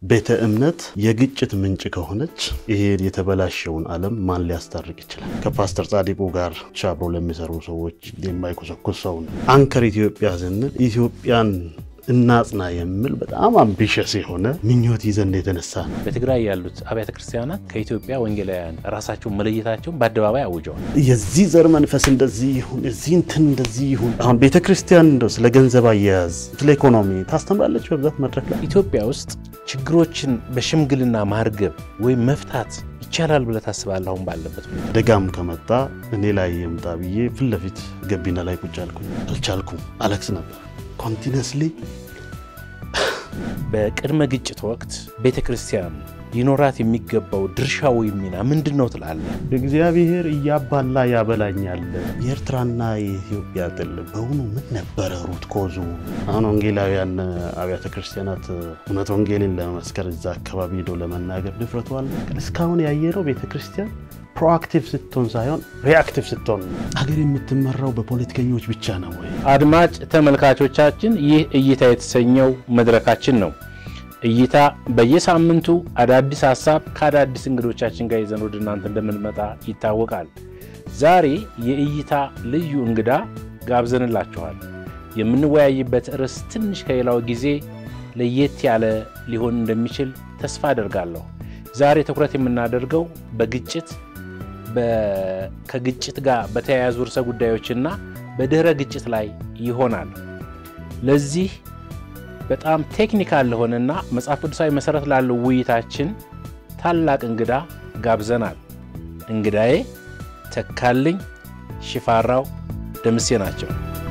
ቤተ እምነት የግጭት ምንጭ ከሆነች ይሄ የተበላሸውን ዓለም ማን ሊያስታርቅ ይችላል? ከፓስተር ጻዲቁ ጋር አብረው ለሚሰሩ ሰዎች የማይኮሰኩስ ሰው ነው። አንከር ኢትዮጵያ ስንል ኢትዮጵያን እናጽና የሚል በጣም አምቢሸስ የሆነ ምኞት ይዘን የተነሳ ነው። በትግራይ ያሉት አብያተ ክርስቲያናት ከኢትዮጵያ ወንጌላውያን ራሳቸውን መለየታቸውን በአደባባይ አውጀዋል። የዚህ ዘር መንፈስ እንደዚህ ይሁን፣ የዚህ እንትን እንደዚህ ይሁን። አሁን ቤተ ክርስቲያን እንደው ስለ ገንዘብ አያያዝ፣ ስለ ኢኮኖሚ ታስተምራለች በብዛት መድረክ ላይ። ኢትዮጵያ ውስጥ ችግሮችን በሽምግልና ማርገብ ወይም መፍታት ይቻላል ብለህ ታስባለህ? አሁን ባለበት ሁኔታ አደጋም ከመጣ እኔ ላይ የምጣ ብዬ ፊት ለፊት ገቢና ላይ ቁጭ አልኩኝ። አልቻልኩም፣ አለቅስ ነበር ኮንቲነስሊ በቅድመ ግጭት ወቅት ቤተ ክርስቲያን ሊኖራት የሚገባው ድርሻ ወይም ሚና ምንድን ነው ትላለህ? እግዚአብሔር እያባላ ያበላኛል። የኤርትራና የኢትዮጵያ ጥል በውኑ ምን ነበረ ሩት ኮዙ? አሁን ወንጌላውያን አብያተ ክርስቲያናት እውነት ወንጌልን ለመመስከር እዛ አካባቢ ሄደው ለመናገር ድፍረቱ አለ። እስካሁን ያየነው ቤተ ክርስቲያን ፕሮአክቲቭ ስትሆን ሳይሆን ሪአክቲቭ ስትሆን ነው። አገር የምትመራው በፖለቲከኞች ብቻ ነው ወይ? አድማጭ ተመልካቾቻችን ይህ እይታ የተሰኘው መድረካችን ነው። እይታ በየሳምንቱ አዳዲስ ሀሳብ ከአዳዲስ እንግዶቻችን ጋር ይዘን ወደ እናንተ እንደምንመጣ ይታወቃል። ዛሬ የእይታ ልዩ እንግዳ ጋብዘንላችኋል። የምንወያይበት ርዕስ ትንሽ ከሌላው ጊዜ ለየት ያለ ሊሆን እንደሚችል ተስፋ አደርጋለሁ። ዛሬ ትኩረት የምናደርገው በግጭት ከግጭት ጋር በተያያዙ ርዕሰ ጉዳዮችና በድህረ ግጭት ላይ ይሆናል። ለዚህ በጣም ቴክኒካል ለሆነና መጽሐፍ ቅዱሳዊ መሰረት ላለው ውይይታችን ታላቅ እንግዳ ጋብዘናል። እንግዳዬ ተካልኝ ሽፋራው ደምሴ ናቸው።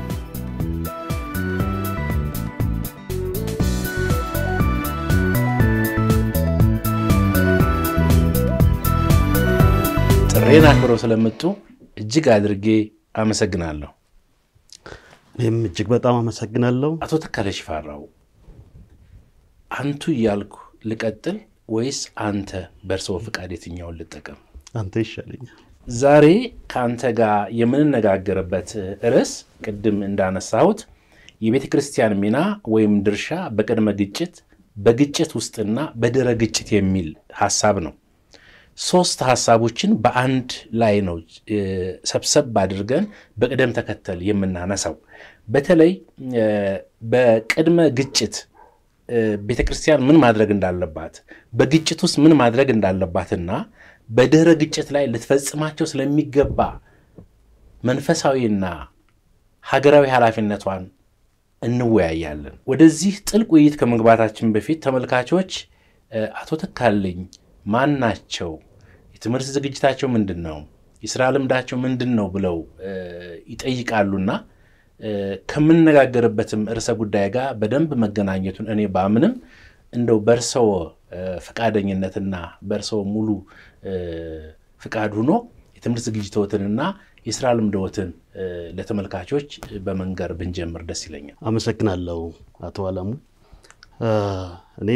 ጥሬን አክብረው ስለመጡ እጅግ አድርጌ አመሰግናለሁ። እኔም እጅግ በጣም አመሰግናለሁ። አቶ ተካለ ሽፋራው አንቱ እያልኩ ልቀጥል ወይስ አንተ በእርስዎ ፍቃድ የትኛውን ልጠቀም? አንተ ይሻለኛል። ዛሬ ከአንተ ጋር የምንነጋገርበት ርዕስ ቅድም እንዳነሳሁት የቤተ ክርስቲያን ሚና ወይም ድርሻ በቅድመ ግጭት፣ በግጭት ውስጥና በድረ ግጭት የሚል ሀሳብ ነው። ሶስት ሀሳቦችን በአንድ ላይ ነው ሰብሰብ አድርገን በቅደም ተከተል የምናነሳው። በተለይ በቅድመ ግጭት ቤተ ክርስቲያን ምን ማድረግ እንዳለባት፣ በግጭት ውስጥ ምን ማድረግ እንዳለባትና በድህረ ግጭት ላይ ልትፈጽማቸው ስለሚገባ መንፈሳዊና ሀገራዊ ኃላፊነቷን እንወያያለን። ወደዚህ ጥልቅ ውይይት ከመግባታችን በፊት ተመልካቾች አቶ ተካልኝ ማን ናቸው? የትምህርት ዝግጅታቸው ምንድን ነው? የስራ ልምዳቸው ምንድን ነው? ብለው ይጠይቃሉና ከምንነጋገርበትም ርዕሰ ጉዳይ ጋር በደንብ መገናኘቱን እኔ ባምንም እንደው በእርሰዎ ፈቃደኝነትና በእርሰዎ ሙሉ ፍቃድ ሆኖ የትምህርት ዝግጅቶትንና የስራ ልምድዎትን ለተመልካቾች በመንገር ብንጀምር ደስ ይለኛል። አመሰግናለሁ አቶ አለሙ። እኔ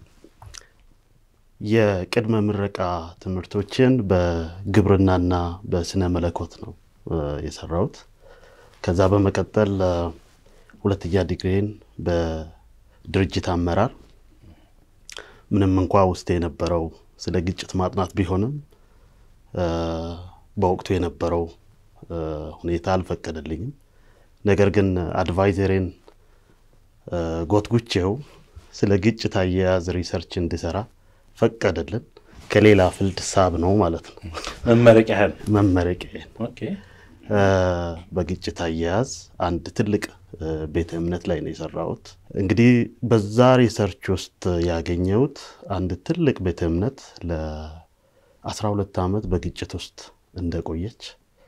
የቅድመ ምረቃ ትምህርቶችን በግብርናና በስነ መለኮት ነው የሰራሁት። ከዛ በመቀጠል ሁለተኛ ዲግሪን በድርጅት አመራር ምንም እንኳ ውስጥ የነበረው ስለ ግጭት ማጥናት ቢሆንም በወቅቱ የነበረው ሁኔታ አልፈቀደልኝም። ነገር ግን አድቫይዘሬን ጎትጉቼው ስለ ግጭት አያያዝ ሪሰርች እንዲሰራ ፈቀደልን። ከሌላ ፍልድ ሳብ ነው ማለት ነው መመረቂያህን መመረቂያዬን ኦኬ። በግጭት አያያዝ አንድ ትልቅ ቤተ እምነት ላይ ነው የሰራሁት። እንግዲህ በዛ ሪሰርች ውስጥ ያገኘሁት አንድ ትልቅ ቤተ እምነት ለ12 ዓመት በግጭት ውስጥ እንደቆየች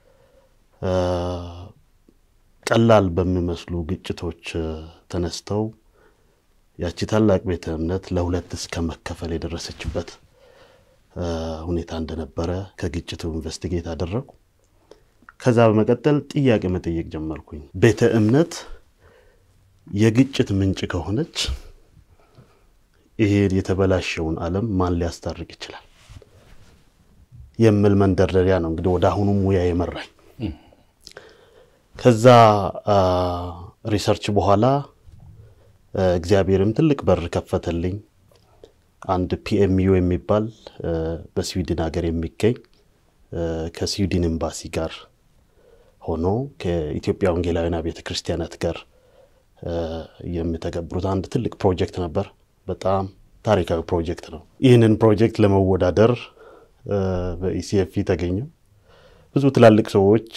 ቀላል በሚመስሉ ግጭቶች ተነስተው ያቺ ታላቅ ቤተ እምነት ለሁለት እስከ መከፈል የደረሰችበት ሁኔታ እንደነበረ ከግጭቱ ኢንቨስቲጌት አደረጉ። ከዛ በመቀጠል ጥያቄ መጠየቅ ጀመርኩኝ። ቤተ እምነት የግጭት ምንጭ ከሆነች ይሄ የተበላሸውን ዓለም ማን ሊያስታርቅ ይችላል የሚል መንደርደሪያ ነው እንግዲህ ወደ አሁኑ ሙያ የመራኝ። ከዛ ሪሰርች በኋላ እግዚአብሔርም ትልቅ በር ከፈተልኝ። አንድ ፒኤምዩ የሚባል በስዊድን ሀገር የሚገኝ ከስዊድን ኤምባሲ ጋር ሆኖ ከኢትዮጵያ ወንጌላውያን ቤተ ክርስቲያናት ጋር የሚተገብሩት አንድ ትልቅ ፕሮጀክት ነበር። በጣም ታሪካዊ ፕሮጀክት ነው። ይህንን ፕሮጀክት ለመወዳደር በኢሲኤፍ ተገኘው። ብዙ ትላልቅ ሰዎች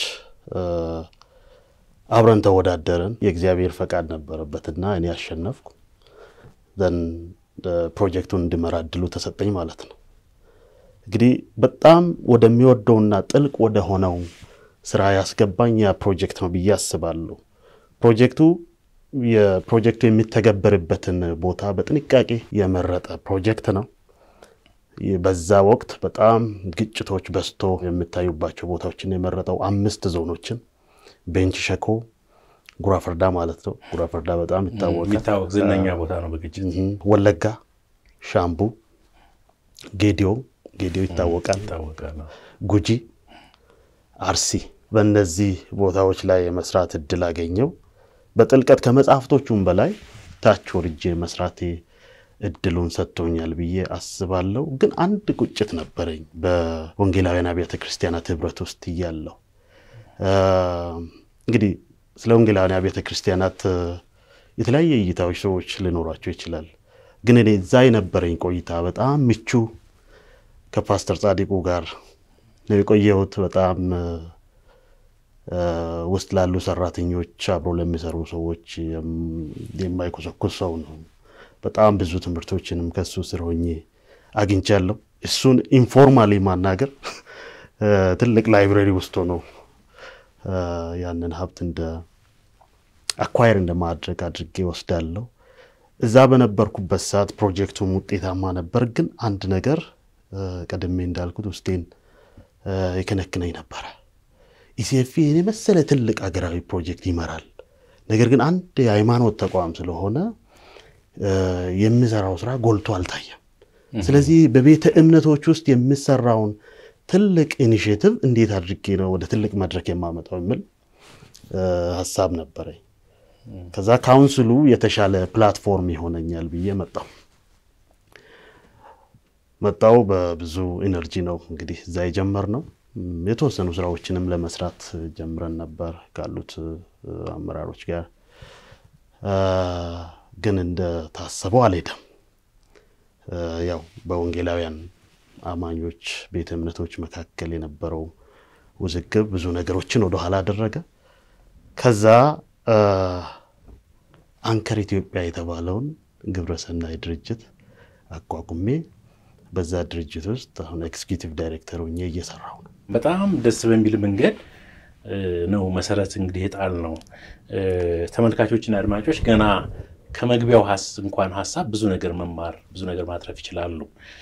አብረን ተወዳደርን። የእግዚአብሔር ፈቃድ ነበረበትና እኔ አሸነፍኩ። ዘን ፕሮጀክቱን እንድመራ እድሉ ተሰጠኝ ማለት ነው። እንግዲህ በጣም ወደሚወደውና ጥልቅ ወደ ሆነው ስራ ያስገባኝ ያ ፕሮጀክት ነው ብዬ አስባለሁ። ፕሮጀክቱ የፕሮጀክቱ የሚተገበርበትን ቦታ በጥንቃቄ የመረጠ ፕሮጀክት ነው። በዛ ወቅት በጣም ግጭቶች በዝቶ የሚታዩባቸው ቦታዎችን የመረጠው አምስት ዞኖችን ቤንች ሸኮ፣ ጉራፈርዳ ማለት ነው። ጉራፈርዳ በጣም ይታወቃል። የሚታወቅ ዝነኛ ቦታ ነው በግጭት ወለጋ፣ ሻምቡ፣ ጌዲዮ ጌዲዮ ይታወቃል። ይታወቃል። ጉጂ፣ አርሲ በእነዚህ ቦታዎች ላይ የመስራት እድል አገኘው። በጥልቀት ከመጽሐፍቶቹም በላይ ታች ወርጄ መስራቴ እድሉን ሰጥቶኛል ብዬ አስባለሁ። ግን አንድ ቁጭት ነበረኝ በወንጌላውያን አብያተ ክርስቲያናት ህብረት ውስጥ እያለሁ እንግዲህ ስለ ወንጌላውያን አብያተ ክርስቲያናት የተለያየ እይታዎች ሰዎች ሊኖሯቸው ይችላል። ግን እኔ እዛ የነበረኝ ቆይታ በጣም ምቹ ከፓስተር ጻዲቁ ጋር ነው የቆየሁት። በጣም ውስጥ ላሉ ሰራተኞች፣ አብሮ ለሚሰሩ ሰዎች የማይኮሰኩስ ሰው ነው። በጣም ብዙ ትምህርቶችንም ከሱ ስር ሆኜ አግኝቻለሁ። እሱን ኢንፎርማሊ ማናገር ትልቅ ላይብረሪ ውስጥ ሆኖ ያንን ሀብት እንደ አኳየር እንደማድረግ አድርጌ ወስዳለሁ። እዛ በነበርኩበት ሰዓት ፕሮጀክቱም ውጤታማ ነበር። ግን አንድ ነገር ቀድሜ እንዳልኩት ውስጤን የከነክነኝ ነበረ። ኢሲኤፍ ይህን የመሰለ ትልቅ ሀገራዊ ፕሮጀክት ይመራል። ነገር ግን አንድ የሃይማኖት ተቋም ስለሆነ የሚሰራው ስራ ጎልቶ አልታየም። ስለዚህ በቤተ እምነቶች ውስጥ የሚሰራውን ትልቅ ኢኒሽቲቭ እንዴት አድርጌ ነው ወደ ትልቅ መድረክ የማመጣው የሚል ሀሳብ ነበረኝ። ከዛ ካውንስሉ የተሻለ ፕላትፎርም ይሆነኛል ብዬ መጣው መጣው በብዙ ኢነርጂ ነው እንግዲህ እዛ የጀመርነው። የተወሰኑ ስራዎችንም ለመስራት ጀምረን ነበር ካሉት አመራሮች ጋር ግን እንደታሰበው አልሄደም። ያው በወንጌላውያን አማኞች ቤተ እምነቶች መካከል የነበረው ውዝግብ ብዙ ነገሮችን ወደኋላ አደረገ። ከዛ አንከር ኢትዮጵያ የተባለውን ግብረሰናይ ድርጅት አቋቁሜ በዛ ድርጅት ውስጥ አሁን ኤክስኪዩቲቭ ዳይሬክተር ሆኜ እየሰራሁ ነው። በጣም ደስ በሚል መንገድ ነው መሰረት እንግዲህ የጣል ነው። ተመልካቾችና አድማጮች ገና ከመግቢያው እንኳን ሀሳብ ብዙ ነገር መማር ብዙ ነገር ማትረፍ ይችላሉ።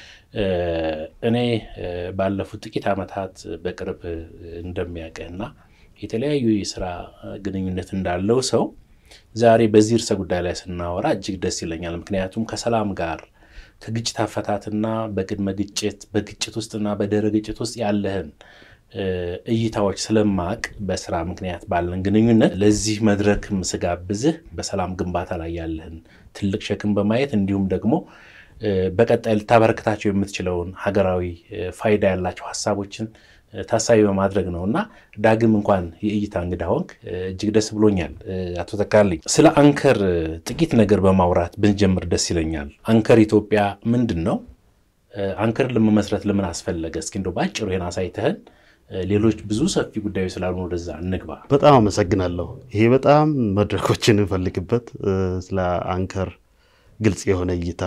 እኔ ባለፉት ጥቂት ዓመታት በቅርብ እንደሚያውቅህና የተለያዩ የስራ ግንኙነት እንዳለው ሰው ዛሬ በዚህ ርዕሰ ጉዳይ ላይ ስናወራ እጅግ ደስ ይለኛል። ምክንያቱም ከሰላም ጋር ከግጭት አፈታትና በቅድመ ግጭት በግጭት ውስጥና በድህረ ግጭት ውስጥ ያለህን እይታዎች ስለማቅ በስራ ምክንያት ባለን ግንኙነት ለዚህ መድረክም ስጋብዝህ በሰላም ግንባታ ላይ ያለህን ትልቅ ሸክም በማየት እንዲሁም ደግሞ በቀጣይ ልታበረክታቸው የምትችለውን ሀገራዊ ፋይዳ ያላቸው ሀሳቦችን ታሳቢ በማድረግ ነው እና ዳግም እንኳን የእይታ እንግዳ ሆንክ፣ እጅግ ደስ ብሎኛል። አቶ ተካልኝ ስለ አንከር ጥቂት ነገር በማውራት ብንጀምር ደስ ይለኛል። አንከር ኢትዮጵያ ምንድን ነው? አንከርን ለመመስረት ለምን አስፈለገ? እስኪ እንደው በአጭሩ ይሄን አሳይተህን ሌሎች ብዙ ሰፊ ጉዳዮች ስላሉ ወደዛ እንግባ። በጣም አመሰግናለሁ። ይሄ በጣም መድረኮችን እንፈልግበት ስለ አንከር ግልጽ የሆነ እይታ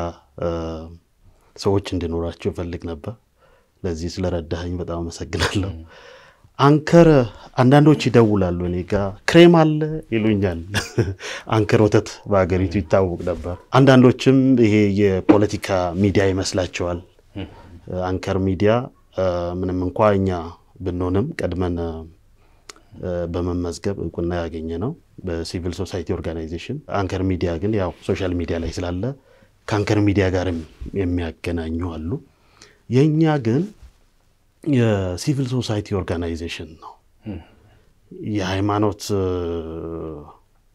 ሰዎች እንዲኖራቸው ይፈልግ ነበር። ለዚህ ስለረዳኸኝ በጣም አመሰግናለሁ። አንከር አንዳንዶች ይደውላሉ እኔ ጋ ክሬም አለ ይሉኛል። አንከር ወተት በሀገሪቱ ይታወቅ ነበር። አንዳንዶችም ይሄ የፖለቲካ ሚዲያ ይመስላቸዋል። አንከር ሚዲያ ምንም እንኳ እኛ ብንሆንም ቀድመን በመመዝገብ እውቅና ያገኘ ነው በሲቪል ሶሳይቲ ኦርጋናይዜሽን። አንከር ሚዲያ ግን ያው ሶሻል ሚዲያ ላይ ስላለ ከአንከር ሚዲያ ጋርም የሚያገናኙ አሉ። የእኛ ግን የሲቪል ሶሳይቲ ኦርጋናይዜሽን ነው። የሃይማኖት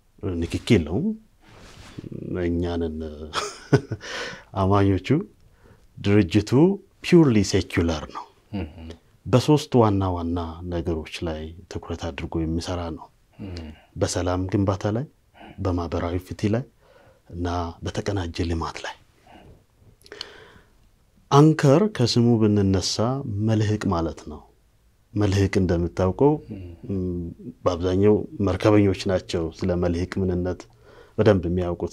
ንክኪ የለውም። እኛንን አማኞቹ ድርጅቱ ፒውርሊ ሴኩላር ነው። በሶስት ዋና ዋና ነገሮች ላይ ትኩረት አድርጎ የሚሰራ ነው። በሰላም ግንባታ ላይ፣ በማህበራዊ ፍትህ ላይ እና በተቀናጀ ልማት ላይ። አንከር ከስሙ ብንነሳ መልህቅ ማለት ነው። መልህቅ እንደምታውቀው በአብዛኛው መርከበኞች ናቸው ስለ መልህቅ ምንነት በደንብ የሚያውቁት።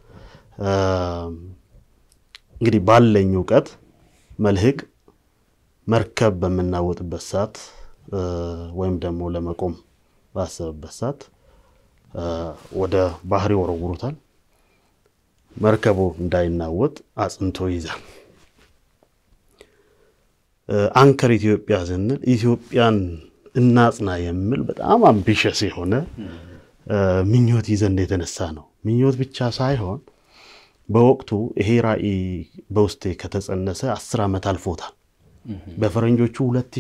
እንግዲህ ባለኝ እውቀት መልህቅ መርከብ በምናወጥበት ሰዓት ወይም ደግሞ ለመቆም ባሰበበት ሰዓት ወደ ባህር ይወረውሩታል። መርከቡ እንዳይናወጥ አጽንቶ ይዛል። አንከር ኢትዮጵያ ስንል ኢትዮጵያን እናጽና የሚል በጣም አምቢሸስ የሆነ ምኞት ይዘን የተነሳ ነው። ምኞት ብቻ ሳይሆን በወቅቱ ይሄ ራዕይ በውስጤ ከተጸነሰ አስር ዓመት አልፎታል። በፈረንጆቹ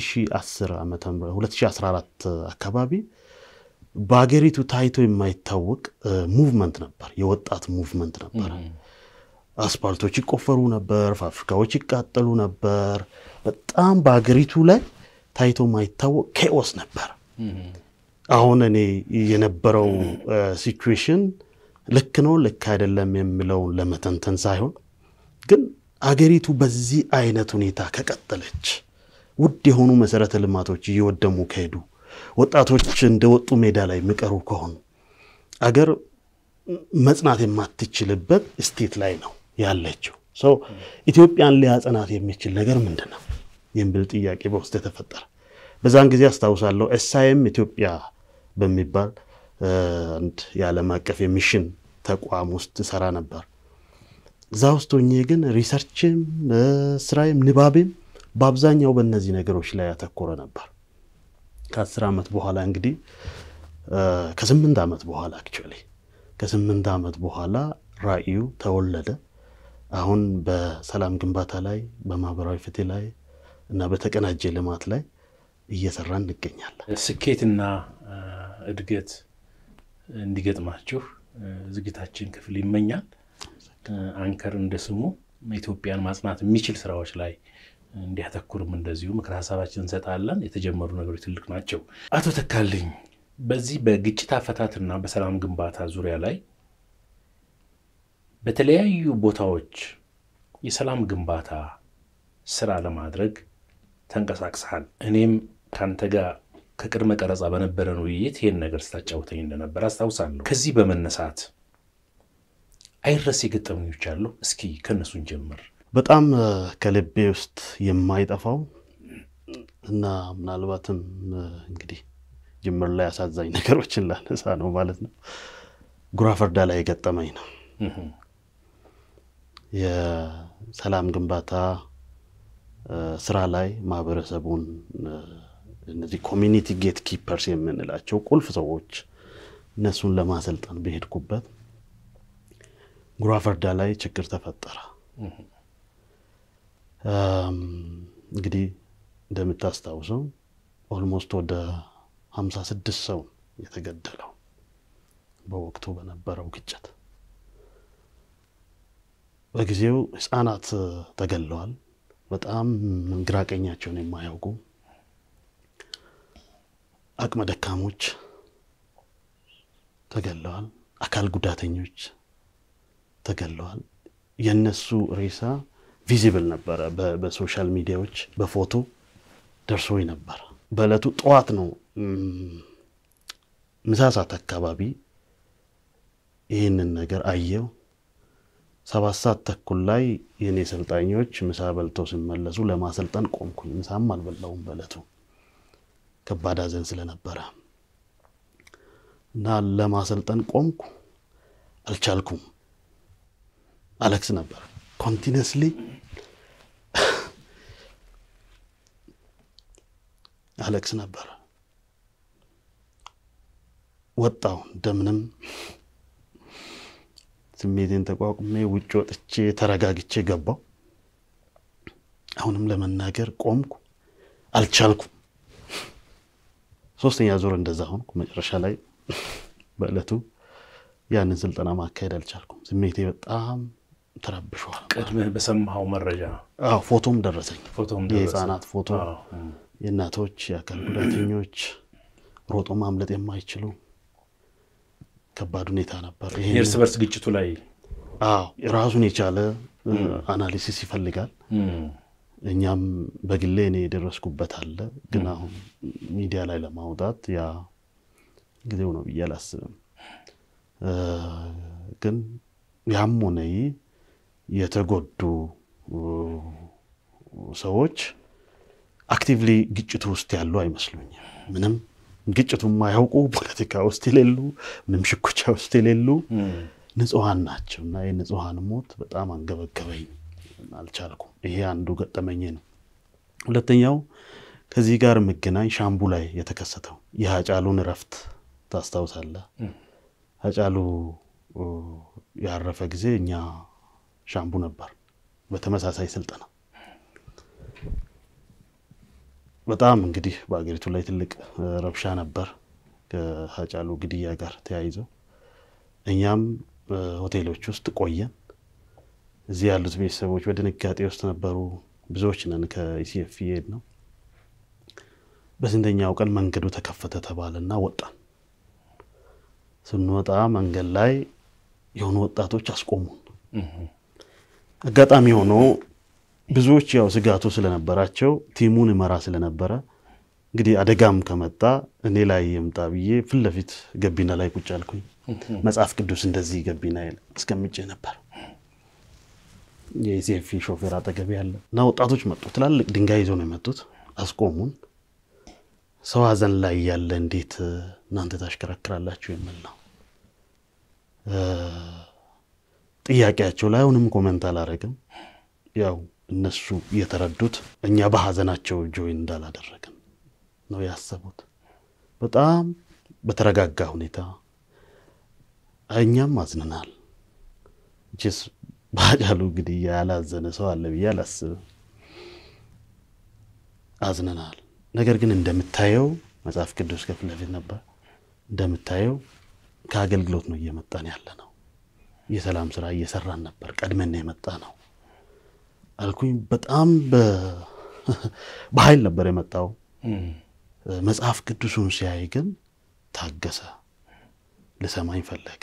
2014 አካባቢ በሀገሪቱ ታይቶ የማይታወቅ ሙቭመንት ነበር፣ የወጣት ሙቭመንት ነበር። አስፓልቶች ይቆፈሩ ነበር፣ ፋብሪካዎች ይቃጠሉ ነበር። በጣም በሀገሪቱ ላይ ታይቶ የማይታወቅ ኬኦስ ነበር። አሁን እኔ የነበረው ሲቹዌሽን ልክ ነው ልክ አይደለም የሚለውን ለመተንተን ሳይሆን ግን አገሪቱ በዚህ አይነት ሁኔታ ከቀጠለች ውድ የሆኑ መሰረተ ልማቶች እየወደሙ ከሄዱ ወጣቶች እንደወጡ ሜዳ ላይ የሚቀሩ ከሆኑ አገር መጽናት የማትችልበት ስቴት ላይ ነው ያለችው። ሰው ኢትዮጵያን ሊያጸናት የሚችል ነገር ምንድን ነው የሚል ጥያቄ በውስጥ የተፈጠረ በዛን ጊዜ አስታውሳለሁ። ኤስአይኤም ኢትዮጵያ በሚባል አንድ የዓለም አቀፍ የሚሽን ተቋም ውስጥ ሰራ ነበር። እዛ ውስጥ ሆኜ ግን ሪሰርችም ስራዬም ንባቤም በአብዛኛው በእነዚህ ነገሮች ላይ ያተኮረ ነበር። ከአስር ዓመት በኋላ እንግዲህ ከስምንት ዓመት በኋላ አክቹዋሊ ከስምንት ዓመት በኋላ ራዕዩ ተወለደ። አሁን በሰላም ግንባታ ላይ በማህበራዊ ፍትህ ላይ እና በተቀናጀ ልማት ላይ እየሰራ እንገኛለን። ስኬትና እድገት እንዲገጥማችሁ ዝግታችን ክፍል ይመኛል። አንከር እንደ ስሙ ኢትዮጵያን ማጽናት የሚችል ስራዎች ላይ እንዲያተኩርም እንደዚሁ ምክር ሀሳባችን እንሰጣለን። የተጀመሩ ነገሮች ትልቅ ናቸው። አቶ ተካልኝ በዚህ በግጭት አፈታትና በሰላም ግንባታ ዙሪያ ላይ በተለያዩ ቦታዎች የሰላም ግንባታ ስራ ለማድረግ ተንቀሳቅሰሃል። እኔም ከአንተ ጋር ከቅድመ ቀረጻ በነበረን ውይይት ይህን ነገር ስታጫውተኝ እንደነበር አስታውሳለሁ። ከዚህ በመነሳት አይረሴ ገጠመኞች አሉ። እስኪ ከእነሱን ጀምር። በጣም ከልቤ ውስጥ የማይጠፋው እና ምናልባትም እንግዲህ ጅምር ላይ አሳዛኝ ነገሮችን ላነሳ ነው ማለት ነው። ጉራ ፈርዳ ላይ የገጠመኝ ነው። የሰላም ግንባታ ስራ ላይ ማህበረሰቡን እነዚህ ኮሚኒቲ ጌት ኪፐርስ የምንላቸው ቁልፍ ሰዎች እነሱን ለማሰልጠን በሄድኩበት ጉራ ፈርዳ ላይ ችግር ተፈጠረ። እንግዲህ እንደምታስታውሰው ኦልሞስት ወደ ሀምሳ ስድስት ሰው የተገደለው በወቅቱ በነበረው ግጭት በጊዜው ህፃናት ተገለዋል። በጣም ግራ ቀኛቸውን የማያውቁ አቅመ ደካሞች ተገለዋል። አካል ጉዳተኞች ተገለዋል። የነሱ ሬሳ ቪዚብል ነበረ። በሶሻል ሚዲያዎች በፎቶ ደርሶኝ ነበር። በዕለቱ ጠዋት ነው ምሳ ሰዓት አካባቢ ይህንን ነገር አየው። ሰባት ሰዓት ተኩል ላይ የእኔ ሰልጣኞች ምሳ በልተው ሲመለሱ ለማሰልጠን ቆምኩኝ። ምሳም አልበላውም በዕለቱ ከባድ ሐዘን ስለነበረ እና ለማሰልጠን ቆምኩ። አልቻልኩም። አለቅስ ነበር ኮንቲነስሊ አለቅስ ነበር። ወጣው እንደምንም ስሜቴን ተቋቁሜ ውጭ ወጥቼ ተረጋግቼ ገባው። አሁንም ለመናገር ቆምኩ፣ አልቻልኩም። ሶስተኛ ዙር እንደዛ ሆንኩ። መጨረሻ ላይ በዕለቱ ያንን ስልጠና ማካሄድ አልቻልኩም። ስሜቴ በጣም ተረብሸዋል። ቅድምህ በሰማኸው መረጃ አዎ ፎቶም ደረሰኝ። ፎቶም ደረሰ። የህፃናት ፎቶ፣ አዎ። የእናቶች፣ የአካል ጉዳተኞች ሮጦ ማምለጥ የማይችሉ ከባድ ሁኔታ ነበር። ይሄን የእርስ በርስ ግጭቱ ላይ አዎ ራሱን የቻለ አናሊሲስ ይፈልጋል። እም፣ እኛም በግሌ እኔ የደረስኩበት አለ፣ ግን አሁን ሚዲያ ላይ ለማውጣት ያ ጊዜው ነው ብዬ አላስብም። እ፣ ግን ያም ሆነ ይህ የተጎዱ እ፣ ሰዎች አክቲቭሊ ግጭቱ ውስጥ ያሉ አይመስሉኝም። ምንም ግጭቱ የማያውቁ ፖለቲካ ውስጥ የሌሉ ምንም ሽኩቻ ውስጥ የሌሉ እም፣ ንጹሐን ናቸው እና የንጹሐን ሞት በጣም አንገበገበኝ፣ አልቻልኩም። ይሄ አንዱ ገጠመኝ ነው። ሁለተኛው ከዚህ ጋር የምገናኝ ሻምቡ ላይ የተከሰተው የሀጫሉን እረፍት ታስታውሳለህ? ሀጫሉ ኦ፣ ያረፈ ጊዜ እኛ ሻምቡ ነበር በተመሳሳይ ስልጠና። በጣም እንግዲህ በአገሪቱ ላይ ትልቅ እ፣ ረብሻ ነበር ከሀጫሉ ግድያ ጋር ተያይዞ እኛም እ፣ ሆቴሎች ውስጥ ቆየን። እዚህ ያሉት ቤተሰቦች በድንጋጤ ውስጥ ነበሩ። ብዙዎች ነን ከኢሲኤፍ ሄድ ነው። በስንተኛው ቀን መንገዱ ተከፈተ ተባለና ወጣን። ስንወጣ መንገድ ላይ የሆኑ ወጣቶች አስቆሙን። እም፣ አጋጣሚ ሆኖ ብዙዎች ያው ስጋቱ ስለነበራቸው ቲሙን እመራ ስለነበረ እንግዲህ አደጋም ከመጣ እኔ ላይ የምጣ ብዬ ፊት ለፊት ገቢና ላይ ቁጭ አልኩኝ። መጽሐፍ ቅዱስ እንደዚህ ገቢና አስቀምጬ ነበር። የኢዜፊ ሾፌር አጠገቤ ያለ እና ወጣቶች መጡ። ትላልቅ ድንጋይ ይዘው ነው የመጡት። አስቆሙን። ሰው ሀዘን ላይ ያለ እንዴት እናንተ ታሽከረክራላችሁ የሚል ነው እ፣ ጥያቄያቸው ላይ አሁንም ኮመንት አላረግም። ያው እነሱ የተረዱት እኛ በሀዘናቸው ጆይን እንዳላደረግን ነው ያሰቡት። በጣም በተረጋጋ ሁኔታ እኛም አዝነናል። ችስ በሀጫሉ ግድያ ያላዘነ ሰው አለ ብዬ አላስብም። አዝነናል። ነገር ግን እንደምታየው መጽሐፍ ቅዱስ ከፊት ለፊት ነበር። እንደምታየው ከአገልግሎት ነው እየመጣን ያለ ነው። የሰላም ስራ እየሰራን ነበር። ቀድመን ነው የመጣ ነው አልኩኝ። በጣም በ- በኃይል ነበር የመጣው። እም፣ መጽሐፍ ቅዱሱን ሲያይ ግን ታገሰ፣ ልሰማኝ ፈለገ።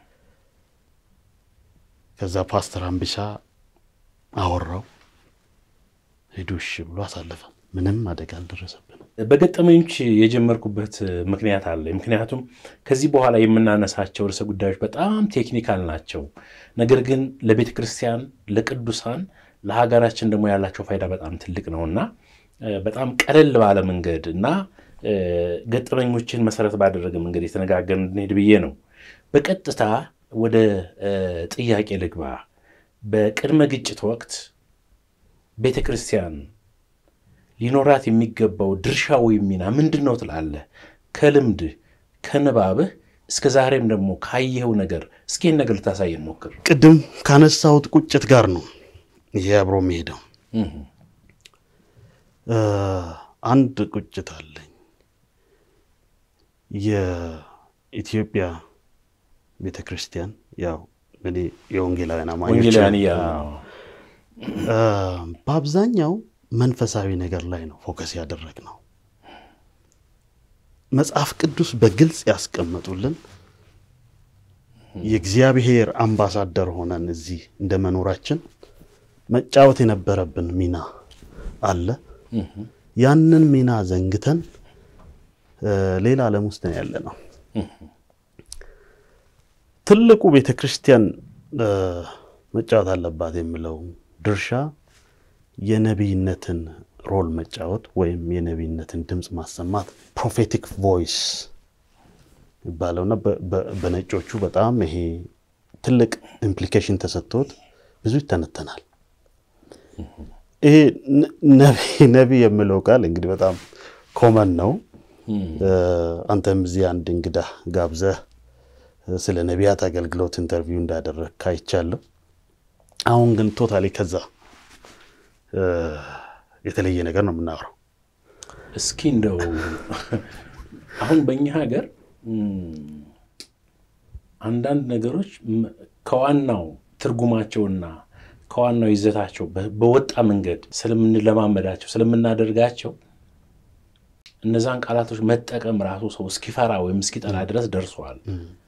ከዛ ፓስተር አምቢሳ አወራው፣ ሄዱ እሺ ብሎ አሳለፈ። ምንም አደጋ አልደረሰብንም። በገጠመኞች የጀመርኩበት ምክንያት አለ። ምክንያቱም ከዚህ በኋላ የምናነሳቸው ርዕሰ ጉዳዮች በጣም ቴክኒካል ናቸው። ነገር ግን ለቤተ ክርስቲያን፣ ለቅዱሳን፣ ለሀገራችን ደግሞ ያላቸው ፋይዳ በጣም ትልቅ ነው እና እ፣ በጣም ቀለል ባለ መንገድ እና እ፣ ገጠመኞችን መሰረት ባደረገ መንገድ የተነጋገርን እንድንሄድ ብዬ ነው። በቀጥታ ወደ እ፣ ጥያቄ ልግባ። በቅድመ ግጭት ወቅት ቤተ ክርስቲያን ሊኖራት የሚገባው ድርሻ ወይም ሚና ምንድን ነው ትላለህ? ከልምድህ ከንባብህ እስከ ዛሬም ደግሞ ካየኸው ነገር እስኪ ይህን ነገር ልታሳየን ሞክር። ቅድም ካነሳሁት ቁጭት ጋር ነው ይሄ አብሮ የሚሄደው። እህ፣ እ፣ አንድ ቁጭት አለኝ። የኢትዮጵያ ቤተ ክርስቲያን ያው እኔ የወንጌላውያን አማኞች ወንጌላውያን እያልን ነው። እ፣ በአብዛኛው መንፈሳዊ ነገር ላይ ነው ፎከስ ያደረግ ነው። መጽሐፍ ቅዱስ በግልጽ ያስቀመጡልን የእግዚአብሔር አምባሳደር ሆነን እዚህ እንደ መኖራችን መጫወት የነበረብን ሚና አለ። እህ፣ ያንን ሚና ዘንግተን እ፣ ሌላ ዓለም ውስጥ ነው ያለ ነው። ትልቁ ቤተ ክርስቲያን እ፣ መጫወት አለባት የሚለው ድርሻ የነቢይነትን ሮል መጫወት ወይም የነቢይነትን ድምፅ ማሰማት ፕሮፌቲክ ቮይስ ይባለውና በ- በ- በነጮቹ በጣም ይሄ ትልቅ ኢምፕሊኬሽን ተሰጥቶት ብዙ ይተነተናል። ይሄ ነ- ነቢይ ነቢይ የሚለው ቃል እንግዲህ በጣም ኮመን ነው። እህ፣ እ፣ አንተም እዚህ አንድ እንግዳ ጋብዘህ እ፣ ስለ ነቢያት አገልግሎት ኢንተርቪው እንዳደረግ አይቻለሁ። አሁን ግን ቶታሊ ከዛ እ፣ የተለየ ነገር ነው የምናወራው። እስኪ እንደው አሁን በእኛ ሀገር እም፣ አንዳንድ ነገሮች ም- ከዋናው ትርጉማቸውና ከዋናው ይዘታቸው በወጣ መንገድ ስለምንለማመዳቸው ስለምናደርጋቸው እነዛን ቃላቶች መጠቀም ራሱ ሰው እስኪፈራ ወይም እስኪጠላ ድረስ ደርሷል።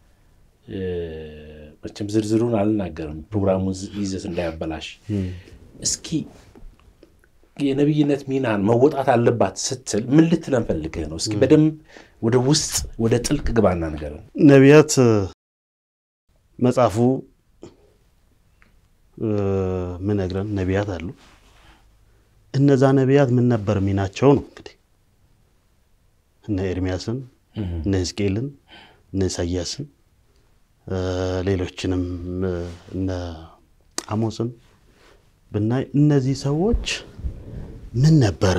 መቼም ዝርዝሩን አልናገርም ፕሮግራሙ ይዘት እንዳያበላሽ። እስኪ የነቢይነት ሚናን መወጣት አለባት ስትል ምን ልትለን ፈልገህ ነው? እስኪ በደንብ ወደ ውስጥ ወደ ጥልቅ ግባና ነገር ነቢያት መጽሐፉ ምነግረን ነቢያት አሉ። እነዛ ነቢያት ምን ነበር ሚናቸው ነው እንግዲህ እነ ኤርሚያስን እነ ሕዝቅኤልን እነ ኢሳያስን ሌሎችንም እነ አሞስን ብናይ እነዚህ ሰዎች ምን ነበረ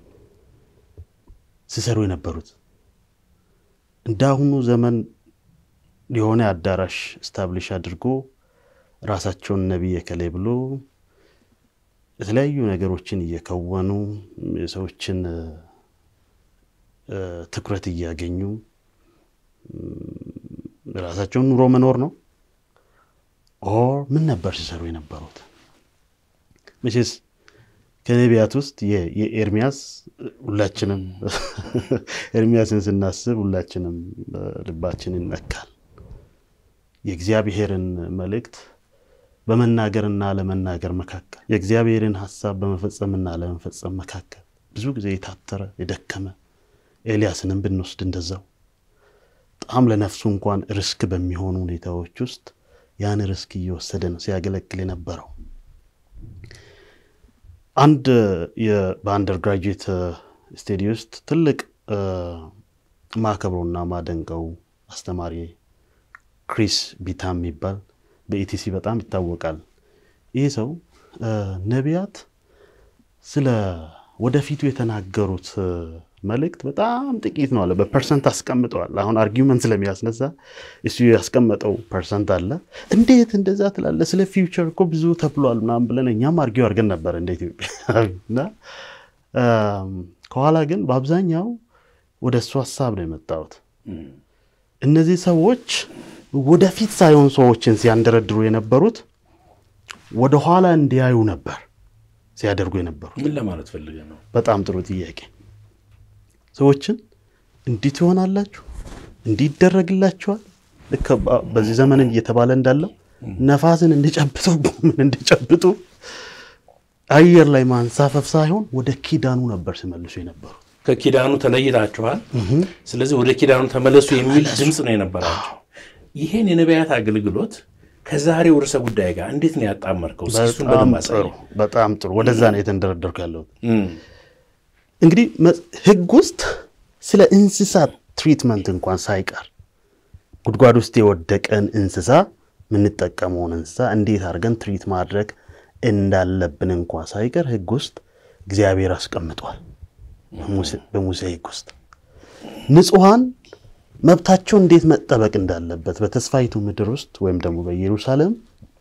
ሲሰሩ የነበሩት? እንደ አሁኑ ዘመን የሆነ አዳራሽ ስታብሊሽ አድርጎ ራሳቸውን ነቢይ የከሌ ብሎ የተለያዩ ነገሮችን እየከወኑ የሰዎችን ትኩረት እያገኙ ራሳቸውን ኑሮ መኖር ነው። ኦር ምን ነበር ሲሰሩ የነበሩት? መቼስ ከነቢያት ውስጥ የኤርሚያስ ሁላችንም ኤርሚያስን ስናስብ ሁላችንም ልባችን ይነካል። የእግዚአብሔርን መልእክት በመናገርና ለመናገር መካከል የእግዚአብሔርን ሀሳብ በመፈጸምና ለመፈጸም መካከል ብዙ ጊዜ የታተረ የደከመ ኤልያስንም ብንወስድ እንደዛው በጣም ለነፍሱ እንኳን ርስክ በሚሆኑ ሁኔታዎች ውስጥ ያን ርስክ እየወሰደ ነው ሲያገለግል የነበረው። አንድ በአንደር ግራጁዌት ስቴዲ ውስጥ ትልቅ ማከብሮና ማደንቀው አስተማሪ ክሪስ ቢታ የሚባል በኢቲሲ በጣም ይታወቃል። ይህ ሰው ነቢያት ስለ ወደፊቱ የተናገሩት መልእክት በጣም ጥቂት ነው አለ። በፐርሰንት አስቀምጠዋል። አሁን አርጊመንት ስለሚያስነሳ እሱ ያስቀመጠው ፐርሰንት አለ። እንዴት እንደዛ ትላለ? ስለ ፊውቸር እኮ ብዙ ተብሏል ምናምን ብለን እኛም አርጊው አድርገን ነበር እንደ ኢትዮጵያ እና ከኋላ ግን በአብዛኛው ወደ እሱ ሀሳብ ነው የመጣሁት። እነዚህ ሰዎች ወደፊት ሳይሆን ሰዎችን ሲያንደረድሩ የነበሩት ወደኋላ እንዲያዩ ነበር ሲያደርጉ የነበሩት። ምን ለማለት ፈልገህ ነው? በጣም ጥሩ ጥያቄ። ሰዎችን እንዲህ ትሆናላችሁ፣ እንዲህ ይደረግላችኋል። ልክ በዚህ ዘመን እየተባለ እንዳለው ነፋስን እንዲጨብጡ ምን እንዲጨብጡ አየር ላይ ማንሳፈፍ ሳይሆን ወደ ኪዳኑ ነበር ሲመልሱ የነበሩት። ከኪዳኑ ተለይታችኋል፣ ስለዚህ ወደ ኪዳኑ ተመለሱ የሚል ድምፅ ነው የነበራቸው። ይሄን የነቢያት አገልግሎት ከዛሬው ርዕሰ ጉዳይ ጋር እንዴት ነው ያጣመርከው? እሱን በደንብ አሳየኝ። በጣም ጥሩ። ወደዛ ነው የተንደረደርኩ ያለሁት። እንግዲህ ሕግ ውስጥ ስለ እንስሳት ትሪትመንት እንኳን ሳይቀር ጉድጓድ ውስጥ የወደቀን እንስሳ የምንጠቀመውን እንስሳ እንዴት አድርገን ትሪት ማድረግ እንዳለብን እንኳ ሳይቀር ሕግ ውስጥ እግዚአብሔር አስቀምጧል። በሙሴ ሕግ ውስጥ ንጹሐን መብታቸው እንዴት መጠበቅ እንዳለበት በተስፋይቱ ምድር ውስጥ ወይም ደግሞ በኢየሩሳሌም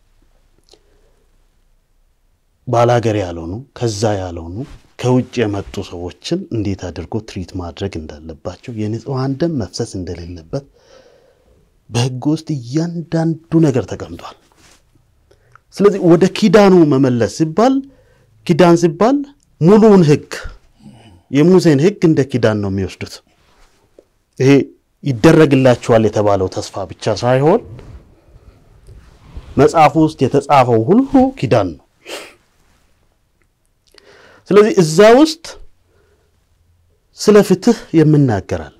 ባላገር ያልሆኑ ከዛ ያልሆኑ ከውጭ የመጡ ሰዎችን እንዴት አድርጎ ትሪት ማድረግ እንዳለባቸው የንጹሐን ደም መፍሰስ እንደሌለበት በሕግ ውስጥ እያንዳንዱ ነገር ተቀምጧል። ስለዚህ ወደ ኪዳኑ መመለስ ሲባል ኪዳን ሲባል ሙሉውን ሕግ የሙሴን ሕግ እንደ ኪዳን ነው የሚወስዱት። ይሄ ይደረግላቸዋል የተባለው ተስፋ ብቻ ሳይሆን መጽሐፉ ውስጥ የተጻፈው ሁሉ ኪዳን ነው። ስለዚህ እዛ ውስጥ ስለ ፍትህ የምናገራል፣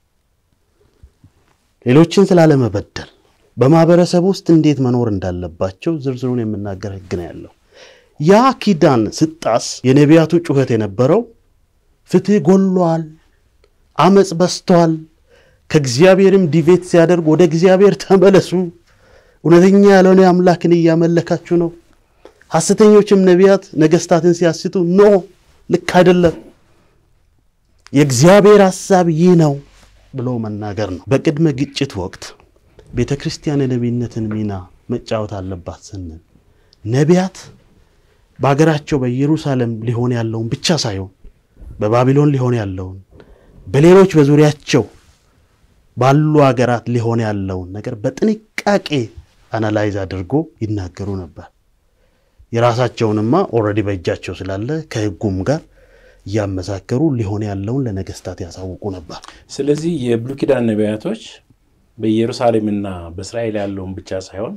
ሌሎችን ስላለመበደል፣ በማህበረሰብ ውስጥ እንዴት መኖር እንዳለባቸው ዝርዝሩን የምናገር ህግ ነው ያለው። ያ ኪዳን ስጣስ የነቢያቱ ጩኸት የነበረው ፍትህ ጎሏል፣ አመፅ በስቷል፣ ከእግዚአብሔርም ዲቬት ሲያደርግ ወደ እግዚአብሔር ተመለሱ፣ እውነተኛ ያልሆነ አምላክን እያመለካችሁ ነው ሐሰተኞችም ነቢያት ነገስታትን ሲያስቱ ኖ ልክ አይደለም፣ የእግዚአብሔር ሐሳብ ይህ ነው ብሎ መናገር ነው። በቅድመ ግጭት ወቅት ቤተ ክርስቲያን የነቢይነትን ሚና መጫወት አለባት ስንል ነቢያት በሀገራቸው በኢየሩሳሌም ሊሆን ያለውን ብቻ ሳይሆን በባቢሎን ሊሆን ያለውን በሌሎች በዙሪያቸው ባሉ ሀገራት ሊሆን ያለውን ነገር በጥንቃቄ አናላይዝ አድርጎ ይናገሩ ነበር። የራሳቸውንማ ኦልሬዲ በእጃቸው ስላለ ከህጉም ጋር እያመሳከሩ ሊሆን ያለውን ለነገስታት ያሳውቁ ነበር። ስለዚህ የብሉይ ኪዳን ነቢያቶች በኢየሩሳሌምና በእስራኤል ያለውን ብቻ ሳይሆን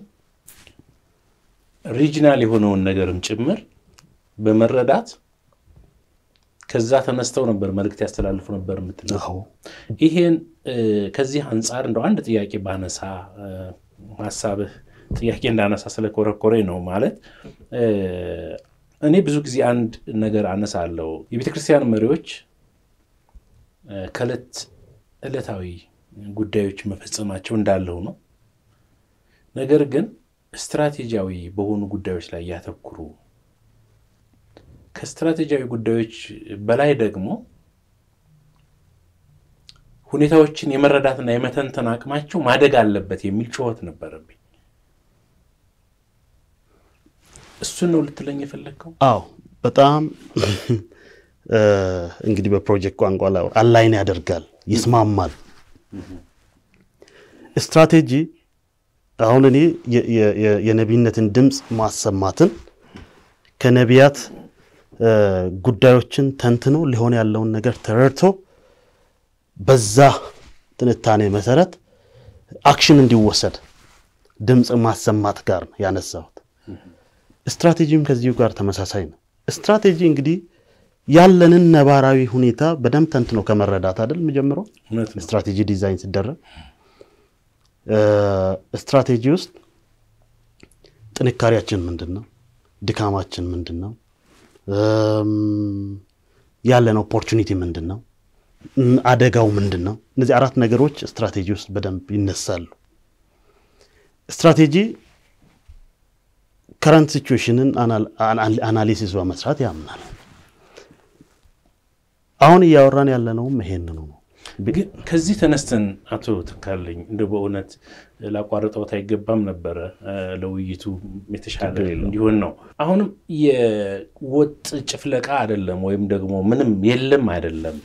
ሪጂናል የሆነውን ነገርም ጭምር በመረዳት ከዛ ተነስተው ነበር መልእክት ያስተላልፉ ነበር የምትለው። አዎ ይሄን ከዚህ አንጻር እንደው አንድ ጥያቄ ባነሳ ሀሳብህ ጥያቄ እንዳነሳ ስለኮረኮሬ ነው። ማለት እኔ ብዙ ጊዜ አንድ ነገር አነሳለሁ። የቤተ ክርስቲያን መሪዎች ከዕለት ዕለታዊ ጉዳዮች መፈጸማቸው እንዳለው ነው። ነገር ግን ስትራቴጂያዊ በሆኑ ጉዳዮች ላይ ያተኩሩ። ከስትራቴጂያዊ ጉዳዮች በላይ ደግሞ ሁኔታዎችን የመረዳትና የመተንተን አቅማቸው ማደግ አለበት የሚል ጩኸት ነበረብኝ። እሱን ነው ልትለኝ የፈለግከው? አዎ በጣም እንግዲህ በፕሮጀክት ቋንቋ ላይ አላይን ያደርጋል፣ ይስማማል። ስትራቴጂ አሁን እኔ የነቢይነትን ድምፅ ማሰማትን ከነቢያት ጉዳዮችን ተንትኖ ሊሆን ያለውን ነገር ተረድቶ በዛ ትንታኔ መሰረት አክሽን እንዲወሰድ ድምፅ ማሰማት ጋር ነው ያነሳሁት። ስትራቴጂም ከዚሁ ጋር ተመሳሳይ ነው። ስትራቴጂ እንግዲህ ያለንን ነባራዊ ሁኔታ በደንብ ተንትኖ ከመረዳት አይደል የምጀምረው። እውነት ነው። ስትራቴጂ ዲዛይን ሲደረግ ስትራቴጂ ውስጥ ጥንካሬያችን ምንድን ነው? ድካማችን ምንድን ነው? ያለን ኦፖርቹኒቲ ምንድን ነው? አደጋው ምንድን ነው? እነዚህ አራት ነገሮች ስትራቴጂ ውስጥ በደንብ ይነሳሉ። ስትራቴጂ ከረንት ሲቹዌሽንን አናሊሲስ በመስራት ያምናል። አሁን እያወራን ያለነውም ይሄንኑ ነው። ግን ከዚህ ተነስተን አቶ ተካልኝ እንደ በእውነት ላቋርጠውት አይገባም ነበረ። ለውይይቱ የተሻለ እንዲሆን ነው። አሁንም የወጥ ጭፍለቃ አይደለም፣ ወይም ደግሞ ምንም የለም አይደለም።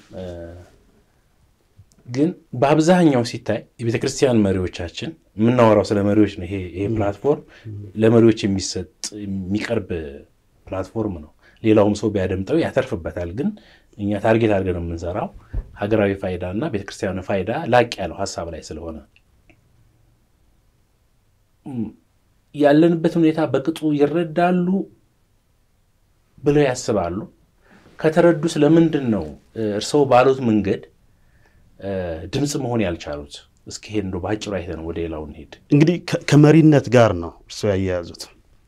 ግን በአብዛኛው ሲታይ የቤተ ክርስቲያን መሪዎቻችን የምናወራው ስለ መሪዎች ነው። ይሄ ፕላትፎርም ለመሪዎች የሚሰጥ የሚቀርብ ፕላትፎርም ነው። ሌላውም ሰው ቢያደምጠው ያተርፍበታል። ግን እኛ ታርጌት አድርገን የምንሰራው ሀገራዊ ፋይዳ እና ቤተክርስቲያን ፋይዳ ላቅ ያለው ሀሳብ ላይ ስለሆነ ያለንበት ሁኔታ በቅጡ ይረዳሉ ብለው ያስባሉ። ከተረዱ ስለምንድን ነው እርስዎ ባሉት መንገድ ድምፅ መሆን ያልቻሉት? እስኪ ሄድ እንደው በአጭሩ አይተን ወደ ሌላው እንሄድ። እንግዲህ ከመሪነት ጋር ነው እርስዎ ያያያዙት።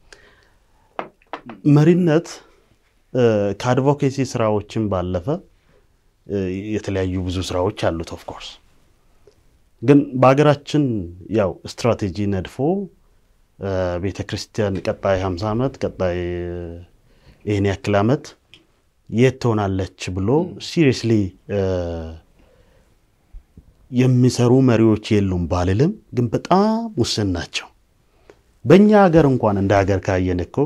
መሪነት ከአድቮኬሲ ስራዎችን ባለፈ የተለያዩ ብዙ ስራዎች አሉት። ኦፍኮርስ ግን በሀገራችን ያው ስትራቴጂ ነድፎ ቤተ ክርስቲያን ቀጣይ 50 ዓመት ቀጣይ ይህን ያክል ዓመት የት ትሆናለች ብሎ ሲሪየስሊ የሚሰሩ መሪዎች የሉም ባልልም፣ ግን በጣም ውስን ናቸው። በእኛ ሀገር እንኳን እንደ ሀገር ካየን እኮ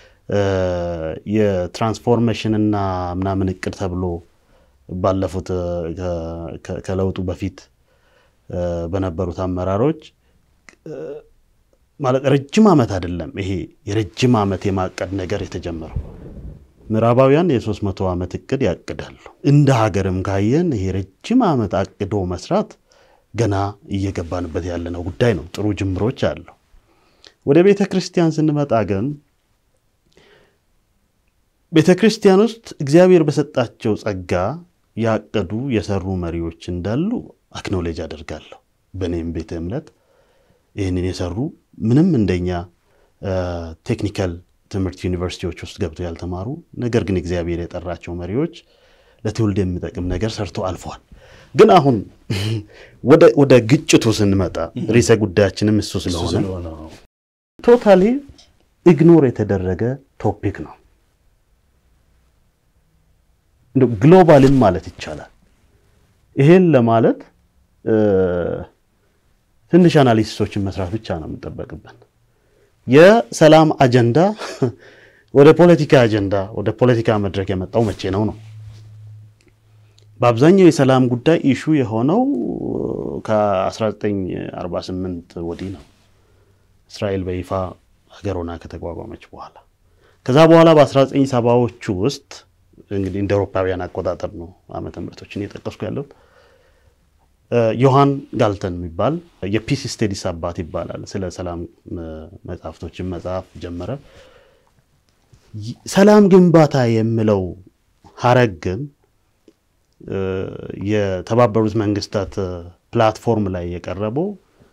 የትራንስፎርሜሽን እና ምናምን እቅድ ተብሎ ባለፉት ከለውጡ በፊት በነበሩት አመራሮች ማለት ረጅም ዓመት አይደለም ይሄ የረጅም ዓመት የማቀድ ነገር የተጀመረው። ምዕራባውያን የሶስት መቶ ዓመት እቅድ ያቅዳሉ። እንደ ሀገርም ካየን ይሄ ረጅም ዓመት አቅዶ መስራት ገና እየገባንበት ያለነው ጉዳይ ነው። ጥሩ ጅምሮች አለው። ወደ ቤተ ክርስቲያን ስንመጣ ግን ቤተ ክርስቲያን ውስጥ እግዚአብሔር በሰጣቸው ጸጋ ያቀዱ የሰሩ መሪዎች እንዳሉ አክኖሌጅ አደርጋለሁ። በእኔም ቤተ እምነት ይህንን የሰሩ ምንም እንደኛ ቴክኒካል ትምህርት ዩኒቨርሲቲዎች ውስጥ ገብተው ያልተማሩ ነገር ግን እግዚአብሔር የጠራቸው መሪዎች ለትውልድ የሚጠቅም ነገር ሰርቶ አልፈዋል። ግን አሁን ወደ ግጭቱ ስንመጣ ርዕሰ ጉዳያችንም እሱ ስለሆነ ቶታሊ ኢግኖር የተደረገ ቶፒክ ነው። ግሎባልም ማለት ይቻላል። ይሄን ለማለት ትንሽ አናሊሲሶችን መስራት ብቻ ነው የምንጠበቅበት። የሰላም አጀንዳ ወደ ፖለቲካ አጀንዳ ወደ ፖለቲካ መድረክ የመጣው መቼ ነው ነው? በአብዛኛው የሰላም ጉዳይ ኢሹ የሆነው ከ1948 ወዲህ ነው። እስራኤል በይፋ ሀገር ሆና ከተቋቋመች በኋላ ከዛ በኋላ በ1970ዎቹ ውስጥ እንግዲህ እንደ አውሮፓውያን አቆጣጠር ነው ዓመተ ምሕረቶችን እየጠቀስኩ ያለሁት ዮሐን ጋልተን የሚባል የፒስ ስቴዲስ አባት ይባላል። ስለ ሰላም መጽሐፍቶችን መጽሐፍ ጀመረ። ሰላም ግንባታ የሚለው ሀረግ ግን የተባበሩት መንግስታት ፕላትፎርም ላይ የቀረበው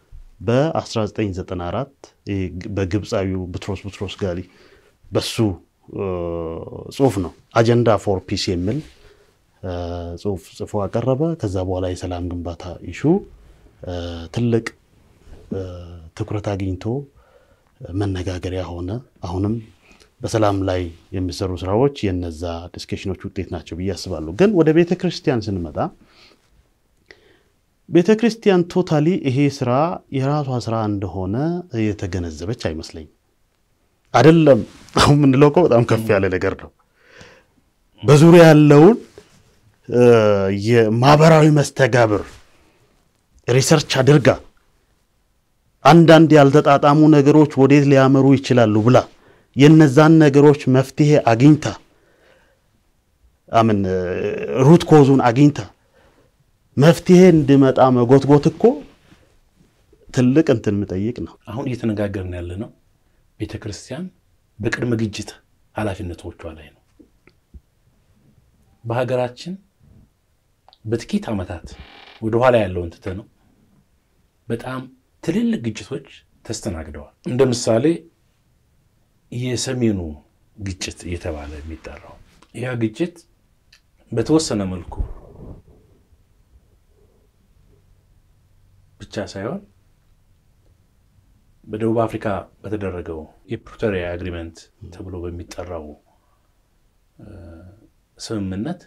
በ1994 በግብፃዊው ቡትሮስ ቡትሮስ ጋሊ በሱ ጽሁፍ ነው። አጀንዳ ፎር ፒስ የሚል ጽሁፍ ጽፎ አቀረበ። ከዛ በኋላ የሰላም ግንባታ ኢሹ ትልቅ ትኩረት አግኝቶ መነጋገሪያ ሆነ። አሁንም በሰላም ላይ የሚሰሩ ስራዎች የነዛ ዲስከሽኖች ውጤት ናቸው ብዬ አስባለሁ። ግን ወደ ቤተ ክርስቲያን ስንመጣ ቤተ ክርስቲያን ቶታሊ ይሄ ስራ የራሷ ስራ እንደሆነ የተገነዘበች አይመስለኝም። አይደለም አሁን የምንለው እኮ በጣም ከፍ ያለ ነገር ነው። በዙሪያ ያለውን የማህበራዊ መስተጋብር ሪሰርች አድርጋ አንዳንድ ያልተጣጣሙ ነገሮች ወዴት ሊያመሩ ይችላሉ ብላ የነዛን ነገሮች መፍትሄ አግኝታ አምን ሩት ኮዙን አግኝታ መፍትሄ እንዲመጣ መጎትጎት እኮ ትልቅ እንትን የምጠይቅ ነው። አሁን እየተነጋገርን ያለ ነው ቤተ ክርስቲያን በቅድመ ግጭት ኃላፊነቶቿ ላይ ነው። በሀገራችን በጥቂት ዓመታት ወደኋላ ያለውን ትተ ነው በጣም ትልልቅ ግጭቶች ተስተናግደዋል። እንደ ምሳሌ የሰሜኑ ግጭት እየተባለ የሚጠራው ያ ግጭት በተወሰነ መልኩ ብቻ ሳይሆን በደቡብ አፍሪካ በተደረገው የፕሪቶሪያ አግሪመንት ተብሎ በሚጠራው ስምምነት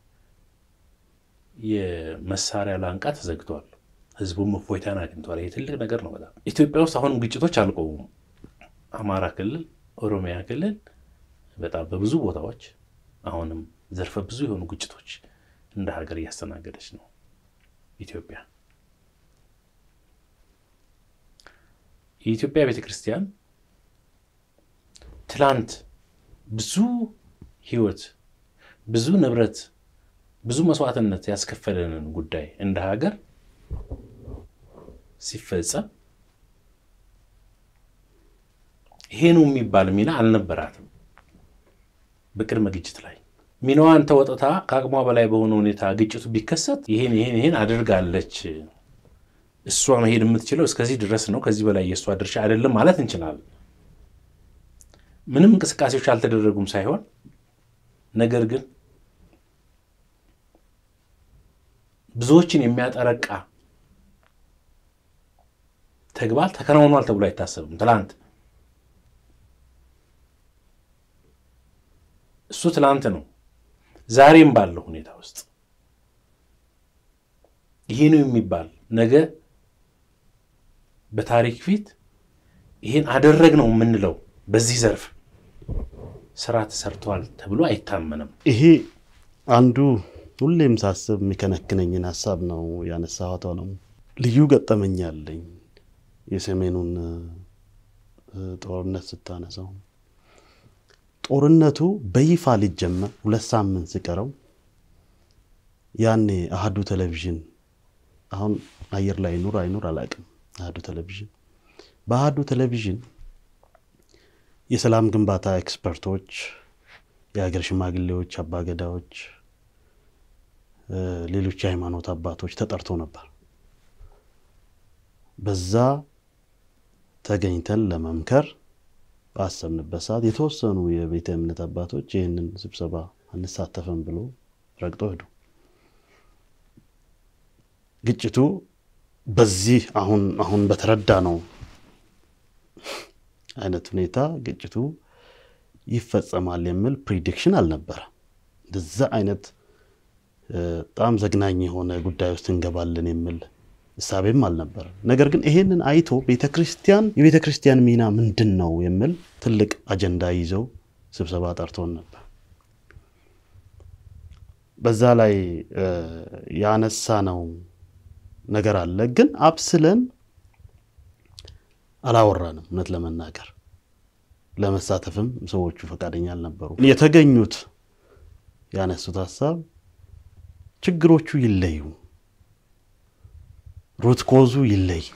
የመሳሪያ ላንቃ ተዘግቷል። ህዝቡም እፎይታን አግኝቷል። ይህ ትልቅ ነገር ነው። በጣም ኢትዮጵያ ውስጥ አሁንም ግጭቶች አልቆሙም። አማራ ክልል፣ ኦሮሚያ ክልል በጣም በብዙ ቦታዎች አሁንም ዘርፈ ብዙ የሆኑ ግጭቶች እንደ ሀገር እያስተናገደች ነው ኢትዮጵያ። የኢትዮጵያ ቤተ ክርስቲያን ትላንት ብዙ ህይወት፣ ብዙ ንብረት፣ ብዙ መስዋዕትነት ያስከፈለንን ጉዳይ እንደ ሀገር ሲፈጸም ይሄ ነው የሚባል ሚና አልነበራትም። በቅድመ ግጭት ላይ ሚናዋን ተወጥታ ከአቅሟ በላይ በሆነ ሁኔታ ግጭቱ ቢከሰት ይሄን ይሄን ይሄን አድርጋለች እሷ መሄድ የምትችለው እስከዚህ ድረስ ነው፣ ከዚህ በላይ የእሷ ድርሻ አይደለም ማለት እንችላለን። ምንም እንቅስቃሴዎች አልተደረጉም ሳይሆን ነገር ግን ብዙዎችን የሚያጠረቃ ተግባር ተከናውኗል ተብሎ አይታሰብም። ትላንት እሱ ትላንት ነው። ዛሬም ባለው ሁኔታ ውስጥ ይሄ ነው የሚባል ነገ በታሪክ ፊት ይህን አደረግ ነው የምንለው በዚህ ዘርፍ ስራ ተሰርተዋል ተብሎ አይታመንም። ይሄ አንዱ ሁሌም ሳስብ የሚከነክነኝን ሀሳብ ነው ያነሳኋት ነው። ልዩ ገጠመኝ አለኝ የሰሜኑን ጦርነት ስታነሳው ጦርነቱ በይፋ ሊጀመር ሁለት ሳምንት ሲቀረው ያኔ አህዱ ቴሌቪዥን አሁን አየር ላይ ይኑር አይኑር አላውቅም። አህዱ ቴሌቪዥን በአህዱ ቴሌቪዥን የሰላም ግንባታ ኤክስፐርቶች፣ የሀገር ሽማግሌዎች፣ አባገዳዎች፣ ሌሎች የሃይማኖት አባቶች ተጠርቶ ነበር። በዛ ተገኝተን ለመምከር ባሰብንበት ሰዓት የተወሰኑ የቤተ እምነት አባቶች ይህንን ስብሰባ አንሳተፍም ብሎ ረግጦ ሄዱ። ግጭቱ በዚህ አሁን አሁን በተረዳ ነው አይነት ሁኔታ ግጭቱ ይፈጸማል የሚል ፕሪዲክሽን አልነበረ። እንደዛ አይነት በጣም ዘግናኝ የሆነ ጉዳይ ውስጥ እንገባለን የሚል እሳቤም አልነበረ። ነገር ግን ይሄንን አይቶ ቤተ ክርስቲያን የቤተ ክርስቲያን ሚና ምንድን ነው የሚል ትልቅ አጀንዳ ይዘው ስብሰባ ጠርቶን ነበር። በዛ ላይ ያነሳ ነው ነገር አለ። ግን አብስለን አላወራንም። እውነት ለመናገር ለመሳተፍም ሰዎቹ ፈቃደኛ አልነበሩ። የተገኙት ያነሱት ሀሳብ ችግሮቹ ይለዩ፣ ሩት ኮዙ ይለይ።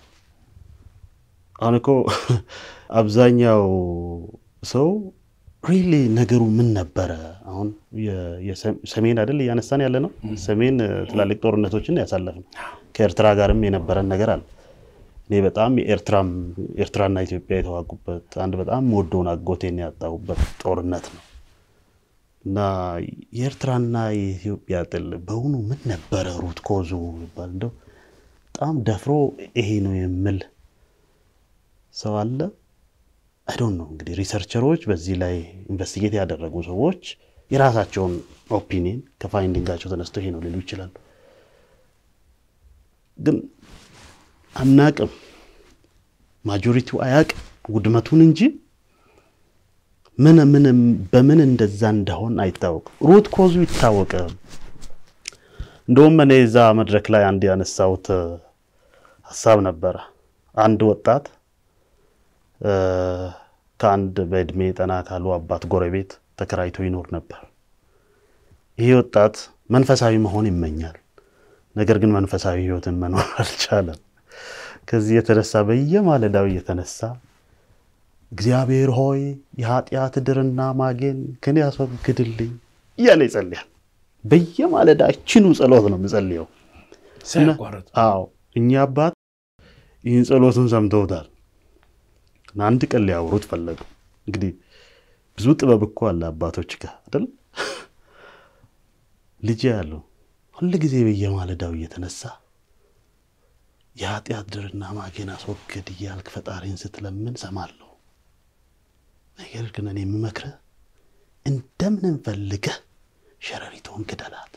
አሁን እኮ አብዛኛው ሰው ሪሊ ነገሩ ምን ነበረ? አሁን ሰሜን አይደል እያነሳን ያለ ነው። ሰሜን ትላልቅ ጦርነቶችን ያሳለፍ ነው። ከኤርትራ ጋርም የነበረን ነገር አለ። እኔ በጣም የኤርትራም ኤርትራና ኢትዮጵያ የተዋጉበት አንድ በጣም ወዶውን አጎቴን ያጣሁበት ጦርነት ነው እና የኤርትራና የኢትዮጵያ ጥል በውኑ ምን ነበረ ሩት ኮዙ ይባል እንደው በጣም ደፍሮ ይሄ ነው የምል ሰው አለ? አይዶን ነው እንግዲህ ሪሰርቸሮች በዚህ ላይ ኢንቨስቲጌት ያደረጉ ሰዎች የራሳቸውን ኦፒኒየን ከፋይንዲንጋቸው ተነስተው ይሄ ነው ሊሉ ይችላሉ። ግን አናቅም፣ ማጆሪቲው አያቅም ውድመቱን እንጂ ምን ምን በምን እንደዛ እንደሆን አይታወቅም። ሩት ኮዙ ይታወቀ። እንደውም እኔ እዛ መድረክ ላይ አንድ ያነሳሁት ሀሳብ ነበረ። አንድ ወጣት ከአንድ በእድሜ ጠና ካሉ አባት ጎረቤት ተከራይቶ ይኖር ነበር። ይሄ ወጣት መንፈሳዊ መሆን ይመኛል። ነገር ግን መንፈሳዊ ሕይወትን መኖር አልቻለም። ከዚህ የተነሳ በየማለዳው እየተነሳ እግዚአብሔር ሆይ የኃጢአት ድርና ማጌን ከኔ ያስወግድልኝ እያለ ይጸልያል። በየማለዳ እችኑ ጸሎት ነው የምጸልየው። ሳያቋርጥ አዎ እኛ አባት ይህን ጸሎቱን ሰምተውታል። አንድ ቀን ሊያወሩት ፈለጉ። እንግዲህ ብዙ ጥበብ እኮ አለ አባቶች ጋር አይደል? ልጄ ያለው ሁል ጊዜ በየማለዳው እየተነሳ የኃጢአት ድርና ማጌን አስወግድ እያልክ ፈጣሪን ስትለምን ሰማለሁ። ነገር ግን እኔ የምመክርህ እንደምንም ፈልገህ ሸረሪቷን ግደላት።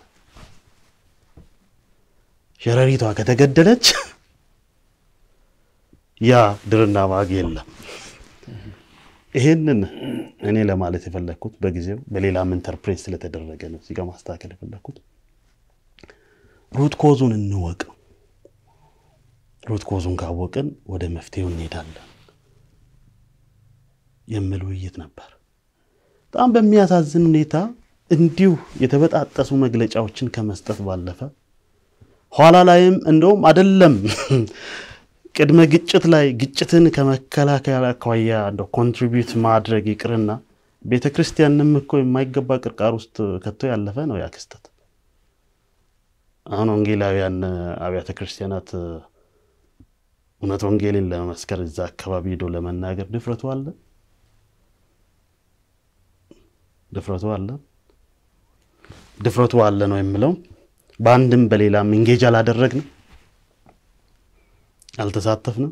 ሸረሪቷ ከተገደለች ያ ድርና ማግ የለም። ይሄንን እኔ ለማለት የፈለግኩት በጊዜው በሌላም ኢንተርፕሬት ስለተደረገ ነው እዚህ ጋ ማስተካከል የፈለግኩት። ሩት ኮዙን እንወቅ። ሩት ኮዙን ካወቅን ወደ መፍትሄው እንሄዳለን የሚል ውይይት ነበር። በጣም በሚያሳዝን ሁኔታ እንዲሁ የተበጣጠሱ መግለጫዎችን ከመስጠት ባለፈ ኋላ ላይም እንደውም አደለም ቅድመ ግጭት ላይ ግጭትን ከመከላከል አኳያ እንደ ኮንትሪቢዩት ማድረግ ይቅርና ቤተ ክርስቲያንም እኮ የማይገባ ቅርቃር ውስጥ ከቶ ያለፈ ነው ያ ክስተት። አሁን ወንጌላውያን አብያተ ክርስቲያናት እውነት ወንጌልን ለመመስከር እዛ አካባቢ ሄዶ ለመናገር ድፍረቱ አለ ድፍረቱ አለ ድፍረቱ አለ ነው የምለው። በአንድም በሌላም እንጌጅ አላደረግንም፣ አልተሳተፍንም።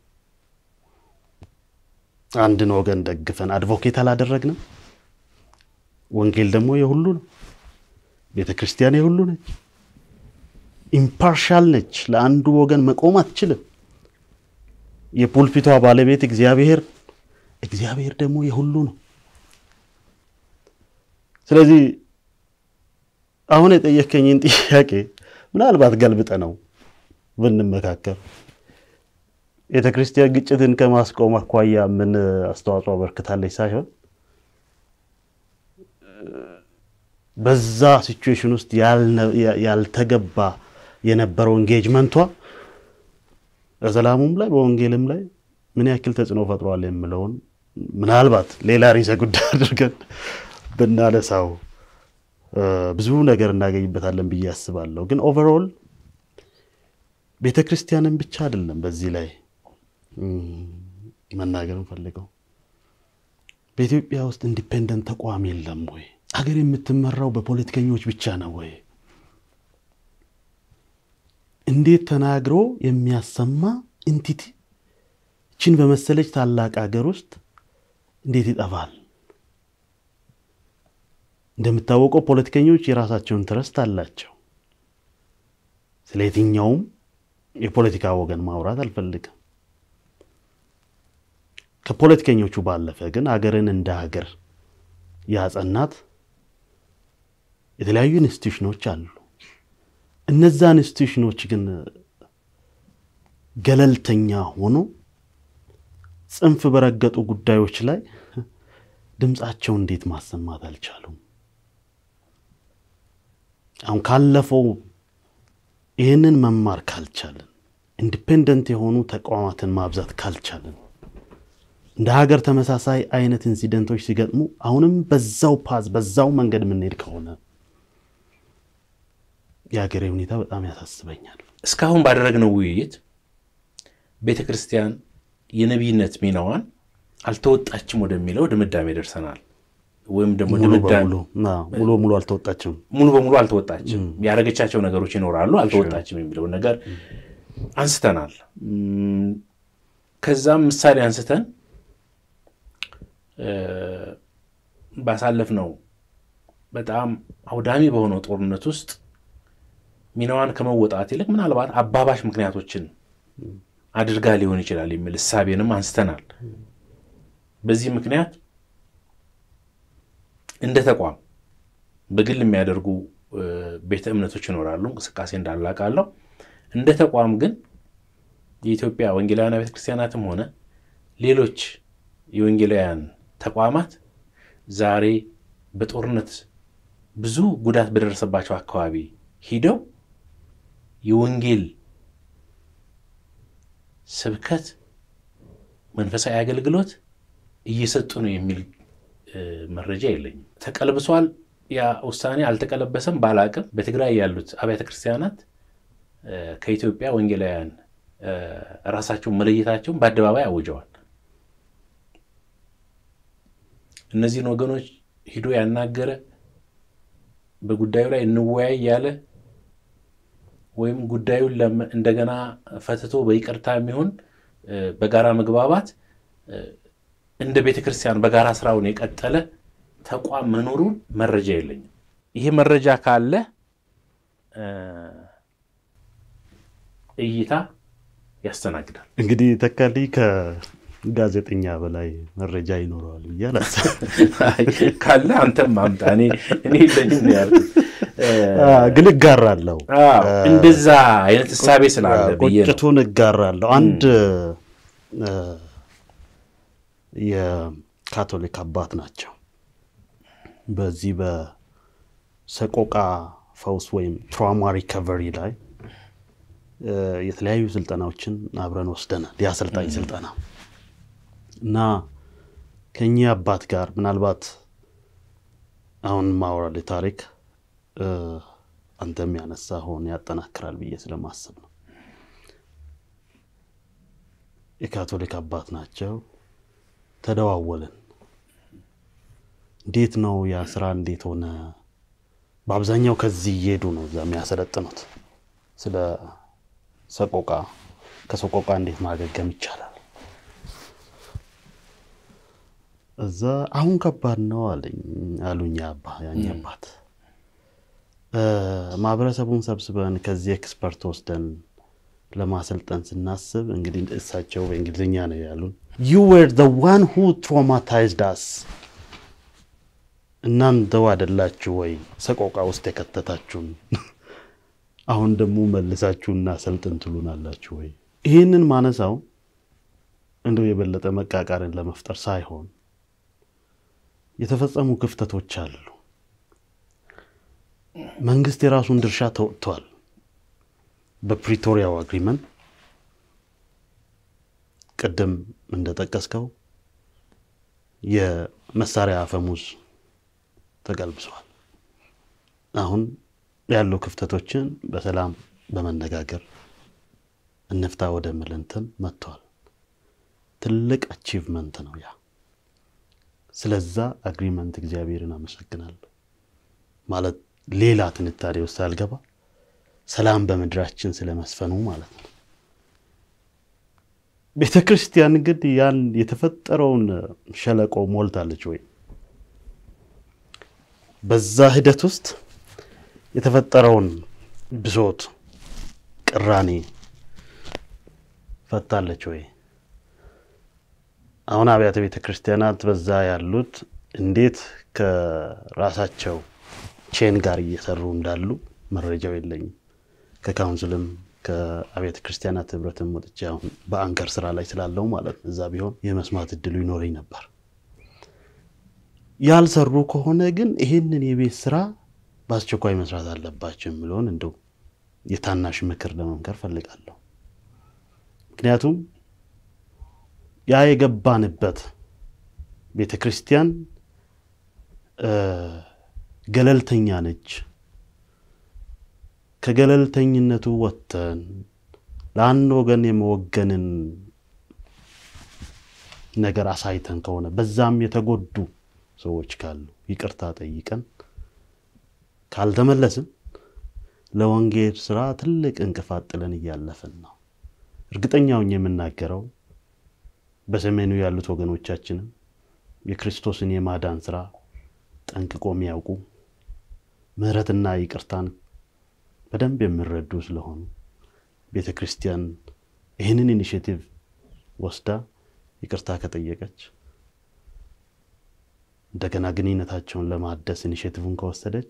አንድን ወገን ደግፈን አድቮኬት አላደረግንም። ወንጌል ደግሞ የሁሉ ነው። ቤተ ክርስቲያን የሁሉ ነች። ኢምፓርሻል ነች። ለአንዱ ወገን መቆም አትችልም። የፑልፒቷ ባለቤት እግዚአብሔር እግዚአብሔር ደግሞ የሁሉ ነው። ስለዚህ አሁን የጠየከኝን ጥያቄ ምናልባት ገልብጠ ነው ብንመካከር ቤተ ክርስቲያን ግጭትን ከማስቆም አኳያ ምን አስተዋጽኦ አበርክታለች ሳይሆን በዛ ሲቹዌሽን ውስጥ ያልተገባ የነበረው ኤንጌጅመንቷ በሰላሙም ላይ በወንጌልም ላይ ምን ያክል ተጽዕኖ ፈጥሯል የምለውን ምናልባት ሌላ ርዕሰ ጉዳይ አድርገን ብናነሳው ብዙ ነገር እናገኝበታለን ብዬ አስባለሁ። ግን ኦቨርኦል ቤተ ክርስቲያንን ብቻ አይደለም በዚህ ላይ መናገር እንፈልገው። በኢትዮጵያ ውስጥ ኢንዲፔንደንት ተቋም የለም ወይ? አገር የምትመራው በፖለቲከኞች ብቻ ነው ወይ? እንዴት ተናግሮ የሚያሰማ ኢንቲቲ ችን በመሰለች ታላቅ ሀገር ውስጥ እንዴት ይጠፋል? እንደምታወቀው ፖለቲከኞች የራሳቸውን ትረስት አላቸው። ስለ የትኛውም የፖለቲካ ወገን ማውራት አልፈልግም። ከፖለቲከኞቹ ባለፈ ግን ሀገርን እንደ ሀገር ያጸናት የተለያዩ ኢንስቲቱሽኖች አሉ። እነዛ ኢንስቲቱሽኖች ግን ገለልተኛ ሆኖ ጽንፍ በረገጡ ጉዳዮች ላይ ድምፃቸው እንዴት ማሰማት አልቻሉም? አሁን ካለፈው ይህንን መማር ካልቻለን፣ ኢንዲፔንደንት የሆኑ ተቋማትን ማብዛት ካልቻለን፣ እንደ ሀገር ተመሳሳይ አይነት ኢንሲደንቶች ሲገጥሙ አሁንም በዛው ፓዝ በዛው መንገድ የምንሄድ ከሆነ የሀገሬ ሁኔታ በጣም ያሳስበኛል። እስካሁን ባደረግነው ውይይት ቤተ ክርስቲያን የነቢይነት ሚናዋን አልተወጣችም ወደሚለው ድምዳሜ ደርሰናል። ወይም ደግሞ ሙሉ ድምዳሜ በሙሉ አዎ፣ ሙሉ ሙሉ አልተወጣችም። ሙሉ በሙሉ አልተወጣችም፣ ያደረገቻቸው ነገሮች ይኖራሉ፣ አልተወጣችም የሚለውን ነገር አንስተናል። እም፣ ከዛም ምሳሌ አንስተን እ፣ ባሳለፍነው በጣም አውዳሚ በሆነው ጦርነት ውስጥ ሚናዋን ከመወጣት ይልቅ ምናልባት አባባሽ ምክንያቶችን አድርጋ ሊሆን ይችላል የሚል እሳቤንም አንስተናል። በዚህ ምክንያት እንደ ተቋም በግል የሚያደርጉ እ፣ ቤተ እምነቶች ይኖራሉ፣ እንቅስቃሴ እንዳላቃለው። እንደ ተቋም ግን የኢትዮጵያ ወንጌላውያን ቤተ ክርስቲያናትም ሆነ ሌሎች የወንጌላውያን ተቋማት ዛሬ በጦርነት ብዙ ጉዳት በደረሰባቸው አካባቢ ሂደው የወንጌል ስብከት፣ መንፈሳዊ አገልግሎት እየሰጡ ነው የሚል እ፣ መረጃ የለኝም። ተቀልብሷል ያ ውሳኔ አልተቀለበሰም ባላቅም በትግራይ ያሉት አብያተ ክርስቲያናት እ፣ ከኢትዮጵያ ወንጌላውያን እ፣ ራሳቸውን መለየታቸውን በአደባባይ አውጀዋል። እነዚህን ወገኖች ሂዶ ያናገረ በጉዳዩ ላይ እንወያይ ያለ ወይም ጉዳዩን ለም- እንደገና ፈትቶ በይቅርታ የሚሆን እ፣ በጋራ መግባባት እ፣ እንደ ቤተ ክርስቲያን በጋራ ስራውን የቀጠለ ተቋም መኖሩን መረጃ የለኝም። ይሄ መረጃ ካለ እ፣ እይታ ያስተናግዳል። እንግዲህ ተካልኝ ከጋዜጠኛ በላይ መረጃ ይኖረዋል ብዬ አላስብም። አይ፣ ካለ አንተም አምጣ። እኔ እኔ የለኝም ነው ያልኩት። እ፣ አዎ፣ ግን እጋራለሁ። አዎ፣ እንደዛ አይነት እሳቤ ስላለ ብዬ ነው። ቁጭቱን እጋራለሁ። አንድ እ፣ የካቶሊክ አባት ናቸው። በዚህ በሰቆቃ ፈውስ ወይም ትራውማ ሪከቨሪ ላይ እ፣ የተለያዩ ስልጠናዎችን አብረን ወስደናል። የአሰልጣኝ ስልጠና እና ከኚህ አባት ጋር ምናልባት አሁን ማወራል ታሪክ እ፣ አንተም ያነሳኸውን ያጠናክራል ብዬ ስለማስብ ነው። የካቶሊክ አባት ናቸው። ተደዋወልን። እንዴት ነው ያ ስራ እንዴት ሆነ? በአብዛኛው ከዚህ እየሄዱ ነው እዛ የሚያሰለጥኑት ስለ ሰቆቃ፣ ከሰቆቃ እንዴት ማገገም ይቻላል። እዛ አሁን ከባድ ነው አለኝ አሉኝ አባ ያኝ አባት እ፣ ማህበረሰቡን ሰብስበን ከዚህ ኤክስፐርት ወስደን ለማሰልጠን ስናስብ እንግዲህ እሳቸው በእንግሊዝኛ ነው ያሉን ዩ ዌር ዘ ዋን ሁ ትራውማታይዝድ አስ እናንተው አይደላችሁ ወይ ሰቆቃ ውስጥ የከተታችሁን አሁን ደግሞ መልሳችሁና ሰልጥን ትሉናላችሁ ወይ ይህንን ማነሳው እንደው የበለጠ መቃቃርን ለመፍጠር ሳይሆን የተፈጸሙ ክፍተቶች አሉ መንግስት የራሱን ድርሻ ተወጥቷል በፕሪቶሪያው አግሪመንት ቅድም እንደጠቀስከው የመሳሪያ አፈሙዝ ተቀልብሷል። አሁን ያሉ ክፍተቶችን በሰላም በመነጋገር እንፍታ ወደ ምልንትን መጥቷል። ትልቅ አቺቭመንት ነው ያ። ስለዛ አግሪመንት እግዚአብሔርን አመሰግናለሁ። ማለት ሌላ ትንታኔ ውስጥ አልገባ ሰላም በምድራችን ስለመስፈኑ ማለት ነው። ቤተ ክርስቲያን ግን ያን የተፈጠረውን ሸለቆ ሞልታለች ወይ? በዛ ሂደት ውስጥ የተፈጠረውን ብሶት፣ ቅራኔ ፈታለች ወይ? አሁን አብያተ ቤተ ክርስቲያናት በዛ ያሉት እንዴት ከራሳቸው ቼን ጋር እየሰሩ እንዳሉ መረጃው የለኝም። ከካውንስልም ከአብያተ ክርስቲያናት ህብረትም ወጥቼ አሁን በአንከር ስራ ላይ ስላለው ማለት ነው። እዛ ቢሆን የመስማት እድሉ ይኖረኝ ነበር። ያልሰሩ ከሆነ ግን ይህንን የቤት ስራ በአስቸኳይ መስራት አለባቸው የሚለውን እንደው የታናሽ ምክር ለመምከር ፈልጋለሁ። ምክንያቱም ያ የገባንበት ቤተ ክርስቲያን ገለልተኛ ነች። ከገለልተኝነቱ ወጥተን ለአንድ ወገን የመወገንን ነገር አሳይተን ከሆነ በዛም የተጎዱ ሰዎች ካሉ ይቅርታ ጠይቀን ካልተመለስን ለወንጌል ስራ ትልቅ እንቅፋት ጥለን እያለፍን ነው። እርግጠኛውን የምናገረው በሰሜኑ ያሉት ወገኖቻችንም የክርስቶስን የማዳን ስራ ጠንቅቆ የሚያውቁ ምሕረትና ይቅርታን በደንብ የሚረዱ ስለሆኑ ቤተ ክርስቲያን ይህንን ኢኒሽቲቭ ወስዳ ይቅርታ ከጠየቀች እንደገና ግንኙነታቸውን ለማደስ ኢኒሽቲቭን ከወሰደች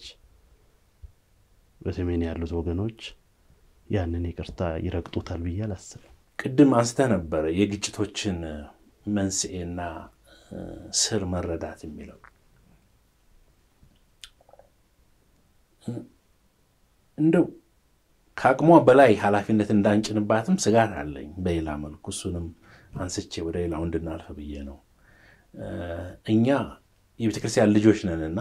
በሰሜን ያሉት ወገኖች ያንን ይቅርታ ይረግጡታል ብዬ አላስብም። ቅድም አንስተህ ነበረ የግጭቶችን መንስኤና ስር መረዳት የሚለው እንደው ከአቅሟ በላይ ኃላፊነት እንዳንጭንባትም ስጋት አለኝ። በሌላ መልኩ እሱንም አንስቼ ወደ ሌላው እንድናልፍ ብዬ ነው። እኛ የቤተ ክርስቲያን ልጆች ነንና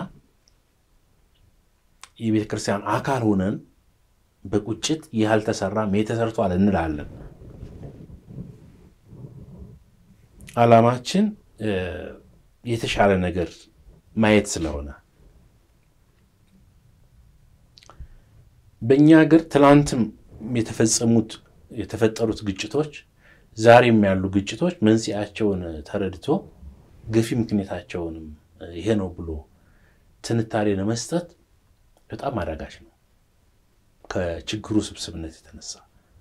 የቤተ ክርስቲያን አካል ሆነን በቁጭት ይህ አልተሰራም ይህ ተሰርቷል እንላለን። ዓላማችን የተሻለ ነገር ማየት ስለሆነ በእኛ ሀገር ትናንትም የተፈጸሙት የተፈጠሩት ግጭቶች ዛሬም ያሉ ግጭቶች መንስኤያቸውን ተረድቶ ገፊ ምክንያታቸውንም ይሄ ነው ብሎ ትንታኔ ለመስጠት በጣም አዳጋች ነው። ከችግሩ ስብስብነት የተነሳ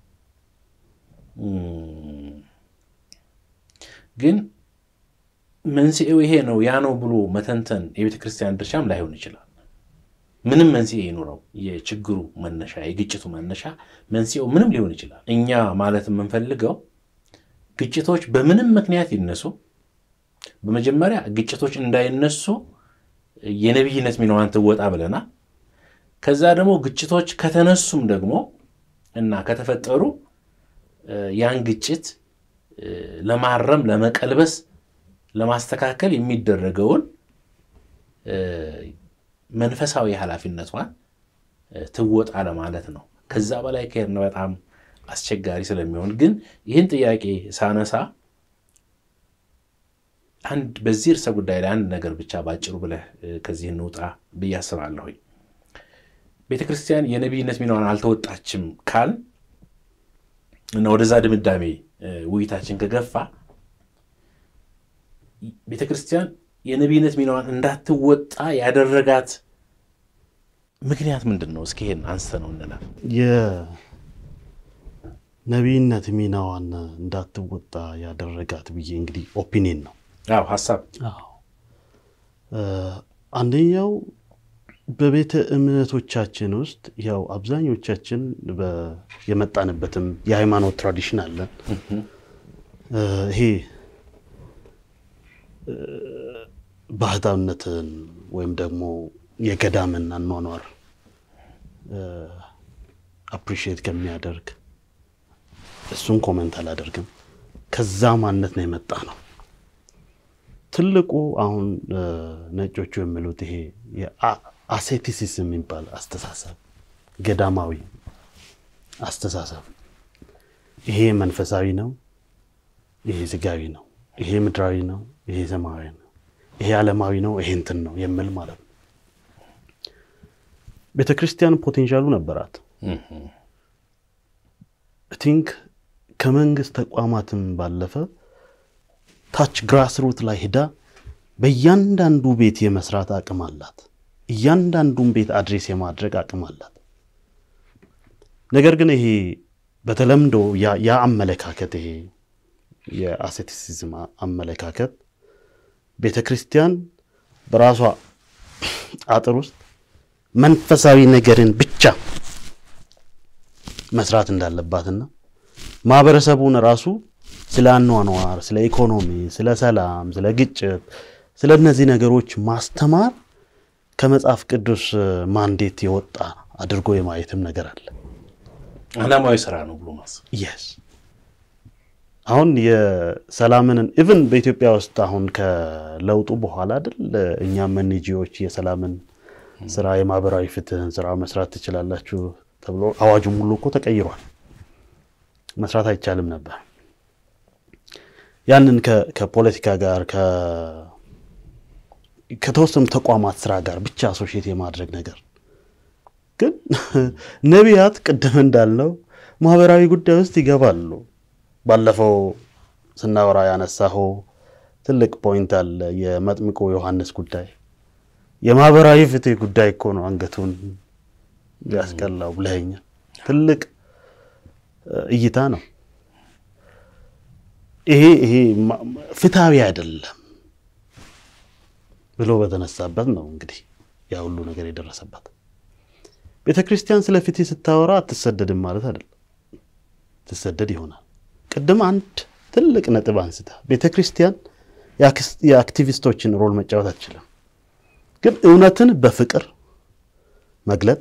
ግን መንስኤው ይሄ ነው ያ ነው ብሎ መተንተን የቤተ ክርስቲያን ድርሻም ላይሆን ይችላል። ምንም መንስኤ ይኑረው የችግሩ መነሻ የግጭቱ መነሻ መንስኤው ምንም ሊሆን ይችላል። እኛ ማለት የምንፈልገው ግጭቶች በምንም ምክንያት ይነሱ፣ በመጀመሪያ ግጭቶች እንዳይነሱ የነቢይነት ሚናዋን ትወጣ ብለናል። ከዛ ደግሞ ግጭቶች ከተነሱም ደግሞ እና ከተፈጠሩ ያን ግጭት ለማረም ለመቀልበስ ለማስተካከል የሚደረገውን መንፈሳዊ ኃላፊነቷን ትወጣ ለማለት ነው። ከዛ በላይ ከሄድን በጣም አስቸጋሪ ስለሚሆን ግን ይህን ጥያቄ ሳነሳ አንድ በዚህ ርዕሰ ጉዳይ ላይ አንድ ነገር ብቻ ባጭሩ ብለህ ከዚህ እንውጣ ብዬ አስባለሁኝ። ቤተ ክርስቲያን የነቢይነት ሚናዋን አልተወጣችም ካል እና ወደዛ ድምዳሜ ውይይታችን ከገፋ ቤተ ክርስቲያን የነቢይነት ሚናዋን እንዳትወጣ ያደረጋት ምክንያት ምንድን ነው? እስኪ ይሄን አንስተ ነው እንላል። የነቢይነት ሚናዋን እንዳትወጣ ያደረጋት ብዬ እንግዲህ ኦፒኒየን ነው አዎ ሀሳብ አንደኛው በቤተ እምነቶቻችን ውስጥ ያው አብዛኞቻችን የመጣንበትም የሃይማኖት ትራዲሽን አለን። ይሄ ባህታዊነትን ወይም ደግሞ የገዳምን አኗኗር አፕሪሺየት ከሚያደርግ እሱን ኮመንት አላደርግም። ከዛ ማንነት ነው የመጣ ነው። ትልቁ አሁን ነጮቹ የሚሉት ይሄ አሴቲሲዝም የሚባል አስተሳሰብ ገዳማዊ አስተሳሰብ ይሄ መንፈሳዊ ነው፣ ይሄ ስጋዊ ነው፣ ይሄ ምድራዊ ነው፣ ይሄ ሰማያዊ ነው፣ ይሄ ዓለማዊ ነው፣ ይሄ እንትን ነው የሚል ማለት ነው። ቤተ ክርስቲያን ፖቴንሻሉ ነበራት። ቲንክ ከመንግስት ተቋማትም ባለፈ ታች ግራስሩት ላይ ሄዳ በእያንዳንዱ ቤት የመስራት አቅም አላት። እያንዳንዱን ቤት አድሬስ የማድረግ አቅም አላት። ነገር ግን ይሄ በተለምዶ ያ አመለካከት ይሄ የአሴቲሲዝም አመለካከት ቤተ ክርስቲያን በራሷ አጥር ውስጥ መንፈሳዊ ነገርን ብቻ መስራት እንዳለባትና ማህበረሰቡን ራሱ ስለ አኗኗር፣ ስለ ኢኮኖሚ፣ ስለ ሰላም፣ ስለ ግጭት፣ ስለ እነዚህ ነገሮች ማስተማር ከመጽሐፍ ቅዱስ ማንዴት የወጣ አድርጎ የማየትም ነገር አለ። ዓላማዊ ስራ ነው ብሎ ማሰብ የስ አሁን የሰላምን ኢቭን በኢትዮጵያ ውስጥ አሁን ከለውጡ በኋላ አይደል እኛም ኤንጂኦዎች የሰላምን ስራ የማህበራዊ ፍትህን ስራ መስራት ትችላላችሁ ተብሎ አዋጁም ሁሉ እኮ ተቀይሯል። መስራት አይቻልም ነበር። ያንን ከፖለቲካ ጋር ከተወሰኑ ተቋማት ስራ ጋር ብቻ አሶሺየት የማድረግ ነገር ግን ነቢያት ቅድም እንዳልነው ማህበራዊ ጉዳይ ውስጥ ይገባሉ። ባለፈው ስናወራ ያነሳኸው ትልቅ ፖይንት አለ። የመጥምቁ ዮሐንስ ጉዳይ የማህበራዊ ፍትህ ጉዳይ እኮ ነው አንገቱን ያስቀላው ብለኸኛል። ትልቅ እይታ ነው ይሄ። ይሄ ፍትሐዊ አይደለም ብሎ በተነሳበት ነው እንግዲህ ያ ሁሉ ነገር የደረሰበት። ቤተ ክርስቲያን ስለ ፍትህ ስታወራ አትሰደድም ማለት አይደለም። ትሰደድ ይሆናል። ቅድም አንድ ትልቅ ነጥብ አንስታ ቤተ ክርስቲያን የአክቲቪስቶችን ሮል መጫወት አትችልም። ግን እውነትን በፍቅር መግለጥ፣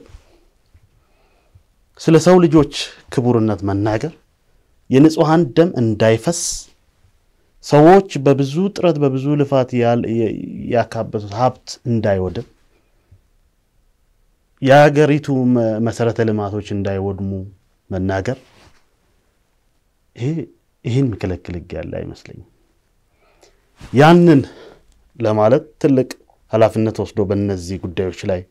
ስለ ሰው ልጆች ክቡርነት መናገር፣ የንጹሐን ደም እንዳይፈስ ሰዎች በብዙ ጥረት በብዙ ልፋት ያካበቱት ሀብት እንዳይወድም፣ የሀገሪቱ መሰረተ ልማቶች እንዳይወድሙ መናገር ይሄ ይህን የሚከለክል ሕግ ያለ አይመስለኝም። ያንን ለማለት ትልቅ ኃላፊነት ወስዶ በእነዚህ ጉዳዮች ላይ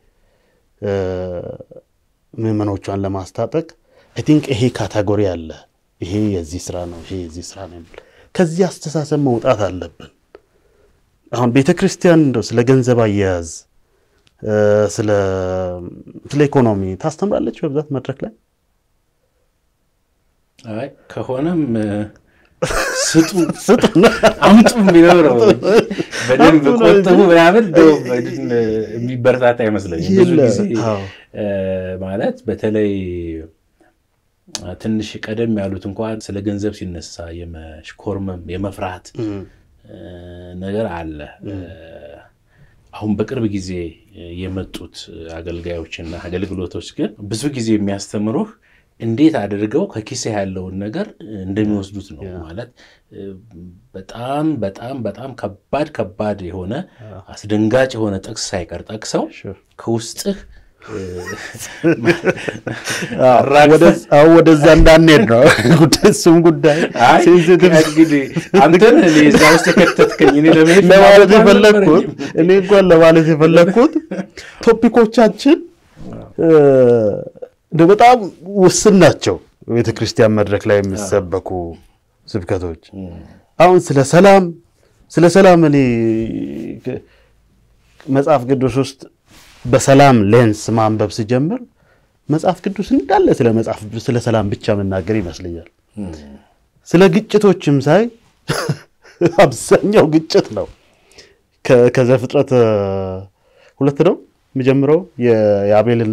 ምዕመኖቿን ለማስታጠቅ አይ ቲንክ ይሄ ካታጎሪ አለ። ይሄ የዚህ ስራ ነው፣ ይሄ የዚህ ስራ ነው የሚል ከዚህ አስተሳሰብ መውጣት አለብን። አሁን ቤተ ክርስቲያን እንደው ስለ ገንዘብ አያያዝ፣ ስለ ኢኮኖሚ ታስተምራለች በብዛት መድረክ ላይ አይ ከሆነም ስጡ አምጡ የሚለው ነው። በደንብ ቆጥቡ ምናምን የሚበረታታ አይመስለኝም። ብዙ ጊዜ ማለት በተለይ ትንሽ ቀደም ያሉት እንኳን ስለ ገንዘብ ሲነሳ የመሽኮርመም የመፍራት ነገር አለ። አሁን በቅርብ ጊዜ የመጡት አገልጋዮችና አገልግሎቶች ግን ብዙ ጊዜ የሚያስተምሩህ እንዴት አድርገው ከኪሴ ያለውን ነገር እንደሚወስዱት ነው። ማለት በጣም በጣም በጣም ከባድ ከባድ የሆነ አስደንጋጭ የሆነ ጥቅስ ሳይቀር ጠቅሰው ከውስጥህ ወደዛ እንዳንሄድ ነው እሱም ጉዳይ እንግዲህ አንተን እዛ ውስጥ የከተትከኝ እኔ ለመሄድ ለማለት የፈለግኩት እኔ እንኳን ለማለት የፈለግኩት ቶፒኮቻችን በጣም ውስን ናቸው። ቤተ ክርስቲያን መድረክ ላይ የሚሰበኩ ስብከቶች አሁን ስለ ሰላም ስለ ሰላም እኔ መጽሐፍ ቅዱስ ውስጥ በሰላም ሌንስ ማንበብ ስጀምር መጽሐፍ ቅዱስ እንዳለ ስለ መጽሐፍ ስለ ሰላም ብቻ መናገር ይመስለኛል። ስለ ግጭቶችም ሳይ አብዛኛው ግጭት ነው። ከዘፍጥረት ሁለት ነው የሚጀምረው የአቤልና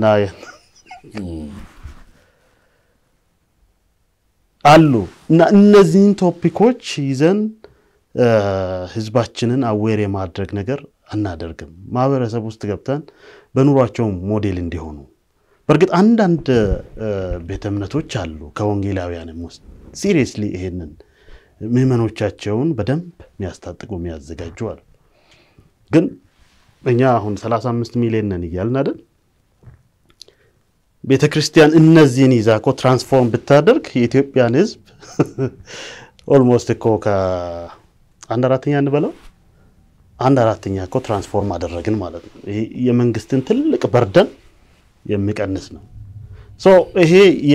አሉ እና እነዚህን ቶፒኮች ይዘን ህዝባችንን አዌር የማድረግ ነገር አናደርግም። ማህበረሰብ ውስጥ ገብተን በኑሯቸው ሞዴል እንዲሆኑ በእርግጥ አንዳንድ ቤተ እምነቶች አሉ ከወንጌላውያንም ውስጥ ሲሪየስሊ ይሄንን ምዕመኖቻቸውን በደንብ የሚያስታጥቁ የሚያዘጋጁ አሉ። ግን እኛ አሁን 35 ሚሊዮን ነን እያልን አይደል? ቤተ ክርስቲያን እነዚህን ይዛ እኮ ትራንስፎርም ብታደርግ የኢትዮጵያን ህዝብ ኦልሞስት እኮ ከአንድ አራተኛ እንበለው አንድ አራተኛ እኮ ትራንስፎርም አደረግን ማለት ነው። ይሄ የመንግስትን ትልቅ በርደን የሚቀንስ ነው። ሶ ይሄ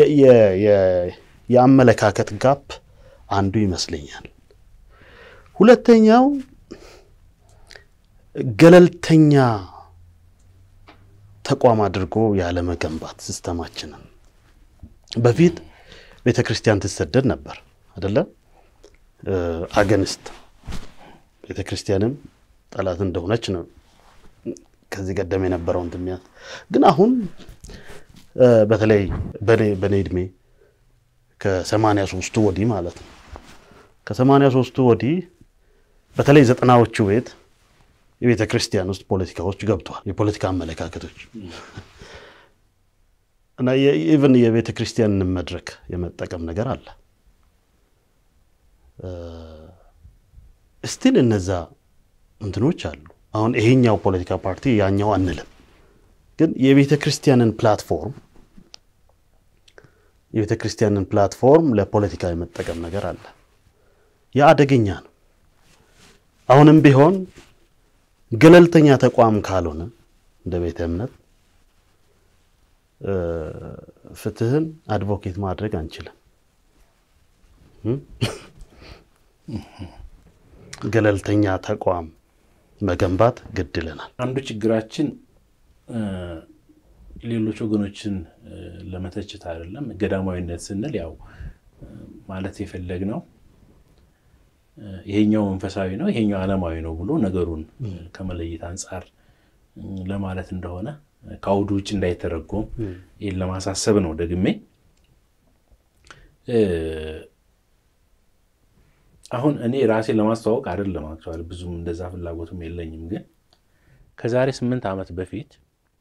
የአመለካከት ጋፕ አንዱ ይመስለኛል። ሁለተኛው ገለልተኛ ተቋም አድርጎ ያለመገንባት ሲስተማችንን። በፊት ቤተ ክርስቲያን ትሰደድ ነበር አይደለም? አገንስት ቤተ ክርስቲያንም ጠላት እንደሆነች ነው ከዚህ ቀደም የነበረውን ትሚያት ግን አሁን በተለይ በኔ እድሜ ከሰማንያ ሶስቱ ወዲህ ማለት ነው። ከሰማንያ ሶስቱ ወዲህ በተለይ ዘጠናዎቹ ቤት የቤተ ክርስቲያን ውስጥ ፖለቲካዎች ገብተዋል። የፖለቲካ አመለካከቶች እና ኢቨን የቤተ ክርስቲያንን መድረክ የመጠቀም ነገር አለ። እስቲል እነዛ እንትኖች አሉ። አሁን ይሄኛው ፖለቲካ ፓርቲ ያኛው አንልም፣ ግን የቤተ ክርስቲያንን ፕላትፎርም የቤተ ክርስቲያንን ፕላትፎርም ለፖለቲካ የመጠቀም ነገር አለ። ያ አደገኛ ነው። አሁንም ቢሆን ገለልተኛ ተቋም ካልሆነ እንደ ቤተ እምነት ፍትህን አድቮኬት ማድረግ አንችልም። ገለልተኛ ተቋም መገንባት ግድ ይለናል። አንዱ ችግራችን ሌሎች ወገኖችን ለመተችት አይደለም። ገዳማዊነት ስንል ያው ማለት የፈለግነው ይሄኛው መንፈሳዊ ነው፣ ይሄኛው ዓለማዊ ነው ብሎ ነገሩን ከመለየት አንጻር ለማለት እንደሆነ ከአውዱ ውጭ እንዳይተረጎም ይህን ለማሳሰብ ነው። ደግሜ አሁን እኔ ራሴን ለማስተዋወቅ አይደለም፣ አክቹዋሊ ብዙም እንደዛ ፍላጎቱም የለኝም። ግን ከዛሬ ስምንት ዓመት በፊት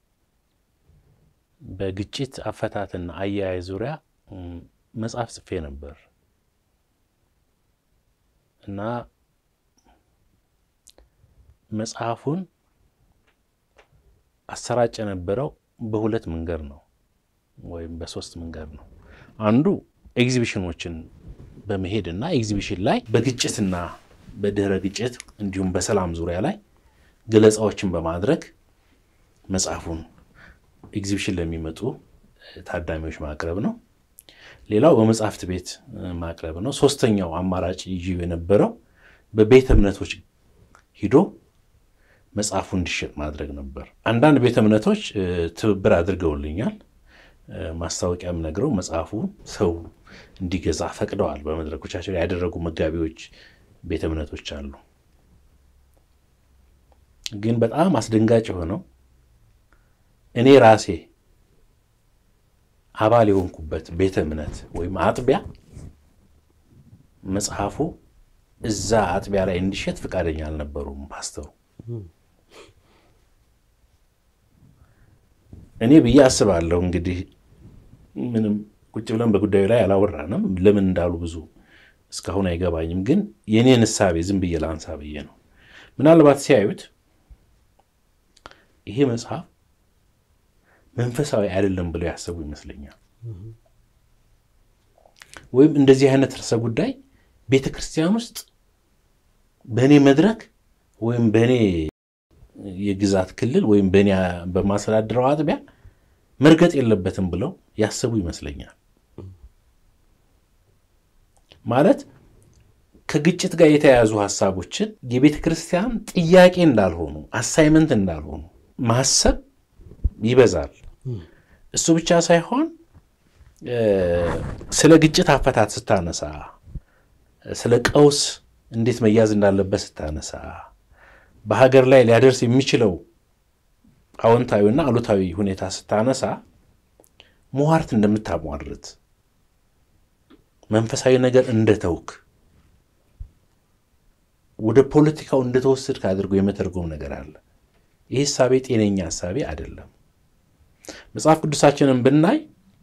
በግጭት አፈታትና አያያዝ ዙሪያ መጽሐፍ ጽፌ ነበር እና መጽሐፉን አሰራጭ የነበረው በሁለት መንገድ ነው ወይም በሶስት መንገድ ነው። አንዱ ኤግዚቢሽኖችን በመሄድ እና ኤግዚቢሽን ላይ በግጭትና በድህረ ግጭት እንዲሁም በሰላም ዙሪያ ላይ ገለጻዎችን በማድረግ መጽሐፉን ኤግዚቢሽን ለሚመጡ ታዳሚዎች ማቅረብ ነው። ሌላው በመጽሐፍት ቤት ማቅረብ ነው። ሶስተኛው አማራጭ ይዤ የነበረው በቤተ እምነቶች ሂዶ መጽሐፉ እንዲሸጥ ማድረግ ነበር። አንዳንድ ቤተ እምነቶች ትብብር አድርገውልኛል። ማስታወቂያም ነግረው መጽሐፉ ሰው እንዲገዛ ፈቅደዋል። በመድረኮቻቸው ያደረጉ መጋቢዎች ቤተ እምነቶች አሉ። ግን በጣም አስደንጋጭ የሆነው እኔ ራሴ አባል የሆንኩበት ቤተ እምነት ወይም አጥቢያ መጽሐፉ እዛ አጥቢያ ላይ እንዲሸጥ ፈቃደኛ አልነበሩም ፓስተሩ። እኔ ብዬ አስባለሁ እንግዲህ ምንም ቁጭ ብለን በጉዳዩ ላይ አላወራንም። ለምን እንዳሉ ብዙ እስካሁን አይገባኝም። ግን የእኔን እሳቤ ዝም ብዬ ላንሳ ብዬ ነው። ምናልባት ሲያዩት ይሄ መጽሐፍ መንፈሳዊ አይደለም ብለው ያሰቡ ይመስለኛል። ወይም እንደዚህ አይነት ርዕሰ ጉዳይ ቤተ ክርስቲያን ውስጥ በእኔ መድረክ ወይም በእኔ የግዛት ክልል ወይም በእኔ በማስተዳድረው አጥቢያ መርገጥ የለበትም ብለው ያሰቡ ይመስለኛል። ማለት ከግጭት ጋር የተያያዙ ሀሳቦችን የቤተ ክርስቲያን ጥያቄ እንዳልሆኑ አሳይመንት እንዳልሆኑ ማሰብ ይበዛል። እሱ ብቻ ሳይሆን ስለ ግጭት አፈታት ስታነሳ፣ ስለ ቀውስ እንዴት መያዝ እንዳለበት ስታነሳ፣ በሀገር ላይ ሊያደርስ የሚችለው አዎንታዊና አሉታዊ ሁኔታ ስታነሳ ሟርት እንደምታሟርት መንፈሳዊ ነገር እንደተውክ ወደ ፖለቲካው እንደተወሰድክ አድርጎ የመተርጎም ነገር አለ። ይህ እሳቤ ጤነኛ እሳቤ አይደለም። መጽሐፍ ቅዱሳችንን ብናይ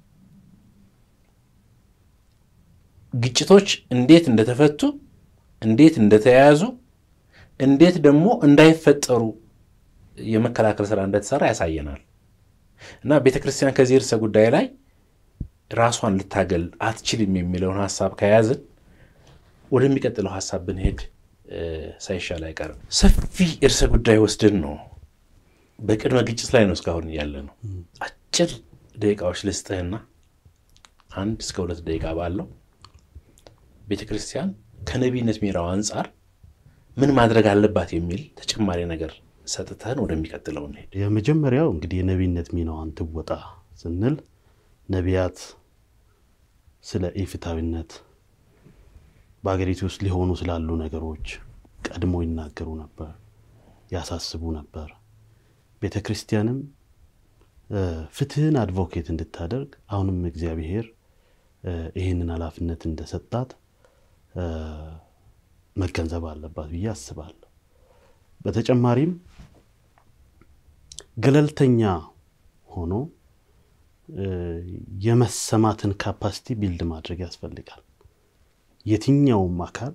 ግጭቶች እንዴት እንደተፈቱ፣ እንዴት እንደተያያዙ፣ እንዴት ደግሞ እንዳይፈጠሩ የመከላከል ስራ እንደተሰራ ያሳየናል። እና ቤተ ክርስቲያን ከዚህ ርዕሰ ጉዳይ ላይ ራሷን ልታገል አትችልም የሚለውን ሀሳብ ከያዝን ወደሚቀጥለው ሀሳብ ብንሄድ ሳይሻል አይቀርም። ሰፊ ርዕሰ ጉዳይ ወስድን ነው በቅድመ ግጭት ላይ ነው እስካሁን እያለ ነው። አጭር ደቂቃዎች ልስጥህና አንድ እስከ ሁለት ደቂቃ ባለው ቤተ ክርስቲያን ከነቢይነት ሚናው አንጻር ምን ማድረግ አለባት የሚል ተጨማሪ ነገር ሰጥተህን ወደሚቀጥለው እንሄድ። የመጀመሪያው እንግዲህ የነቢይነት ሚናዋን ትወጣ ስንል ነቢያት ስለ ኢፍትሐዊነት በሀገሪቱ ውስጥ ሊሆኑ ስላሉ ነገሮች ቀድሞ ይናገሩ ነበር፣ ያሳስቡ ነበር። ቤተ ክርስቲያንም ፍትህን አድቮኬት እንድታደርግ አሁንም እግዚአብሔር ይህንን ኃላፊነት እንደሰጣት መገንዘብ አለባት ብዬ አስባለሁ። በተጨማሪም ገለልተኛ ሆኖ የመሰማትን ካፓሲቲ ቢልድ ማድረግ ያስፈልጋል። የትኛውም አካል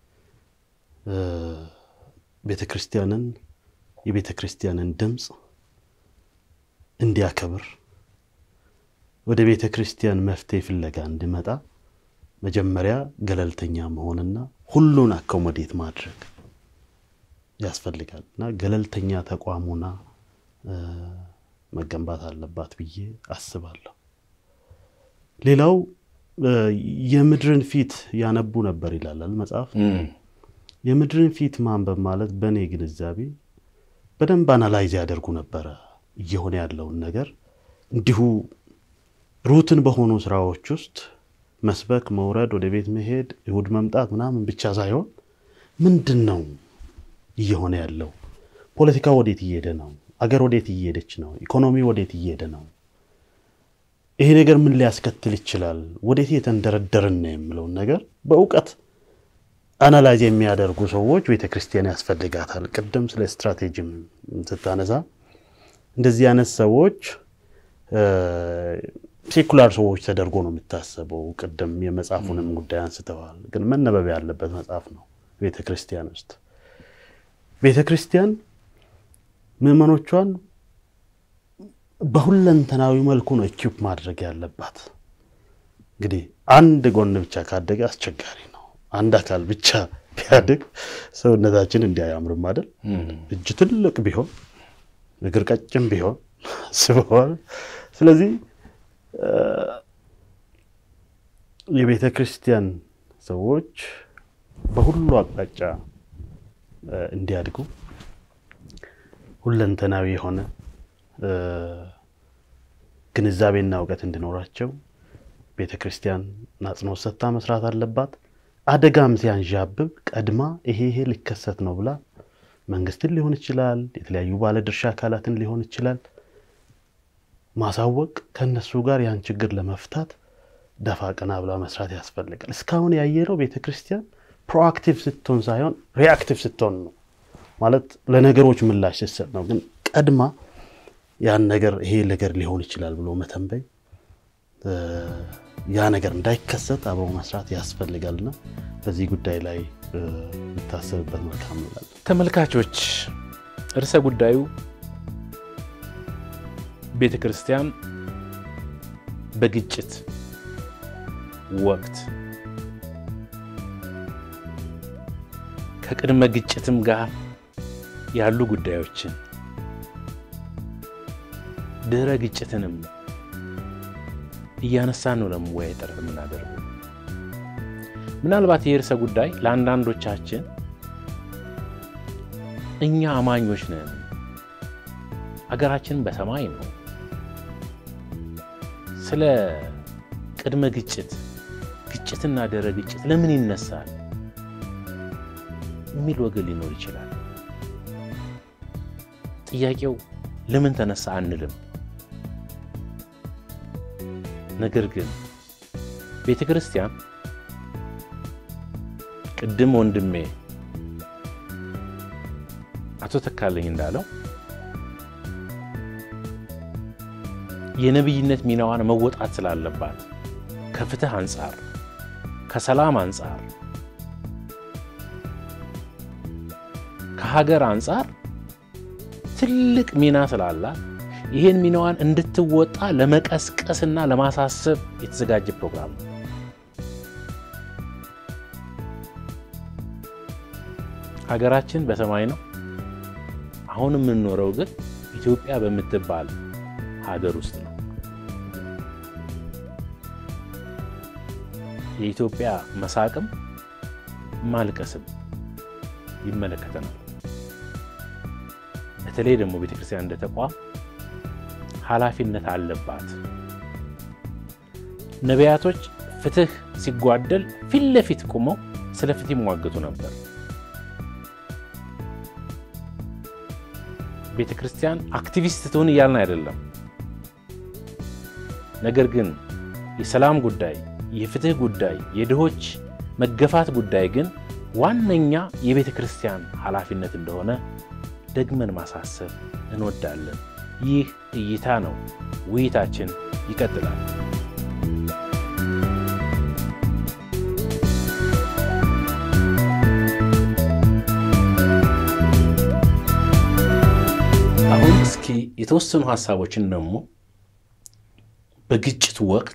ቤተ ክርስቲያንን የቤተ ክርስቲያንን ድምፅ እንዲያከብር ወደ ቤተ ክርስቲያን መፍትሄ ፍለጋ እንዲመጣ መጀመሪያ ገለልተኛ መሆንና ሁሉን አኮሞዴት ማድረግ ያስፈልጋል እና ገለልተኛ ተቋሙና መገንባት አለባት ብዬ አስባለሁ። ሌላው የምድርን ፊት ያነቡ ነበር ይላላል መጽሐፍ። የምድርን ፊት ማንበብ ማለት በእኔ ግንዛቤ በደንብ አናላይዝ ያደርጉ ነበረ እየሆነ ያለውን ነገር እንዲሁ ሩትን በሆኑ ስራዎች ውስጥ መስበክ፣ መውረድ፣ ወደ ቤት መሄድ፣ እሑድ መምጣት ምናምን ብቻ ሳይሆን ምንድን ነው እየሆነ ያለው? ፖለቲካ ወዴት እየሄደ ነው? አገር ወዴት እየሄደች ነው? ኢኮኖሚ ወዴት እየሄደ ነው? ይሄ ነገር ምን ሊያስከትል ይችላል? ወዴት የተንደረደርን ነው የምለውን ነገር በእውቀት አናላይዝ የሚያደርጉ ሰዎች ቤተ ክርስቲያን ያስፈልጋታል። ቅድም ስለ ስትራቴጂም ስታነሳ እንደዚህ አይነት ሰዎች ሴኩላር ሰዎች ተደርጎ ነው የሚታሰበው። ቅድም የመጽሐፉንም ጉዳይ አንስተዋል። ግን መነበብ ያለበት መጽሐፍ ነው። ቤተ ክርስቲያን ውስጥ ቤተ ክርስቲያን ምዕመኖቿን በሁለንተናዊ መልኩ ነው ኢኪፕ ማድረግ ያለባት። እንግዲህ አንድ ጎን ብቻ ካደገ አስቸጋሪ ነው። አንድ አካል ብቻ ቢያድግ ሰውነታችን እንዲያያምርም አይደል? እጅ ትልቅ ቢሆን እግር ቀጭን ቢሆን ስበዋል። ስለዚህ የቤተ ክርስቲያን ሰዎች በሁሉ አቅጣጫ እንዲያድጉ ሁለንተናዊ የሆነ ግንዛቤና እውቀት እንዲኖራቸው ቤተ ክርስቲያን አጽንኦት ሰጥታ መስራት አለባት። አደጋም ሲያንዣብብ ቀድማ ይሄ ይሄ ሊከሰት ነው ብላ መንግስትን ሊሆን ይችላል፣ የተለያዩ ባለድርሻ አካላትን ሊሆን ይችላል ማሳወቅ፣ ከነሱ ጋር ያን ችግር ለመፍታት ደፋ ቀና ብላ መስራት ያስፈልጋል። እስካሁን ያየነው ቤተ ክርስቲያን ፕሮአክቲቭ ስትሆን ሳይሆን ሪአክቲቭ ስትሆን ነው። ማለት ለነገሮች ምላሽ ስትሰጥ ነው። ግን ቀድማ ያን ነገር ይሄ ነገር ሊሆን ይችላል ብሎ መተንበይ ያ ነገር እንዳይከሰት አብሮ መስራት ያስፈልጋልና በዚህ ጉዳይ ላይ የምታሰብበት መልካም እንላለን። ተመልካቾች ርዕሰ ጉዳዩ ቤተ ክርስቲያን በግጭት ወቅት ከቅድመ ግጭትም ጋር ያሉ ጉዳዮችን ድህረ ግጭትንም እያነሳን ነው ለመወያየት ጥረት የምናደርገው። ምናልባት የርዕሰ ጉዳይ ለአንዳንዶቻችን እኛ አማኞች ነን፣ አገራችን በሰማይ ነው፣ ስለ ቅድመ ግጭት ግጭትና ድህረ ግጭት ለምን ይነሳል የሚል ወገን ሊኖር ይችላል። ጥያቄው ለምን ተነሳ አንልም። ነገር ግን ቤተ ክርስቲያን ቅድም ወንድሜ አቶ ተካለኝ እንዳለው የነቢይነት ሚናዋን መወጣት ስላለባት ከፍትህ አንጻር፣ ከሰላም አንጻር፣ ከሀገር አንጻር ትልቅ ሚና ስላላት ይህን ሚናዋን እንድትወጣ ለመቀስቀስና ለማሳሰብ የተዘጋጀ ፕሮግራም ነው። ሀገራችን በሰማይ ነው። አሁን የምንኖረው ግን ኢትዮጵያ በምትባል ሀገር ውስጥ ነው። የኢትዮጵያ መሳቅም ማልቀስም ይመለከተናል። በተለይ ደግሞ ቤተክርስቲያን እንደ ተቋም ኃላፊነት አለባት። ነቢያቶች ፍትህ ሲጓደል ፊት ለፊት ቆመው ስለ ፍትህ ይሟገቱ ነበር። ቤተ ክርስቲያን አክቲቪስት ትሁን እያልን አይደለም። ነገር ግን የሰላም ጉዳይ፣ የፍትህ ጉዳይ፣ የድሆች መገፋት ጉዳይ ግን ዋነኛ የቤተ ክርስቲያን ኃላፊነት እንደሆነ ደግመን ማሳሰብ እንወዳለን። ይህ እይታ ነው። ውይይታችን ይቀጥላል። አሁን እስኪ የተወሰኑ ሀሳቦችን ደግሞ በግጭቱ ወቅት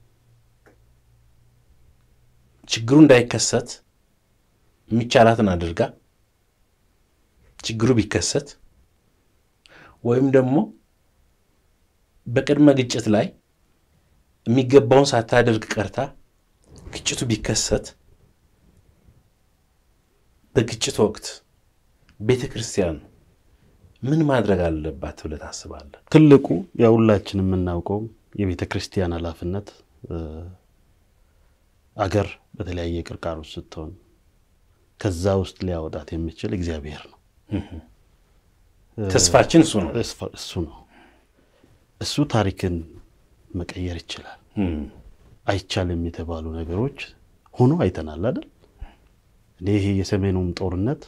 ችግሩ እንዳይከሰት የሚቻላትን አድርጋ ችግሩ ቢከሰት ወይም ደግሞ በቅድመ ግጭት ላይ የሚገባውን ሳታደርግ ቀርታ ግጭቱ ቢከሰት በግጭት ወቅት ቤተ ክርስቲያን ምን ማድረግ አለባት ብለህ ታስባለህ? ትልቁ የሁላችን የምናውቀው የቤተ ክርስቲያን ኃላፊነት አገር በተለያየ ቅርቃር ውስጥ ስትሆን ከዛ ውስጥ ሊያወጣት የሚችል እግዚአብሔር ነው። ተስፋችን እሱ ነው። እሱ ነው። እሱ ታሪክን መቀየር ይችላል። አይቻልም የተባሉ ነገሮች ሆኖ አይተናል አይደል? እኔ ይሄ የሰሜኑም ጦርነት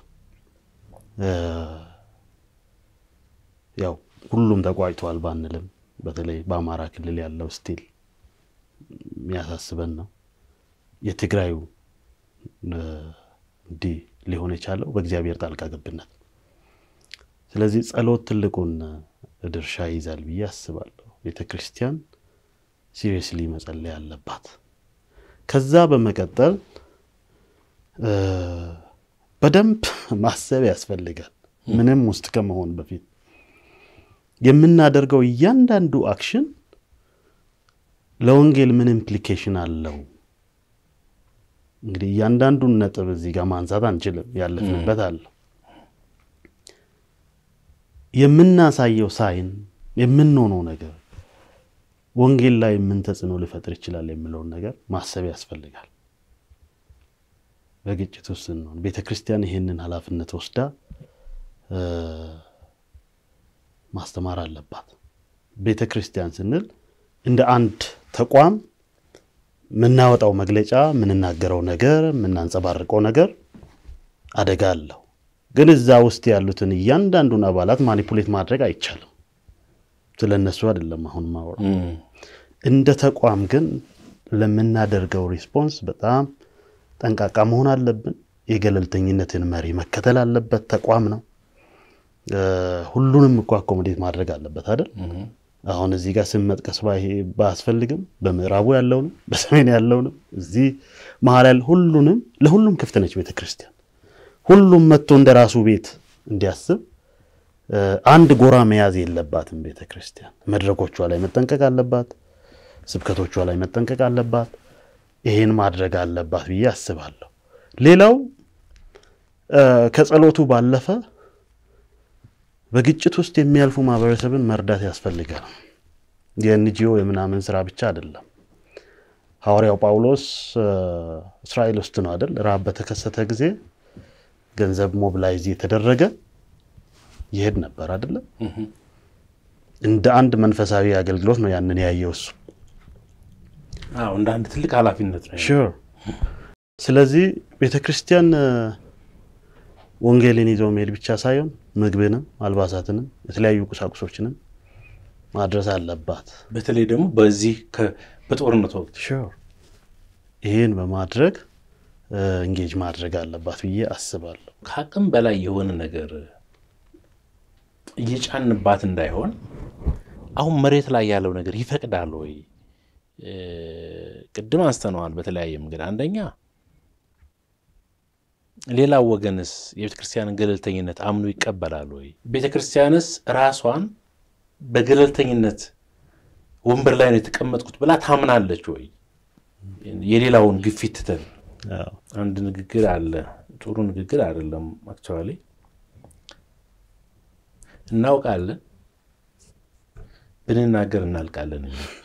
ያው ሁሉም ተቋጭተዋል ባንልም በተለይ በአማራ ክልል ያለው ስቲል የሚያሳስበን ነው። የትግራዩ እንዲህ ሊሆን የቻለው በእግዚአብሔር ጣልቃ ገብነት። ስለዚህ ጸሎት ትልቁን ድርሻ ይዛል ብዬ አስባለሁ። ቤተ ክርስቲያን ሲሪየስሊ መጸለይ አለባት። ከዛ በመቀጠል በደንብ ማሰብ ያስፈልጋል። ምንም ውስጥ ከመሆን በፊት የምናደርገው እያንዳንዱ አክሽን ለወንጌል ምን ኢምፕሊኬሽን አለው? እንግዲህ እያንዳንዱን ነጥብ እዚህ ጋር ማንሳት አንችልም፣ ያለፍንበት አለ። የምናሳየው ሳይን የምንሆነው ነገር ወንጌል ላይ ምን ተጽዕኖ ሊፈጥር ይችላል የሚለውን ነገር ማሰብ ያስፈልጋል። በግጭት ውስጥ ስንሆን ቤተ ክርስቲያን ይህንን ኃላፊነት ወስዳ ማስተማር አለባት። ቤተ ክርስቲያን ስንል እንደ አንድ ተቋም የምናወጣው መግለጫ፣ የምንናገረው ነገር፣ የምናንጸባርቀው ነገር አደጋ አለው። ግን እዛ ውስጥ ያሉትን እያንዳንዱን አባላት ማኒፑሌት ማድረግ አይቻልም። ስለ እነሱ አይደለም አሁን ማወራ። እንደ ተቋም ግን ለምናደርገው ሪስፖንስ በጣም ጠንቃቃ መሆን አለብን። የገለልተኝነትን መሪ መከተል አለበት። ተቋም ነው። ሁሉንም እኮ አኮሞዴት ማድረግ አለበት አይደል? አሁን እዚህ ጋር ስም መጥቀስ ባያስፈልግም በምዕራቡ ያለውንም በሰሜን ያለውንም እዚህ መሀል ያለ ሁሉንም ለሁሉም ክፍት ነች ቤተ ክርስቲያን። ሁሉም መጥቶ እንደ ራሱ ቤት እንዲያስብ አንድ ጎራ መያዝ የለባትም ቤተ ክርስቲያን። መድረኮቿ ላይ መጠንቀቅ አለባት። ስብከቶቿ ላይ መጠንቀቅ አለባት። ይሄን ማድረግ አለባት ብዬ አስባለሁ። ሌላው ከጸሎቱ ባለፈ በግጭት ውስጥ የሚያልፉ ማህበረሰብን መርዳት ያስፈልጋል። የኤንጂኦ የምናምን ስራ ብቻ አይደለም። ሐዋርያው ጳውሎስ እስራኤል ውስጥ ነው አይደል? ረሃብ በተከሰተ ጊዜ ገንዘብ ሞብላይዝ የተደረገ ይሄድ ነበር አይደለም? እንደ አንድ መንፈሳዊ አገልግሎት ነው ያንን ያየው እሱ። አዎ እንደ አንድ ትልቅ ኃላፊነት ነው። ሹር። ስለዚህ ቤተ ክርስቲያን ወንጌልን ይዘው መሄድ ብቻ ሳይሆን ምግብንም አልባሳትንም የተለያዩ ቁሳቁሶችንም ማድረስ አለባት። በተለይ ደግሞ በዚህ በጦርነት ወቅት ሹር ይህን በማድረግ እንጌጅ ማድረግ አለባት ብዬ አስባለሁ። ከአቅም በላይ የሆነ ነገር እየጫንባት እንዳይሆን አሁን መሬት ላይ ያለው ነገር ይፈቅዳል ወይ? ቅድም አንስተነዋል በተለያየ መንገድ። አንደኛ ሌላው ወገንስ የቤተ ክርስቲያንን ገለልተኝነት አምኖ ይቀበላል ወይ? ቤተ ክርስቲያንስ ራሷን በገለልተኝነት ወንበር ላይ ነው የተቀመጥኩት ብላ ታምናለች ወይ? የሌላውን ግፊት ትተን አንድ ንግግር አለ፣ ጥሩ ንግግር አይደለም አክቹዋሊ እናውቃለን ብንናገር እናልቃለን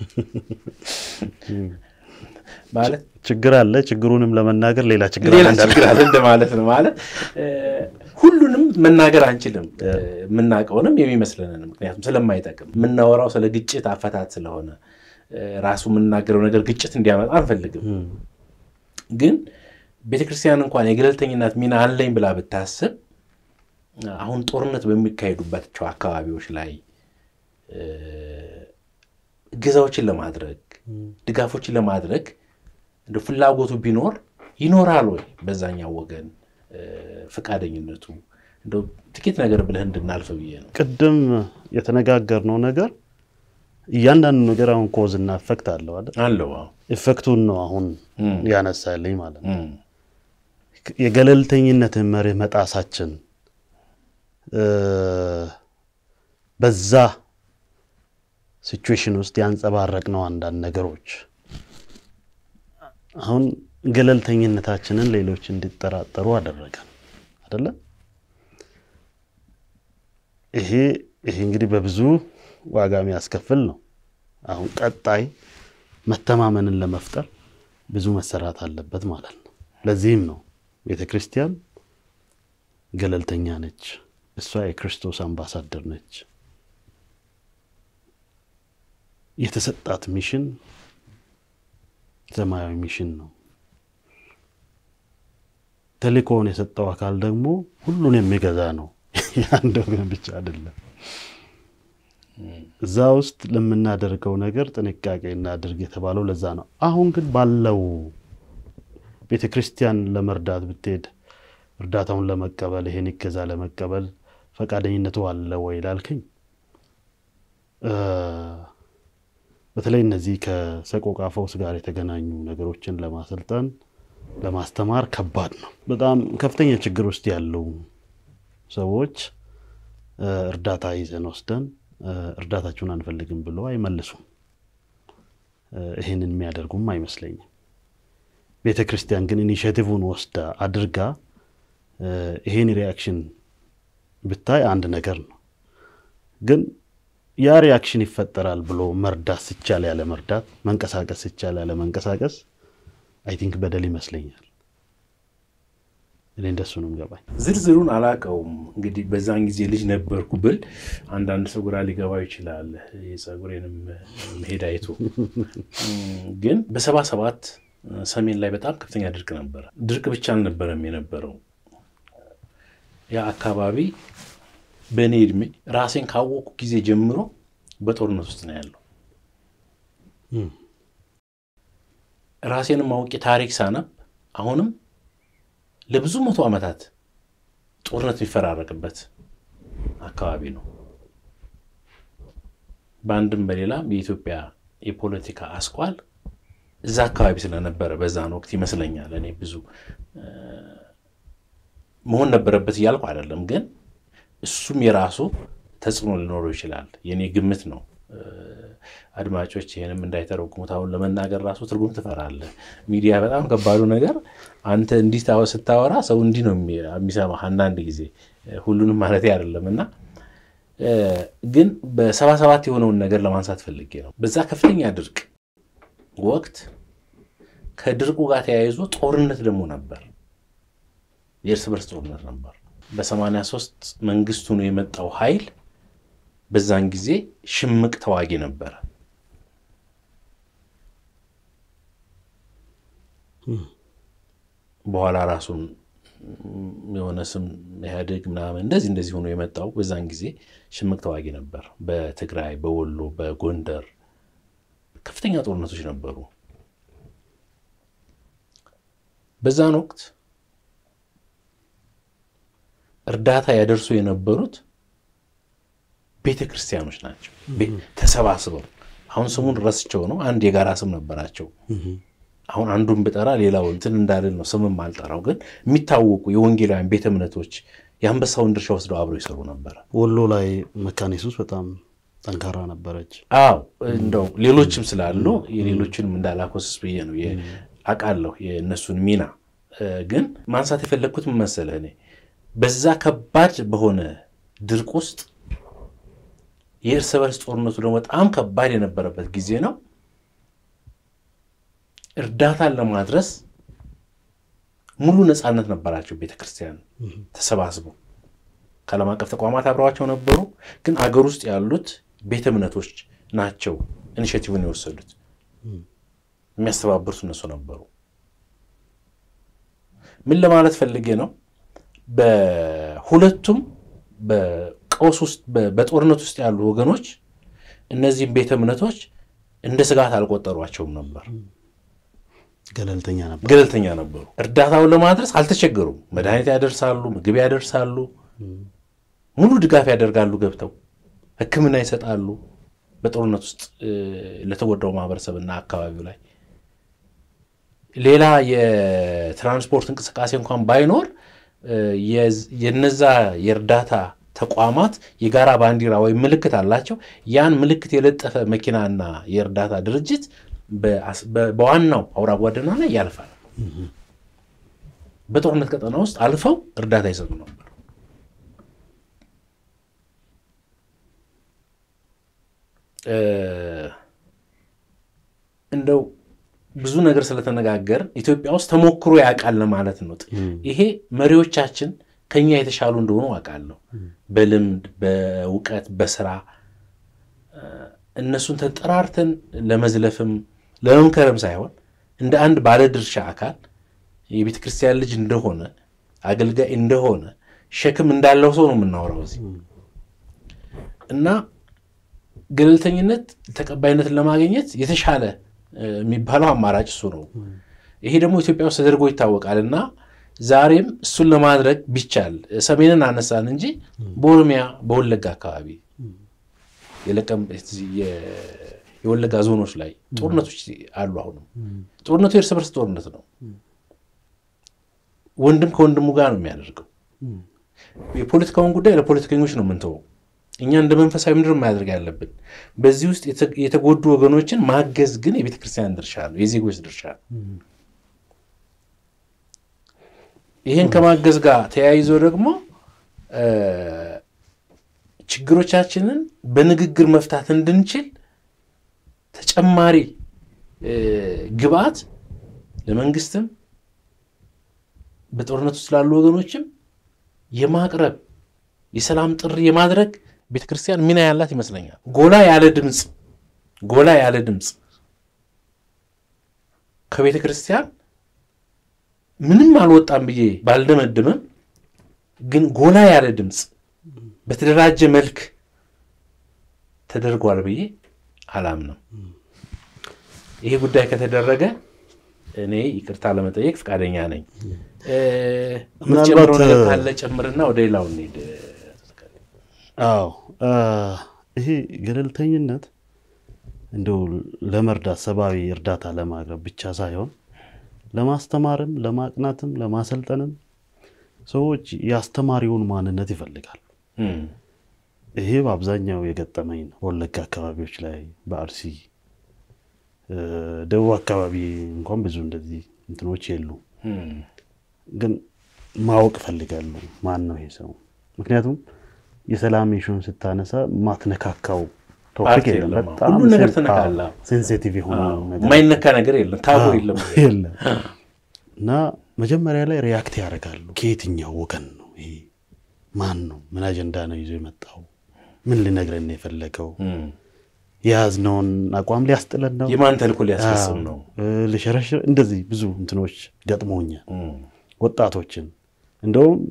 ማለት ችግር አለ። ችግሩንም ለመናገር ሌላ ችግር ሌላ አለ ችግር አለ እንደማለት ነው። ማለት ሁሉንም መናገር አንችልም፣ የምናውቀውንም የሚመስለንን ምክንያቱም ስለማይጠቅም የምናወራው ስለ ግጭት አፈታት ስለሆነ ራሱ የምናገረው ነገር ግጭት እንዲያመጣ አንፈልግም። ግን ቤተክርስቲያን እንኳን የገለልተኝነት ሚና አለኝ ብላ ብታስብ አሁን ጦርነት በሚካሄዱባቸው አካባቢዎች ላይ እገዛዎችን ለማድረግ ድጋፎችን ለማድረግ እንደ ፍላጎቱ ቢኖር ይኖራል ወይ በዛኛው ወገን ፈቃደኝነቱ? እንደው ጥቂት ነገር ብለህ እንድናልፍ ብዬ ነው። ቅድም የተነጋገርነው ነገር እያንዳንዱ ነገር አሁን ኮዝ እና ኢፌክት አለው አይደል? አለው ኢፌክቱን ነው አሁን ያነሳልኝ ማለት ነው። የገለልተኝነትን መርህ መጣሳችን በዛ ሲቹዌሽን ውስጥ ያንጸባረቅነው አንዳንድ ነገሮች አሁን ገለልተኝነታችንን ሌሎች እንዲጠራጠሩ አደረገን አደለ? ይሄ ይሄ እንግዲህ በብዙ ዋጋ የሚያስከፍል ነው። አሁን ቀጣይ መተማመንን ለመፍጠር ብዙ መሰራት አለበት ማለት ነው። ለዚህም ነው ቤተ ክርስቲያን ገለልተኛ ነች። እሷ የክርስቶስ አምባሳደር ነች። የተሰጣት ሚሽን ሰማያዊ ሚሽን ነው። ተልእኮውን የሰጠው አካል ደግሞ ሁሉን የሚገዛ ነው። የአንድ ወገን ብቻ አይደለም። እዛ ውስጥ ለምናደርገው ነገር ጥንቃቄ እናድርግ የተባለው ለዛ ነው። አሁን ግን ባለው ቤተ ክርስቲያን ለመርዳት ብትሄድ እርዳታውን ለመቀበል ይሄን ይገዛ ለመቀበል ፈቃደኝነቱ አለ ወይ ላልከኝ፣ በተለይ እነዚህ ከሰቆቃ ፈውስ ጋር የተገናኙ ነገሮችን ለማሰልጠን ለማስተማር ከባድ ነው። በጣም ከፍተኛ ችግር ውስጥ ያሉ ሰዎች እርዳታ ይዘን ወስደን እርዳታችሁን አንፈልግም ብሎ አይመልሱም። ይህንን የሚያደርጉም አይመስለኝም። ቤተ ክርስቲያን ግን ኢኒሽቲቭን ወስዳ አድርጋ ይሄን ሪያክሽን ብታይ አንድ ነገር ነው። ግን ያ ሪያክሽን ይፈጠራል ብሎ መርዳት ሲቻል ያለ መርዳት፣ መንቀሳቀስ ሲቻል ያለ መንቀሳቀስ አይ ቲንክ በደል ይመስለኛል። እኔ እንደሱ ነው ገባኝ። ዝርዝሩን አላውቀውም። እንግዲህ በዛን ጊዜ ልጅ ነበርኩ ብል አንዳንድ ሰው ግራ ሊገባው ይችላል። የፀጉሬንም መሄድ አይቶ ግን በሰባ ሰባት ሰሜን ላይ በጣም ከፍተኛ ድርቅ ነበረ። ድርቅ ብቻ አልነበረም የነበረው ያ አካባቢ በእኔ እድሜ ራሴን ካወቁ ጊዜ ጀምሮ በጦርነት ውስጥ ነው ያለው። ራሴንም አውቄ ታሪክ ሳነብ አሁንም ለብዙ መቶ ዓመታት ጦርነት የሚፈራረቅበት አካባቢ ነው። በአንድም በሌላም የኢትዮጵያ የፖለቲካ አስኳል እዛ አካባቢ ስለነበረ በዛን ወቅት ይመስለኛል እኔ ብዙ መሆን ነበረበት እያልኩ አይደለም፣ ግን እሱም የራሱ ተጽዕኖ ሊኖረው ይችላል። የእኔ ግምት ነው። አድማጮች ይህንም እንዳይተረጉሙት አሁን ለመናገር ራሱ ትርጉም ትፈራለህ። ሚዲያ በጣም ከባዱ ነገር አንተ እንዲህ ስታወራ ሰው እንዲህ ነው የሚሰማህ አንዳንድ ጊዜ ሁሉንም ማለት አይደለም እና ግን በሰባ ሰባት የሆነውን ነገር ለማንሳት ፈልጌ ነው። በዛ ከፍተኛ ድርቅ ወቅት ከድርቁ ጋር ተያይዞ ጦርነት ደግሞ ነበር። የእርስ በርስ ጦርነት ነበር። በሰማንያ ሶስት መንግስቱ ነው የመጣው ኃይል በዛን ጊዜ ሽምቅ ተዋጊ ነበረ። በኋላ ራሱን የሆነ ስም ኢህአዴግ ምናምን እንደዚህ እንደዚህ ሆኖ የመጣው በዛን ጊዜ ሽምቅ ተዋጊ ነበር። በትግራይ፣ በወሎ፣ በጎንደር ከፍተኛ ጦርነቶች ነበሩ። በዛን ወቅት እርዳታ ያደርሱ የነበሩት ቤተ ክርስቲያኖች ናቸው። ተሰባስበው አሁን ስሙን ረስቸው ነው። አንድ የጋራ ስም ነበራቸው። አሁን አንዱን ብጠራ ሌላው እንትን እንዳልል ነው ስምም አልጠራው፣ ግን የሚታወቁ የወንጌላውያን ቤተ እምነቶች የአንበሳውን ድርሻ ወስደው አብረው ይሰሩ ነበረ። ወሎ ላይ መካነ ኢየሱስ በጣም ጠንካራ ነበረች። አዎ እንደው ሌሎችም ስላሉ የሌሎችንም እንዳላኮስስ ብዬ ነው አውቃለሁ የእነሱን ሚና። ግን ማንሳት የፈለግኩት ምን መሰለህ እኔ በዛ ከባድ በሆነ ድርቅ ውስጥ የእርስ በርስ ጦርነቱ ደግሞ በጣም ከባድ የነበረበት ጊዜ ነው። እርዳታን ለማድረስ ሙሉ ነፃነት ነበራቸው። ቤተክርስቲያን ተሰባስበው ከዓለም አቀፍ ተቋማት አብረዋቸው ነበሩ። ግን አገር ውስጥ ያሉት ቤተ እምነቶች ናቸው ኢኒሼቲቭን የወሰዱት። የሚያስተባብሩት እነሱ ነበሩ። ምን ለማለት ፈልጌ ነው? በሁለቱም በቀውስ ውስጥ በጦርነት ውስጥ ያሉ ወገኖች እነዚህም ቤተ እምነቶች እንደ ስጋት አልቆጠሯቸውም ነበር። ገለልተኛ ነበር። ገለልተኛ ነበሩ። እርዳታውን ለማድረስ አልተቸገሩም። መድኃኒት ያደርሳሉ፣ ምግብ ያደርሳሉ፣ ሙሉ ድጋፍ ያደርጋሉ። ገብተው ሕክምና ይሰጣሉ። በጦርነት ውስጥ ለተጎዳው ማህበረሰብና አካባቢው ላይ ሌላ የትራንስፖርት እንቅስቃሴ እንኳን ባይኖር የነዛ የእርዳታ ተቋማት የጋራ ባንዲራ ወይም ምልክት አላቸው። ያን ምልክት የለጠፈ መኪናና የእርዳታ ድርጅት በዋናው አውራ ጎዳና ላይ ያልፋል። በጦርነት ቀጠና ውስጥ አልፈው እርዳታ ይሰጡ ነበር። እንደው ብዙ ነገር ስለተነጋገር ኢትዮጵያ ውስጥ ተሞክሮ ያውቃል ለማለት ነው። ይሄ መሪዎቻችን ከኛ የተሻሉ እንደሆኑ አውቃለሁ። በልምድ በእውቀት በስራ እነሱን ተጠራርተን ለመዝለፍም ለመምከርም ሳይሆን እንደ አንድ ባለድርሻ አካል የቤተ ክርስቲያን ልጅ እንደሆነ አገልጋይ እንደሆነ ሸክም እንዳለው ሰው ነው የምናወራው እዚህ እና ገለልተኝነት ተቀባይነትን ለማግኘት የተሻለ የሚባለው አማራጭ እሱ ነው። ይሄ ደግሞ ኢትዮጵያ ውስጥ ተደርጎ ይታወቃል እና ዛሬም እሱን ለማድረግ ቢቻል ሰሜንን አነሳን እንጂ በኦሮሚያ በወለጋ አካባቢ የወለጋ ዞኖች ላይ ጦርነቶች አሉ። አሁንም ጦርነቱ የእርስ በርስ ጦርነት ነው። ወንድም ከወንድሙ ጋር ነው የሚያደርገው። የፖለቲካውን ጉዳይ ለፖለቲከኞች ነው የምንተወው። እኛ እንደ መንፈሳዊ ምድር ማድረግ ያለብን በዚህ ውስጥ የተጎዱ ወገኖችን ማገዝ ግን የቤተ ክርስቲያን ድርሻ ነው፣ የዜጎች ድርሻ ነው። ይህን ከማገዝ ጋር ተያይዞ ደግሞ ችግሮቻችንን በንግግር መፍታት እንድንችል ተጨማሪ ግብአት ለመንግስትም በጦርነት ውስጥ ላሉ ወገኖችም የማቅረብ የሰላም ጥሪ የማድረግ ቤተክርስቲያን ሚና ያላት ይመስለኛል። ጎላ ያለ ድምፅ ጎላ ያለ ድምፅ ከቤተ ክርስቲያን ምንም አልወጣም ብዬ ባልደመድምም፣ ግን ጎላ ያለ ድምፅ በተደራጀ መልክ ተደርጓል ብዬ አላምንም። ይሄ ጉዳይ ከተደረገ እኔ ይቅርታ ለመጠየቅ ፈቃደኛ ነኝ። የምትጨምረው ነገር ካለ ጨምርና ወደ ሌላው እንሂድ። አዎ ይሄ ገለልተኝነት እንደው ለመርዳት ሰብአዊ እርዳታ ለማቅረብ ብቻ ሳይሆን ለማስተማርም፣ ለማቅናትም፣ ለማሰልጠንም ሰዎች የአስተማሪውን ማንነት ይፈልጋሉ። ይሄ በአብዛኛው የገጠመኝ ነው። ወለጋ አካባቢዎች ላይ በአርሲ ደቡብ አካባቢ እንኳን ብዙ እንደዚህ እንትኖች የሉ፣ ግን ማወቅ እፈልጋለሁ ማን ነው ይሄ ሰው። ምክንያቱም የሰላም ኢሹን ስታነሳ ማትነካካው ቶፒክ የለም። በጣም ሁሉ ነገር ትነካለህ። ሴንሲቲቭ የሆነ ነገር የማይነካ ነገር የለም፣ ታቦ የለም የለም እና መጀመሪያ ላይ ሪያክት ያደርጋሉ። ከየትኛው ወገን ነው ይሄ? ማን ነው? ምን አጀንዳ ነው ይዞ የመጣው? ምን ሊነግረን ነው የፈለገው? የያዝነውን አቋም ሊያስጥለን ነው? የማን ተልእኮ ሊያስፈጽም ነው? ልሸረሽር? እንደዚህ ብዙ እንትኖች ገጥሞኛል። ወጣቶችን እንደውም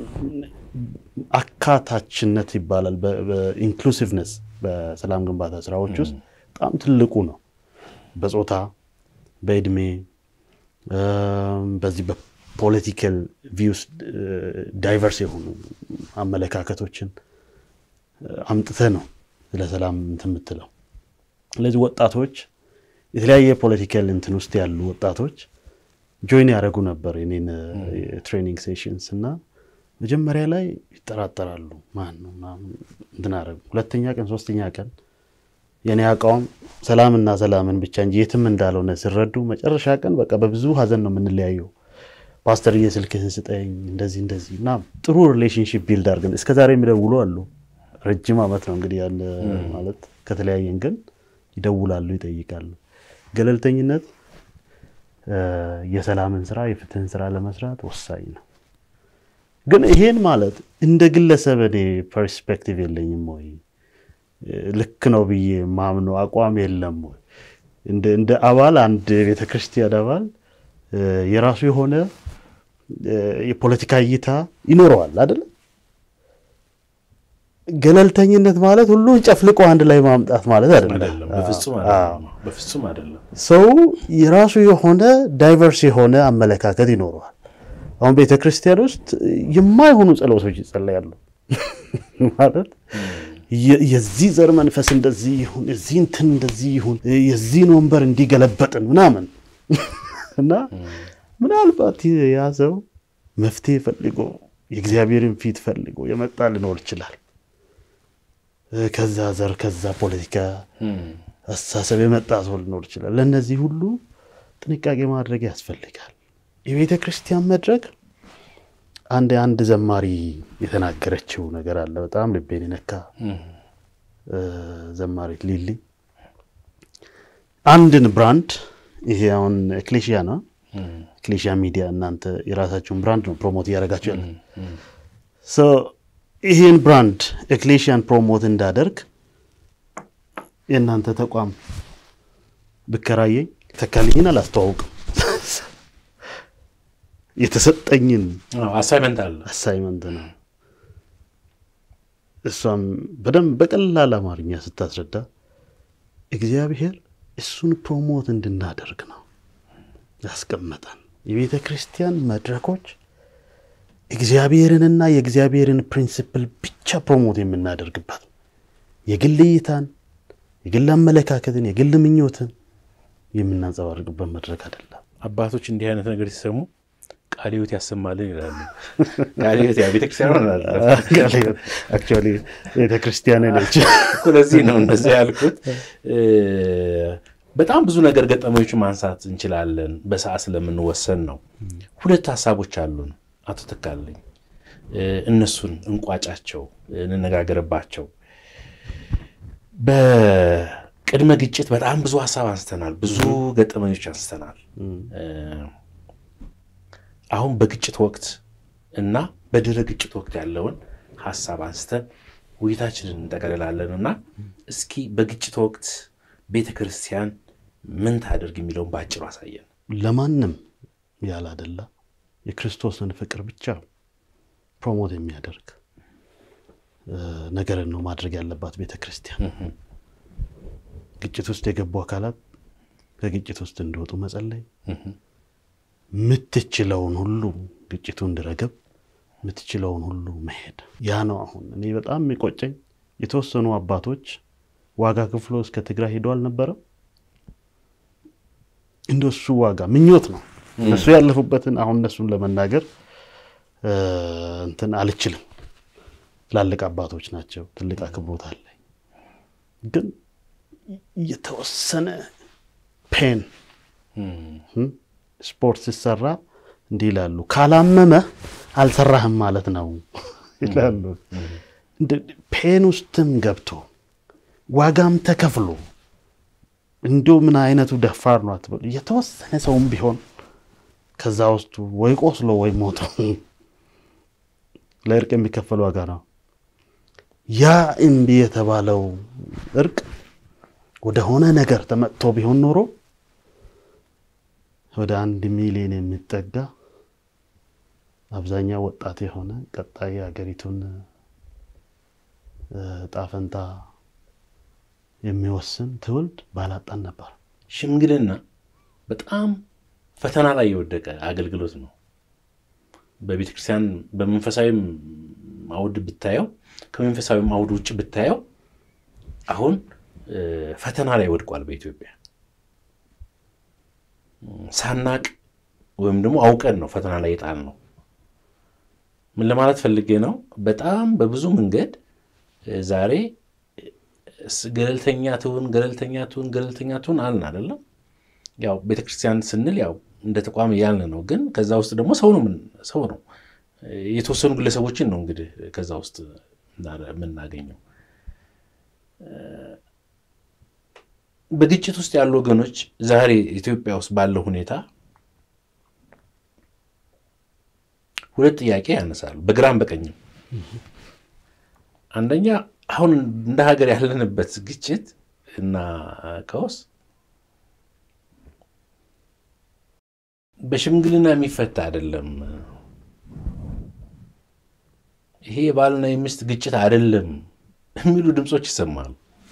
አካታችነት ይባላል በኢንክሉሲቭነስ በሰላም ግንባታ ስራዎች ውስጥ በጣም ትልቁ ነው። በጾታ በእድሜ በዚህ በፖለቲካል ቪውስ ዳይቨርስ የሆኑ አመለካከቶችን አምጥተ ነው ስለ ሰላም እንትን የምትለው። ስለዚህ ወጣቶች የተለያየ ፖለቲካል እንትን ውስጥ ያሉ ወጣቶች ጆይን ያደረጉ ነበር የኔን ትሬኒንግ ሴሽንስ እና መጀመሪያ ላይ ይጠራጠራሉ። ማን ነው እንትን አደረጉ። ሁለተኛ ቀን ሶስተኛ ቀን የኔ አቋም ሰላምና ሰላምን ብቻ እንጂ የትም እንዳልሆነ ሲረዱ መጨረሻ ቀን በቃ በብዙ ሀዘን ነው የምንለያየው። ፓስተርዬ ስልክህን ስጠኝ እንደዚህ እንደዚህ እና ጥሩ ሪሌሽንሽፕ ቢልድ አድርገን እስከ ዛሬ የሚደውሉ አሉ። ረጅም ዓመት ነው እንግዲህ ያለ ማለት ከተለያየን ግን ይደውላሉ፣ ይጠይቃሉ። ገለልተኝነት የሰላምን ስራ የፍትህን ስራ ለመስራት ወሳኝ ነው። ግን ይሄን ማለት እንደ ግለሰብ እኔ ፐርስፔክቲቭ የለኝም ወይ ልክ ነው ብዬ ማምነው አቋም የለም ወይ እንደ አባል አንድ የቤተ ክርስቲያን አባል የራሱ የሆነ የፖለቲካ እይታ ይኖረዋል አይደለ? ገለልተኝነት ማለት ሁሉን ጨፍልቆ አንድ ላይ ማምጣት ማለት አይደለም። በፍጹም አይደለም። ሰው የራሱ የሆነ ዳይቨርስ የሆነ አመለካከት ይኖረዋል። አሁን ቤተ ክርስቲያን ውስጥ የማይሆኑ ጸሎቶች ይጸለያሉ ማለት የዚህ ዘር መንፈስ እንደዚህ ይሁን፣ የዚህ እንትን እንደዚህ ይሁን፣ የዚህን ወንበር እንዲገለበጥን ምናምን እና ምናልባት ያ ሰው መፍትሄ ፈልጎ የእግዚአብሔርን ፊት ፈልጎ የመጣ ሊኖር ይችላል። ከዛ ዘር ከዛ ፖለቲካ አስተሳሰብ የመጣ ሰው ሊኖር ይችላል። ለእነዚህ ሁሉ ጥንቃቄ ማድረግ ያስፈልጋል። የቤተ ክርስቲያን መድረክ አንድ አንድ ዘማሪ የተናገረችው ነገር አለ። በጣም ልቤን የነካ ዘማሪት ሊሊ አንድን ብራንድ ይሄ አሁን ኤክሌሽያ ነው ኤክሌሽያ ሚዲያ እናንተ የራሳችሁን ብራንድ ነው ፕሮሞት እያደረጋችሁ ያለ ይሄን ብራንድ ኤክሌሽያን ፕሮሞት እንዳደርግ የእናንተ ተቋም ብከራየኝ ተካልኝን አላስተዋውቅም የተሰጠኝን አሳይመንት አለ አሳይመንት ነው። እሷም በደንብ በቀላል አማርኛ ስታስረዳ እግዚአብሔር እሱን ፕሮሞት እንድናደርግ ነው ያስቀመጠን። የቤተ ክርስቲያን መድረኮች እግዚአብሔርንና የእግዚአብሔርን ፕሪንሲፕል ብቻ ፕሮሞት የምናደርግበት የግል እይታን፣ የግል አመለካከትን፣ የግል ምኞትን የምናንጸባርቅበት መድረክ አይደለም። አባቶች እንዲህ አይነት ነገር ሲሰሙ ቃለ ሕይወት ያሰማልን ይላሉ። ቃለ ሕይወት ያው ቤተክርስቲያን አክቹዋሊ ቤተክርስቲያን ነች። ለዚህ ነው እንደዚህ ያልኩት። በጣም ብዙ ነገር ገጠመኞች ማንሳት እንችላለን፣ በሰዓት ስለምንወሰን ነው። ሁለት ሀሳቦች አሉን አቶ ተካልኝ፣ እነሱን እንቋጫቸው፣ እንነጋገርባቸው። በቅድመ ግጭት በጣም ብዙ ሀሳብ አንስተናል፣ ብዙ ገጠመኞች አንስተናል። አሁን በግጭት ወቅት እና በድረ ግጭት ወቅት ያለውን ሀሳብ አንስተን ውይይታችንን እንጠቀልላለን እና እስኪ በግጭት ወቅት ቤተ ክርስቲያን ምን ታደርግ የሚለውን በአጭሩ አሳየን። ለማንም ያላደላ የክርስቶስን ፍቅር ብቻ ፕሮሞት የሚያደርግ ነገርን ነው ማድረግ ያለባት ቤተ ክርስቲያን። ግጭት ውስጥ የገቡ አካላት ከግጭት ውስጥ እንዲወጡ መጸለይ የምትችለውን ሁሉ ግጭቱ እንዲረግብ የምትችለውን ሁሉ መሄድ። ያ ነው አሁን እኔ በጣም የሚቆጨኝ የተወሰኑ አባቶች ዋጋ ክፍሎ እስከ ትግራይ ሄዶ አልነበረም። እንደሱ ዋጋ ምኞት ነው እነሱ ያለፉበትን አሁን እነሱን ለመናገር እንትን አልችልም። ትላልቅ አባቶች ናቸው። ትልቅ አክብሮት አለኝ። ግን የተወሰነ ፔን ስፖርት ሲሰራ እንዲህ ይላሉ፣ ካላመመ አልሰራህም ማለት ነው ይላሉ። ፔን ውስጥም ገብቶ ዋጋም ተከፍሎ እንዲሁ ምን አይነቱ ደፋር ነው አትበሉ። የተወሰነ ሰውም ቢሆን ከዛ ውስጡ ወይ ቆስሎ ወይ ሞቶ ለእርቅ የሚከፈል ዋጋ ነው። ያ እምቢ የተባለው እርቅ ወደሆነ ነገር ተመጥቶ ቢሆን ኖሮ ወደ አንድ ሚሊዮን የሚጠጋ አብዛኛው ወጣት የሆነ ቀጣይ ሀገሪቱን ጣፈንታ የሚወስን ትውልድ ባላጣን ነበር። ሽምግልና በጣም ፈተና ላይ የወደቀ አገልግሎት ነው። በቤተ ክርስቲያን በመንፈሳዊም አውድ ብታየው፣ ከመንፈሳዊም አውድ ውጭ ብታየው አሁን ፈተና ላይ ወድቋል በኢትዮጵያ ሳናቅ ወይም ደግሞ አውቀን ነው ፈተና ላይ የጣል ነው። ምን ለማለት ፈልጌ ነው? በጣም በብዙ መንገድ ዛሬ ገለልተኛ ትሁን ገለልተኛ ትሁን ገለልተኛ ትሁን አልን አይደለም። ያው ቤተክርስቲያን ስንል ያው እንደ ተቋም እያልን ነው። ግን ከዛ ውስጥ ደግሞ ሰው ነው ሰው ነው የተወሰኑ ግለሰቦችን ነው እንግዲህ ከዛ ውስጥ የምናገኘው። በግጭት ውስጥ ያሉ ወገኖች ዛሬ ኢትዮጵያ ውስጥ ባለው ሁኔታ ሁለት ጥያቄ ያነሳሉ፣ በግራም በቀኝም። አንደኛ አሁን እንደ ሀገር ያለንበት ግጭት እና ቀውስ በሽምግልና የሚፈታ አይደለም። ይሄ የባልና የሚስት ግጭት አይደለም የሚሉ ድምፆች ይሰማሉ።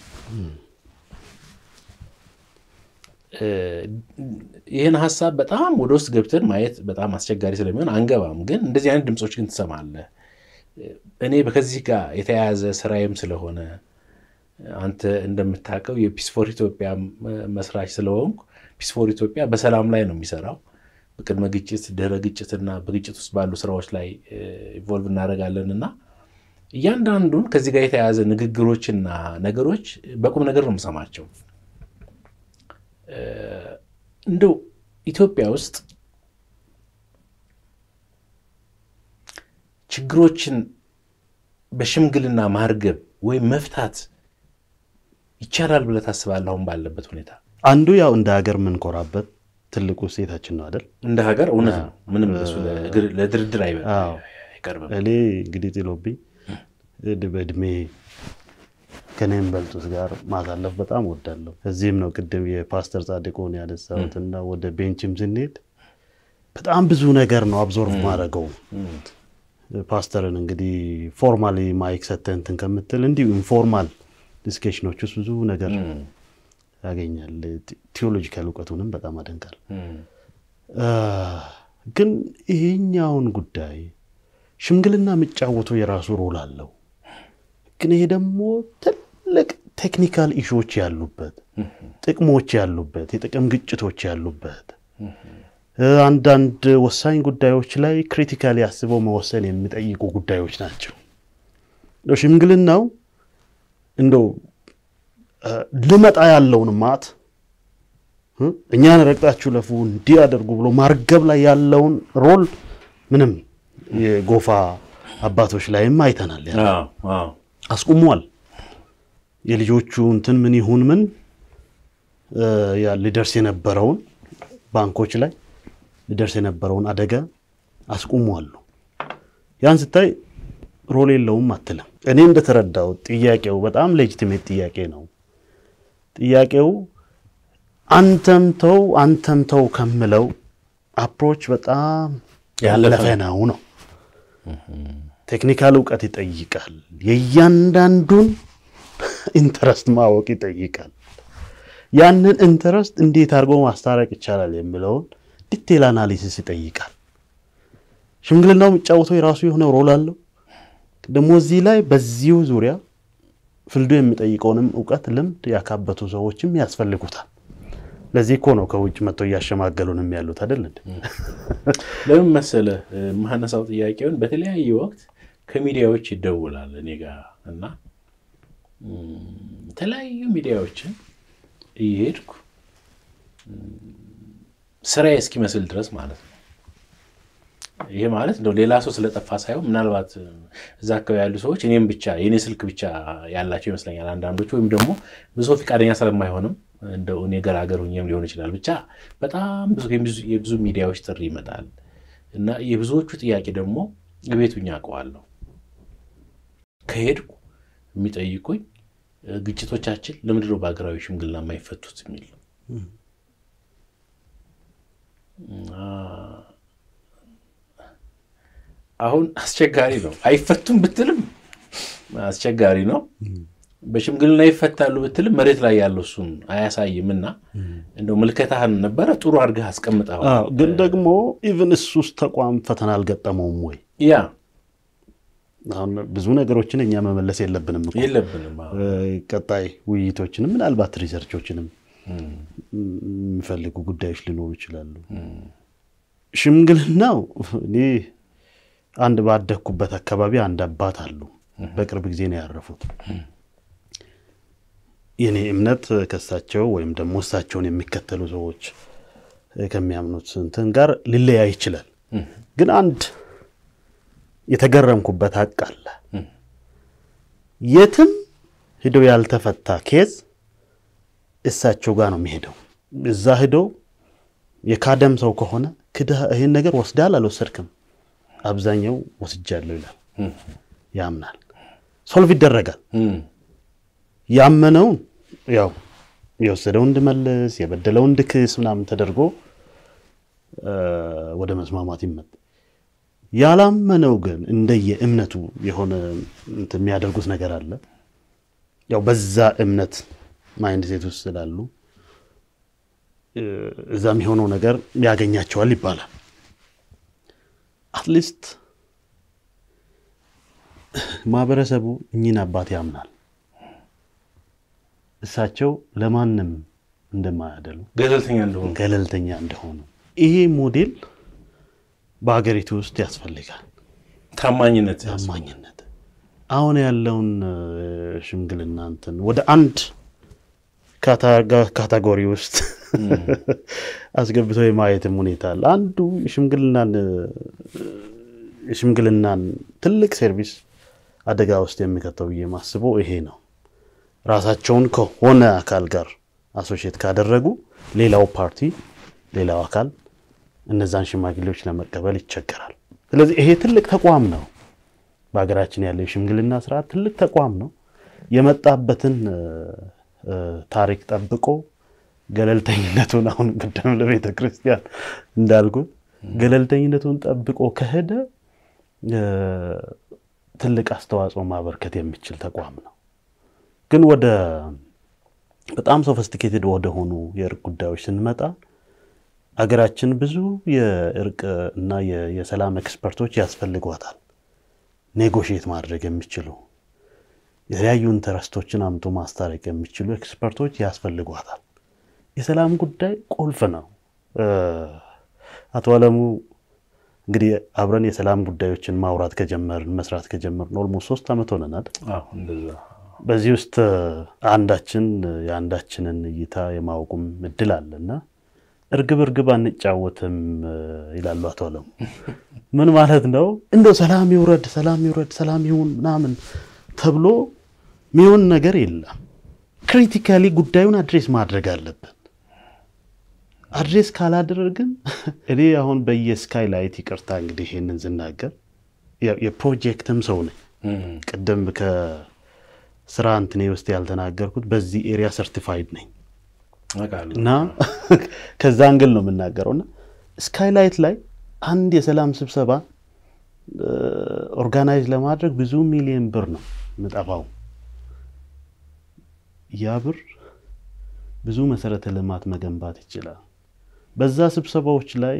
ይህን ሀሳብ በጣም ወደ ውስጥ ገብተን ማየት በጣም አስቸጋሪ ስለሚሆን አንገባም። ግን እንደዚህ አይነት ድምፆች ግን ትሰማለህ። እኔ ከዚህ ጋር የተያያዘ ስራዬም ስለሆነ አንተ እንደምታውቀው የፒስ ፎር ኢትዮጵያ መስራች ስለሆንኩ ፒስ ፎር ኢትዮጵያ በሰላም ላይ ነው የሚሰራው። በቅድመ ግጭት፣ ድህረ ግጭትና በግጭት ውስጥ ባሉ ስራዎች ላይ ኢንቮልቭ እናደርጋለን እና እያንዳንዱን ከዚህ ጋር የተያያዘ ንግግሮችና ነገሮች በቁም ነገር ነው የምሰማቸው። እንደው ኢትዮጵያ ውስጥ ችግሮችን በሽምግልና ማርገብ ወይም መፍታት ይቻላል ብለህ ታስባለህ? አሁን ባለበት ሁኔታ አንዱ ያው እንደ ሀገር የምንኮራበት ትልቁ ሴታችን ነው አይደል? እንደ ሀገር እውነት ነው። ምንም እሱ ለድርድር አይቀርብም። እኔ እንግዲህ ጥሎብኝ በእድሜ ከኔም በልጡት ጋር ማሳለፍ በጣም ወዳለሁ። እዚህም ነው ቅድም የፓስተር ጻድቁን ያነሳሁትና ወደ ቤንችም ስንሄድ በጣም ብዙ ነገር ነው አብዞርቭ ማድረገው። ፓስተርን እንግዲህ ፎርማሊ ማይክ ሰተህ እንትን ከምትል እንዲሁ ኢንፎርማል ዲስኬሽኖች ውስጥ ብዙ ነገር ያገኛል። ቴዎሎጂካል እውቀቱንም በጣም አደንቃል። ግን ይሄኛውን ጉዳይ ሽምግልና የሚጫወተው የራሱ ሮል አለው። ግን ይሄ ደግሞ ትልቅ ቴክኒካል ኢሹዎች ያሉበት፣ ጥቅሞች ያሉበት፣ የጥቅም ግጭቶች ያሉበት አንዳንድ ወሳኝ ጉዳዮች ላይ ክሪቲካሊ አስበው መወሰን የሚጠይቁ ጉዳዮች ናቸው። ሽምግልናው እንደው ልመጣ ያለውን ማት እኛን ረግጣችሁ ለፉ እንዲህ አደርጉ ብሎ ማርገብ ላይ ያለውን ሮል ምንም የጎፋ አባቶች ላይም አይተናል። አስቁሟል። የልጆቹ እንትን ምን ይሁን ምን ሊደርስ የነበረውን ባንኮች ላይ ሊደርስ የነበረውን አደጋ አስቁሟሉ። ያን ስታይ ሮል የለውም አትልም። እኔ እንደተረዳው ጥያቄው በጣም ሌጂቲሜት ጥያቄ ነው። ጥያቄው አንተም ተው አንተም ተው ከምለው አፕሮች በጣም ያለፈ ነው ነው። ቴክኒካል እውቀት ይጠይቃል። የእያንዳንዱን ኢንተረስት ማወቅ ይጠይቃል። ያንን ኢንተረስት እንዴት አድርጎ ማስታረቅ ይቻላል የሚለውን ዲቴል አናሊሲስ ይጠይቃል። ሽምግልናው የሚጫወተው የራሱ የሆነ ሮል አለው። ደግሞ እዚህ ላይ በዚሁ ዙሪያ ፍልዱ የሚጠይቀውንም እውቀት፣ ልምድ ያካበቱ ሰዎችም ያስፈልጉታል። ለዚህ እኮ ነው ከውጭ መጥተው እያሸማገሉንም ያሉት አይደል? ለምን መሰለህ የማነሳው ጥያቄውን በተለያየ ወቅት ከሚዲያዎች ይደውላል እኔ ጋር እና የተለያዩ ሚዲያዎችን እየሄድኩ ስራዬ እስኪመስል ድረስ ማለት ነው። ይሄ ማለት እንደው ሌላ ሰው ስለጠፋ ሳይሆን ምናልባት እዛ አካባቢ ያሉ ሰዎች እኔም ብቻ የእኔ ስልክ ብቻ ያላቸው ይመስለኛል አንዳንዶቹ፣ ወይም ደግሞ ብዙ ሰው ፈቃደኛ ስለማይሆንም እንደው እኔ ገራገር ሁኜም ሊሆን ይችላል። ብቻ በጣም ብዙ የብዙ ሚዲያዎች ጥሪ ይመጣል እና የብዙዎቹ ጥያቄ ደግሞ ቤቱኛ አውቀዋለሁ ከሄድኩ የሚጠይቁኝ ግጭቶቻችን ለምንድን ነው በሀገራዊ ሽምግልና የማይፈቱት የሚል ነው። አሁን አስቸጋሪ ነው። አይፈቱም ብትልም አስቸጋሪ ነው። በሽምግልና ይፈታሉ ብትልም መሬት ላይ ያለው እሱን አያሳይም። እና እንደው ምልከታህን ነበረ ጥሩ አድርገህ አስቀምጠዋል። ግን ደግሞ ኢቨን እሱ ውስጥ ተቋም ፈተና አልገጠመውም ወይ? ያ አሁን ብዙ ነገሮችን እኛ መመለስ የለብንም እኮ የለብንም። ቀጣይ ውይይቶችንም ምናልባት ሪሰርቾችንም የሚፈልጉ ጉዳዮች ሊኖሩ ይችላሉ። ሽምግልናው እኔ አንድ ባደግኩበት አካባቢ አንድ አባት አሉ። በቅርብ ጊዜ ነው ያረፉት። የኔ እምነት ከእሳቸው ወይም ደግሞ እሳቸውን የሚከተሉ ሰዎች ከሚያምኑት እንትን ጋር ሊለያይ ይችላል። ግን አንድ የተገረምኩበት ሀቅ አለ። የትም ሂዶ ያልተፈታ ኬዝ እሳቸው ጋር ነው የሚሄደው። እዛ ሂዶ የካደም ሰው ከሆነ ክደህ ይህን ነገር ወስዳል አልወሰድክም፣ አብዛኛው ወስጃለሁ ይላል፣ ያምናል። ሶልቭ ይደረጋል። ያመነውን ያው የወሰደውን እንድመልስ የበደለውን እንድክስ ምናምን ተደርጎ ወደ መስማማት ይመጣ። ያላመነው ግን እንደየ እምነቱ የሆነ እንትን የሚያደርጉት ነገር አለ። ያው በዛ እምነት ማይንድ ሴት ውስጥ ስላሉ እዛ የሚሆነው ነገር ያገኛቸዋል ይባላል። አትሊስት ማህበረሰቡ እኚህን አባት ያምናል። እሳቸው ለማንም እንደማያደሉ ገለልተኛ እንደሆኑ ገለልተኛ እንደሆኑ ይሄ ሞዴል በሀገሪቱ ውስጥ ያስፈልጋል። ታማኝነት ታማኝነት አሁን ያለውን ሽምግልና እንትን ወደ አንድ ካታጎሪ ውስጥ አስገብቶ የማየትም ሁኔታ አለ። አንዱ ሽምግልናን የሽምግልናን ትልቅ ሰርቪስ አደጋ ውስጥ የሚከተው ብዬ ማስበው ይሄ ነው። ራሳቸውን ከሆነ አካል ጋር አሶሺየት ካደረጉ ሌላው ፓርቲ ሌላው አካል እነዛን ሽማግሌዎች ለመቀበል ይቸገራል። ስለዚህ ይሄ ትልቅ ተቋም ነው። በሀገራችን ያለው የሽምግልና ስርዓት ትልቅ ተቋም ነው። የመጣበትን ታሪክ ጠብቆ ገለልተኝነቱን አሁን ቅድም ለቤተ ክርስቲያን እንዳልኩት ገለልተኝነቱን ጠብቆ ከሄደ ትልቅ አስተዋጽኦ ማበርከት የሚችል ተቋም ነው። ግን ወደ በጣም ሶፊስቲኬትድ ወደሆኑ የእርቅ ጉዳዮች ስንመጣ አገራችን ብዙ የእርቅ እና የሰላም ኤክስፐርቶች ያስፈልጓታል። ኔጎሽየት ማድረግ የሚችሉ የተለያዩ ኢንተረስቶችን አምቶ ማስታረቅ የሚችሉ ኤክስፐርቶች ያስፈልጓታል። የሰላም ጉዳይ ቁልፍ ነው። አቶ አለሙ እንግዲህ አብረን የሰላም ጉዳዮችን ማውራት ከጀመርን መስራት ከጀመርን ኦልሞስት ሶስት ዓመት ሆነናል። በዚህ ውስጥ አንዳችን የአንዳችንን እይታ የማወቁም እድል አለና እርግብ እርግብ አንጫወትም ይላሉ አቶ አለሙ። ምን ማለት ነው? እንደው ሰላም ይውረድ፣ ሰላም ይውረድ፣ ሰላም ይሁን ምናምን ተብሎ ሚሆን ነገር የለም። ክሪቲካሊ ጉዳዩን አድሬስ ማድረግ አለብን። አድሬስ ካላደረግን እኔ አሁን በየስካይ ላይት ይቅርታ እንግዲህ ይሄንን ስናገር የፕሮጀክትም ሰው ነኝ። ቅድም ከስራ እንትኔ ውስጥ ያልተናገርኩት በዚህ ኤሪያ ሰርቲፋይድ ነኝ እና ከዛ አንግል ነው የምናገረው። እና ስካይላይት ላይ አንድ የሰላም ስብሰባ ኦርጋናይዝ ለማድረግ ብዙ ሚሊዮን ብር ነው የምጠፋው። ያ ብር ብዙ መሰረተ ልማት መገንባት ይችላል። በዛ ስብሰባዎች ላይ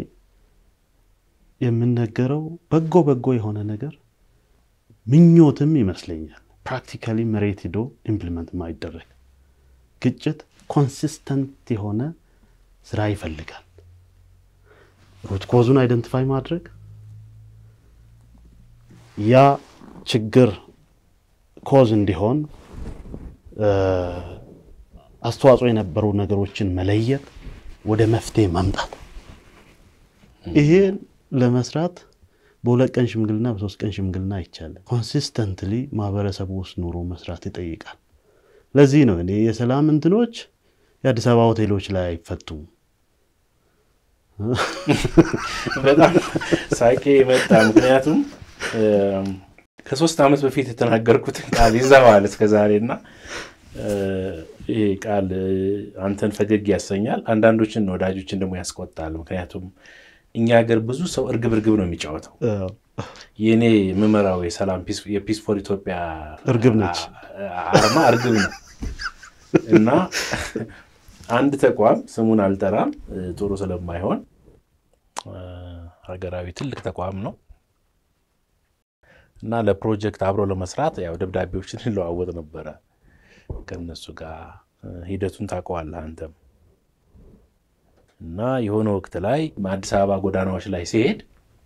የምነገረው በጎ በጎ የሆነ ነገር ምኞትም ይመስለኛል። ፕራክቲካሊ መሬት ሂዶ ኢምፕሊመንት ማይደረግ ግጭት ኮንሲስተንት የሆነ ስራ ይፈልጋል። ሩት ኮዙን አይደንቲፋይ ማድረግ ያ ችግር ኮዝ እንዲሆን አስተዋጽኦ የነበሩ ነገሮችን መለየት፣ ወደ መፍትሄ ማምጣት። ይሄን ለመስራት በሁለት ቀን ሽምግልና በሶስት ቀን ሽምግልና አይቻልም። ኮንሲስተንትሊ ማህበረሰቡ ውስጥ ኑሮ መስራት ይጠይቃል። ለዚህ ነው እኔ የሰላም እንትኖች የአዲስ አበባ ሆቴሎች ላይ አይፈቱም። በጣም ሳቄ መጣ። ምክንያቱም ከሶስት ዓመት በፊት የተናገርኩትን ቃል ይዘዋል እስከ ዛሬ እና ይሄ ቃል አንተን ፈገግ ያሰኛል፣ አንዳንዶችን ወዳጆችን ደግሞ ያስቆጣል። ምክንያቱም እኛ ሀገር ብዙ ሰው እርግብ እርግብ ነው የሚጫወተው። የእኔ የምመራው የሰላም የፒስ ፎር ኢትዮጵያ እርግብ ነች፣ አርማ እርግብ ነው እና አንድ ተቋም ስሙን አልጠራም ጥሩ ስለማይሆን ሀገራዊ ትልቅ ተቋም ነው እና ለፕሮጀክት አብሮ ለመስራት ያው ደብዳቤዎችን እንለዋወጥ ነበረ ከነሱ ጋር ሂደቱን ታውቀዋለህ አንተም። እና የሆነ ወቅት ላይ አዲስ አበባ ጎዳናዎች ላይ ሲሄድ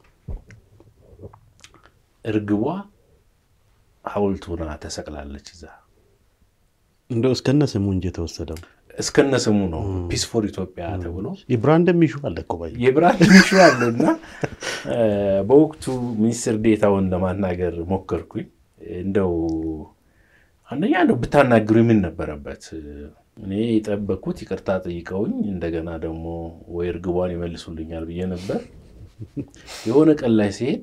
እርግቧ ሐውልቱና ተሰቅላለች እዛ እንደው እስከነ ስሙ እንጂ የተወሰደው እስከነ ስሙ ነው ፒስ ፎር ኢትዮጵያ ተብሎ የብራንድ ሚሹ አለ እኮ ባይ የብራንድ ሚሹ አለ እና በወቅቱ ሚኒስትር ዴታውን ለማናገር ሞከርኩኝ። እንደው አንደኛ እንደው ብታናግሩ ምን ነበረበት? እኔ የጠበቅኩት ይቅርታ ጠይቀውኝ እንደገና ደግሞ ወይ እርግቧን ይመልሱልኛል ብዬ ነበር። የሆነ ቀን ላይ ሲሄድ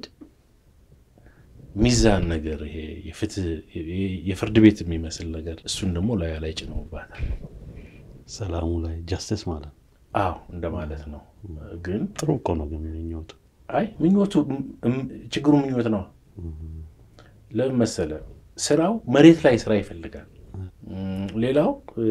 ሚዛን ነገር ይሄ የፍርድ ቤት የሚመስል ነገር እሱን ደግሞ ላዩ ላይ ጭነውባታል። ሰላሙ ላይ ጃስቲስ ማለት አዎ እንደማለት ነው። ግን ጥሩ እኮ ነው ግን ምኞቱ አይ ምኞቱ እም- ችግሩ ምኞት ነው። ለምን መሰለ ስራው መሬት ላይ ስራ ይፈልጋል። እም፣ ሌላው እ፣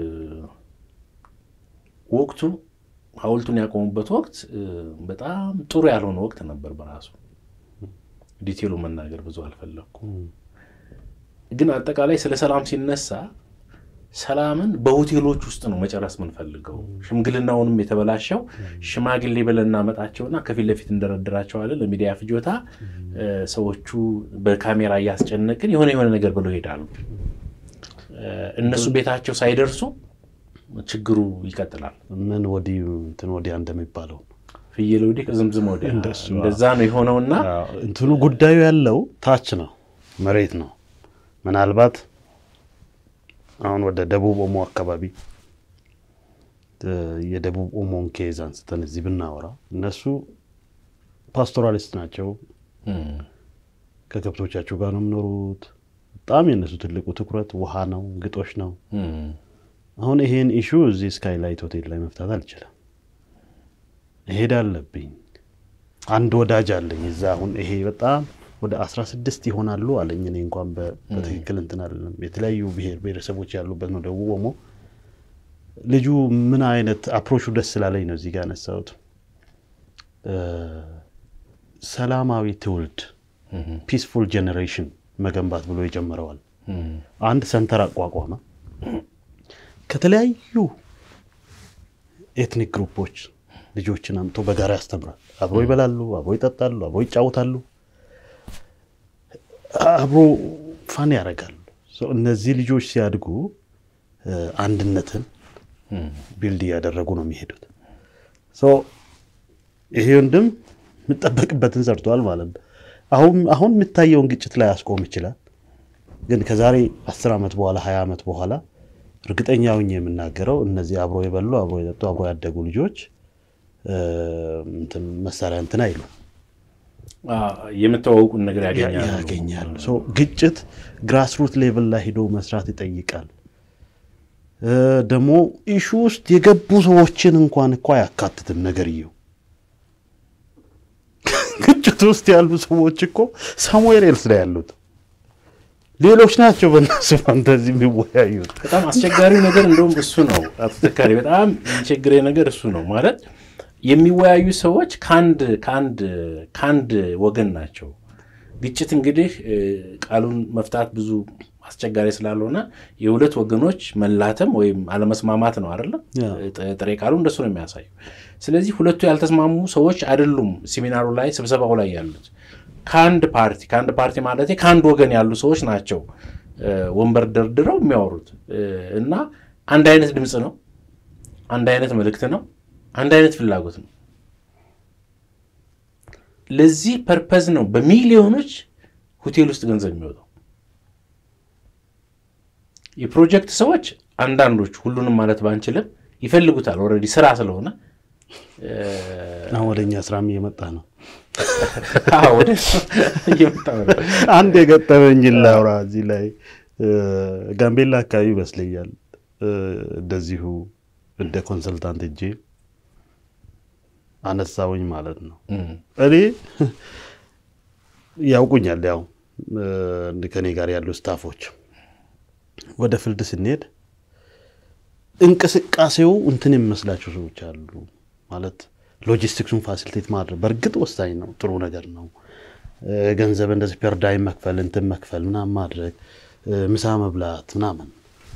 ወቅቱ ሐውልቱን ያቆሙበት ወቅት እ፣ በጣም ጥሩ ያልሆነ ወቅት ነበር በራሱ ዲቴሉ መናገር ብዙ አልፈለግኩም። ግን አጠቃላይ ስለ ሰላም ሲነሳ ሰላምን በሆቴሎች ውስጥ ነው መጨረስ የምንፈልገው። ሽምግልናውንም የተበላሸው ሽማግሌ ብለን እናመጣቸውና ከፊት ለፊት እንደረድራቸዋለን ለሚዲያ ፍጆታ እ፣ ሰዎቹ በካሜራ እያስጨነቅን የሆነ የሆነ ነገር ብለው ይሄዳሉ። እ፣ እነሱ ቤታቸው ሳይደርሱ ችግሩ ይቀጥላል። ምን ወዲህ እንትን ወዲያ እንደሚባለው ፍየል ወዲህ ከዝምዝም ወዲያ እንደሱ፣ አዎ። እንደዛ ነው የሆነውና አዎ፣ እንትኑ ጉዳዩ ያለው ታች ነው፣ መሬት ነው። ምናልባት አሁን ወደ ደቡብ ኦሞ አካባቢ እ፣ የደቡብ ኦሞን ኬዝ አንስተን እዚህ ብናወራ እነሱ ፓስቶራሊስት ናቸው። እም፣ ከከብቶቻቸው ጋር ነው የሚኖሩት። በጣም የእነሱ ትልቁ ትኩረት ውሃ ነው፣ ግጦሽ ነው። እም፣ አሁን ይሄን ኢሹ እዚህ ስካይላይት ሆቴል ላይ መፍታት አልችልም። እሄድ አለብኝ። አንድ ወዳጅ አለኝ እዛ። አሁን ይሄ በጣም ወደ አስራ ስድስት ይሆናሉ አለኝ። እኔ እንኳን በ- በትክክል እንትን አይደለም። የተለያዩ ብሔር ብሔረሰቦች ያሉበት ነው ደቡብ ኦሞ። ልጁ ምን አይነት አፕሮቹ ደስ ስላለኝ ነው እዚህ ጋር ያነሳሁት። እ፣ ሰላማዊ ትውልድ እም፣ ፒስፉል ጄኔሬሽን መገንባት ብሎ ይጀምረዋል። እም፣ አንድ ሰንተር አቋቋመ። ከተለያዩ ኤትኒክ ግሩፖች ልጆችን አምጥቶ በጋራ ያስተምራል። አብሮ ይበላሉ፣ አብሮ ይጠጣሉ፣ አብሮ ይጫወታሉ፣ አብሮ ፋን ያደርጋሉ። ሶ እነዚህ ልጆች ሲያድጉ እ፣ አንድነትን እም፣ ቢልድ እያደረጉ ነው የሚሄዱት። ሶ ይሄ ወንድም የምጠበቅበትን ሰርቷል ማለት ነው። አሁን አሁን የሚታየውን ግጭት ላይ ያስቆም ይችላል። ግን ከዛሬ አስር ዓመት በኋላ ሀያ ዓመት በኋላ እርግጠኛ ሆኜ የምናገረው እነዚህ አብሮ የበሉ አብሮ የጠጡ አብሮ ያደጉ ልጆች እ፣ እንትን መሳሪያ እንትን አይሉ አ፣ የምተዋውቁን ነገር ያገኛሉ። ያገኛሉ። ሶ ግጭት ግራስሩት ሌቭል ላይ ሂዶ መስራት ይጠይቃል። እ፣ ደግሞ ኢሹ ውስጥ የገቡ ሰዎችን እንኳን እኮ አያካትትም ነገርየው። ግጭት ውስጥ ያሉ ሰዎች እኮ ሳሙኤል ኤልስ ላይ ያሉት ሌሎች ናቸው። በእነሱ ፋንታዚ የሚወያዩት በጣም አስቸጋሪው ነገር እንደውም እሱ ነው። አቶ ተካሪ በጣም የሚቸግረኝ ነገር እሱ ነው። ማለት የሚወያዩ ሰዎች ከአንድ ከአንድ ከአንድ ወገን ናቸው። ግጭት እንግዲህ እ፣ ቃሉን መፍታት ብዙ አስቸጋሪ ስላልሆነ የሁለት ወገኖች መላተም ወይም አለመስማማት ነው አይደለም። ያ። ጥ- ጥሬ ቃሉ እንደሱ ነው የሚያሳየው። ስለዚህ ሁለቱ ያልተስማሙ ሰዎች አይደሉም ሲሚናሩ ላይ ስብሰባው ላይ ያሉት ከአንድ ፓርቲ ከአንድ ፓርቲ ማለት ከአንድ ወገን ያሉ ሰዎች ናቸው እ፣ ወንበር ደርድረው የሚያወሩት እ፣ እና አንድ አይነት ድምፅ ነው፣ አንድ አይነት መልእክት ነው፣ አንድ አይነት ፍላጎት ነው። ለዚህ ፐርፐዝ ነው በሚሊዮኖች ሆቴል ውስጥ ገንዘብ የሚወጣው። የፕሮጀክት ሰዎች አንዳንዶች ሁሉንም ማለት ባንችልም ይፈልጉታል። ኦልሬዲ ስራ ስለሆነ እ፣ አሁን ወደ እኛ ስራም እየመጣ ነው። አዎ፣ ወደ እሱ እየመጣ ነው። አንድ የገጠመኝን ላውራ እዚህ ላይ እ፣ ጋምቤላ አካባቢ ይመስለኛል እ፣ እንደዚሁ እንደ ኮንሰልታንት እጄ አነሳውኝ ማለት ነው። እም፣ እኔ ያውቁኛል፣ ያው እ፣ ከኔ ጋር ያሉ ስታፎች ወደ ፍልድ ስንሄድ እንቅስቃሴው እንትን የሚመስላቸው ሰዎች አሉ ማለት ሎጂስቲክሱን ፋሲሊቴት ማድረግ በእርግጥ ወሳኝ ነው፣ ጥሩ ነገር ነው። እ፣ ገንዘብ እንደዚህ ፐርዳይም መክፈል እንትን መክፈል ምናምን ማድረግ እ፣ ምሳ መብላት ምናምን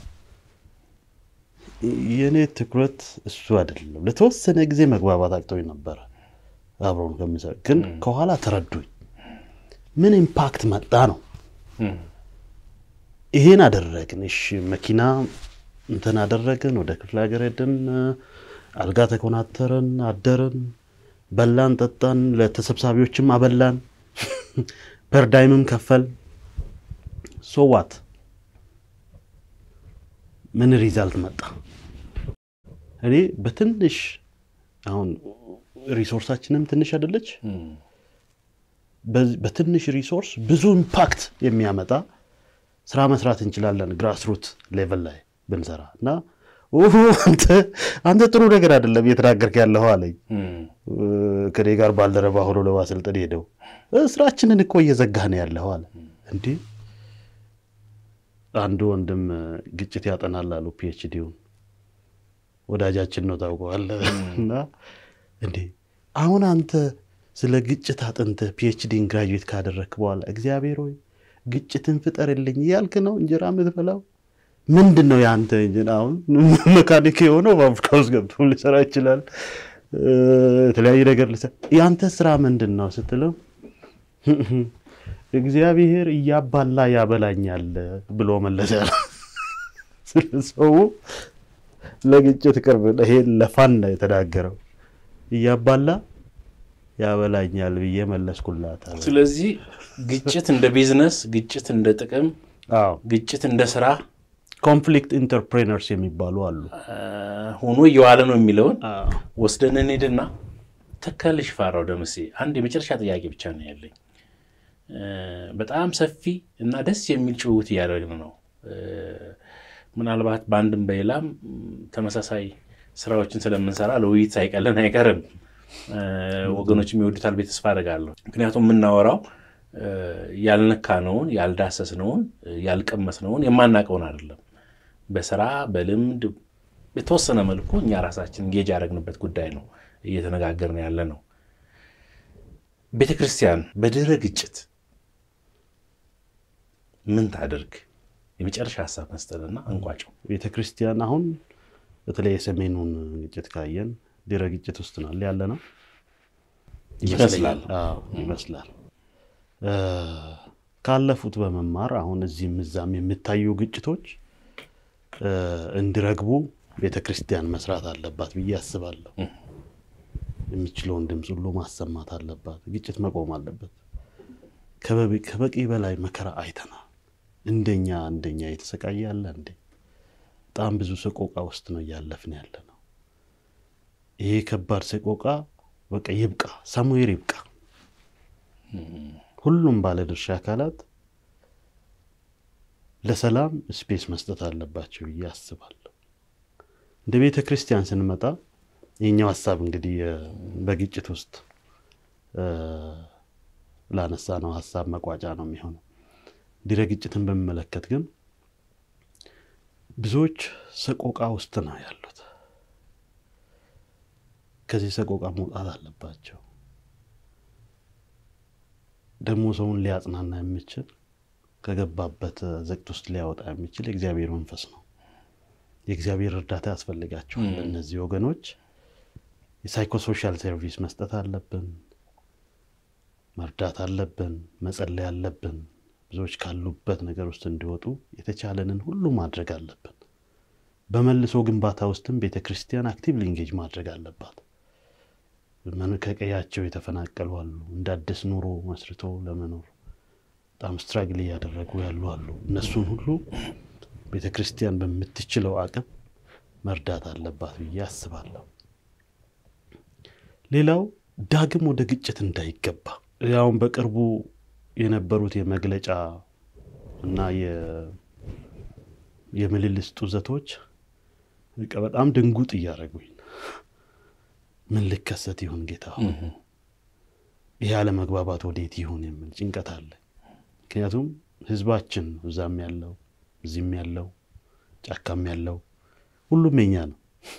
የእኔ ትኩረት እሱ አይደለም። ለተወሰነ ጊዜ መግባባት አቅቶኝ ነበረ አብረውን ከምሰ ግን ከኋላ ተረዱኝ። ምን ኢምፓክት መጣ ነው እም፣ ይሄን አደረግን። እሺ መኪና እንትን አደረግን፣ ወደ ክፍለ ሀገር ሄድን፣ አልጋ ተኮናተርን፣ አደርን፣ በላን፣ ጠጣን፣ ለተሰብሳቢዎችም አበላን፣ ፐርዳይምም ከፈል ሶዋት ምን ሪዛልት መጣ? እኔ በትንሽ አሁን ሪሶርሳችንም ትንሽ አይደለች። እም፣ በዚህ- በትንሽ ሪሶርስ ብዙ ኢምፓክት የሚያመጣ ስራ መስራት እንችላለን። ግራስሩት ሌቨል ላይ ብንሰራ እና አንተ ጥሩ ነገር አይደለም እየተናገርክ ያለኸው አለኝ። ከኔ ጋር ባልደረባ ሆኖ ለማሰልጠን ሄደው ስራችንን እኮ እየዘጋህ ነው ያለኸው አለ። እንዴ አንዱ ወንድም ግጭት ያጠናል አሉ ፒኤችዲውን ወዳጃችን ነው ታውቀዋለህ። እና እንዴ አሁን አንተ ስለ ግጭት አጥንተህ ፒኤችዲን ግራጁዌት ካደረግክ በኋላ እግዚአብሔር ሆይ ግጭትን ፍጠርልኝ እያልክ ነው እንጀራ የምትበላው? ምንድን ነው የአንተ እንጀራ? አሁን መካኒክ የሆነው ፋብሪካ ውስጥ ገብቶ ሊሰራ ይችላል። የተለያየ ነገር ሊሰራ የአንተ ስራ ምንድን ነው ስትለው እግዚአብሔር እያባላ ያበላኛል ብሎ መለሰ። ስለ ሰው ለግጭት ቅርብ ይሄን ለፋን ነው የተናገረው። እያባላ ያበላኛል ብዬ መለስኩላት። ስለዚህ ግጭት እንደ ቢዝነስ፣ ግጭት እንደ ጥቅም፣ አዎ ግጭት እንደ ስራ ኮንፍሊክት ኢንተርፕሬነርስ የሚባሉ አሉ። ሆኖ እየዋለ ነው የሚለውን ወስደን እንሂድና ተከልሽ ፋራው ደምሴ አንድ የመጨረሻ ጥያቄ ብቻ ነው ያለኝ። በጣም ሰፊ እና ደስ የሚል ጭውውት እያደረግን ነው። ምናልባት በአንድም በሌላም ተመሳሳይ ስራዎችን ስለምንሰራ ለውይይት ሳይቀለን አይቀርም። ወገኖች የሚወዱታል ቤት ተስፋ አደርጋለሁ። ምክንያቱም የምናወራው ያልነካነውን፣ ያልዳሰስነውን፣ ያልቀመስነውን የማናውቀውን አይደለም። በስራ በልምድ የተወሰነ መልኩ እኛ ራሳችን ጌጅ ያደረግንበት ጉዳይ ነው እየተነጋገርን ያለ ነው። ቤተ ክርስቲያን በድህረ ግጭት ምን ታደርግ? የመጨረሻ ሀሳብ መስጠትና እንቋጨው። ቤተ ክርስቲያን አሁን በተለይ የሰሜኑን ግጭት ካየን ድህረ ግጭት ውስጥ ናል ያለ ነው ይመስላል። አዎ ይመስላል። ካለፉት በመማር አሁን እዚህም እዛም የሚታዩ ግጭቶች እንዲረግቡ ቤተ ክርስቲያን መስራት አለባት ብዬ አስባለሁ። የሚችለውን ድምፅ ሁሉ ማሰማት አለባት። ግጭት መቆም አለበት። ከበቂ በላይ መከራ አይተናል። እንደኛ እንደኛ የተሰቃየ ያለ እንዴ? በጣም ብዙ ሰቆቃ ውስጥ ነው እያለፍን ያለ ነው። ይሄ ከባድ ሰቆቃ በቃ ይብቃ፣ ሳሙኤል ይብቃ። ሁሉም ባለድርሻ አካላት ለሰላም ስፔስ መስጠት አለባቸው ብዬ አስባለሁ። እንደ ቤተ ክርስቲያን ስንመጣ የኛው ሀሳብ እንግዲህ በግጭት ውስጥ ላነሳ ነው ሀሳብ መቋጫ ነው የሚሆነው። ድህረ ግጭትን በሚመለከት ግን ብዙዎች ሰቆቃ ውስጥ ነው ያሉት። ከዚህ ሰቆቃ መውጣት አለባቸው። ደግሞ ሰውን ሊያጽናና የሚችል ከገባበት ዘቅት ውስጥ ሊያወጣ የሚችል የእግዚአብሔር መንፈስ ነው። የእግዚአብሔር እርዳታ ያስፈልጋቸዋል። እነዚህ ወገኖች የሳይኮሶሻል ሰርቪስ መስጠት አለብን፣ መርዳት አለብን፣ መጸለይ አለብን። ብዙዎች ካሉበት ነገር ውስጥ እንዲወጡ የተቻለንን ሁሉ ማድረግ አለብን። በመልሶ ግንባታ ውስጥም ቤተ ክርስቲያን አክቲቭሊ ኢንጌጅ ማድረግ አለባት። ከቀያቸው የተፈናቀሉ አሉ። እንደ አዲስ ኑሮ መስርቶ ለመኖር በጣም ስትራግል እያደረጉ ያሉ አሉ። እነሱን ሁሉ ቤተ ክርስቲያን በምትችለው አቅም መርዳት አለባት ብዬ አስባለሁ። ሌላው ዳግም ወደ ግጭት እንዳይገባ ያውን በቅርቡ የነበሩት የመግለጫ እና የምልልስ ጡዘቶች በጣም ድንጉጥ እያደረጉኝ ምን ልከሰት ይሁን ጌታ ሆይ ይህ አለመግባባት ወዴት ይሁን የሚል ጭንቀት አለ። ምክንያቱም ህዝባችን እዛም ያለው እዚህም ያለው ጫካም ያለው ሁሉም የኛ ነው፣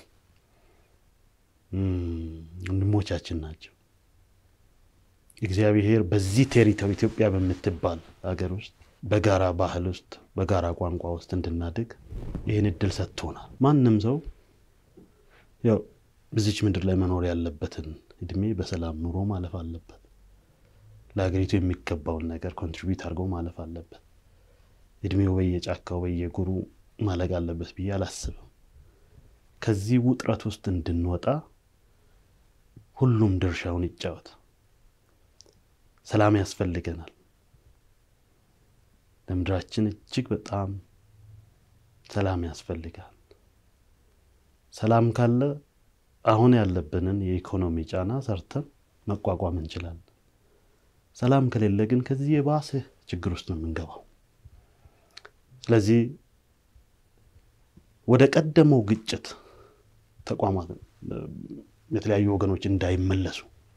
ወንድሞቻችን ናቸው። እግዚአብሔር በዚህ ቴሪቶሪ ኢትዮጵያ በምትባል ሀገር ውስጥ በጋራ ባህል ውስጥ በጋራ ቋንቋ ውስጥ እንድናድግ ይህን እድል ሰጥቶናል። ማንም ሰው ያው በዚች ምድር ላይ መኖር ያለበትን እድሜ በሰላም ኑሮ ማለፍ አለበት። ለሀገሪቱ የሚገባውን ነገር ኮንትሪቢዩት አድርጎ ማለፍ አለበት። እድሜው በየጫካው በየጉሩ ማለቅ አለበት ብዬ አላስብም። ከዚህ ውጥረት ውስጥ እንድንወጣ ሁሉም ድርሻውን ይጫወት። ሰላም ያስፈልገናል። ለምድራችን እጅግ በጣም ሰላም ያስፈልጋል። ሰላም ካለ አሁን ያለብንን የኢኮኖሚ ጫና ሰርተን መቋቋም እንችላለን። ሰላም ከሌለ ግን ከዚህ የባሰ ችግር ውስጥ ነው የምንገባው። ስለዚህ ወደ ቀደመው ግጭት ተቋማት የተለያዩ ወገኖች እንዳይመለሱ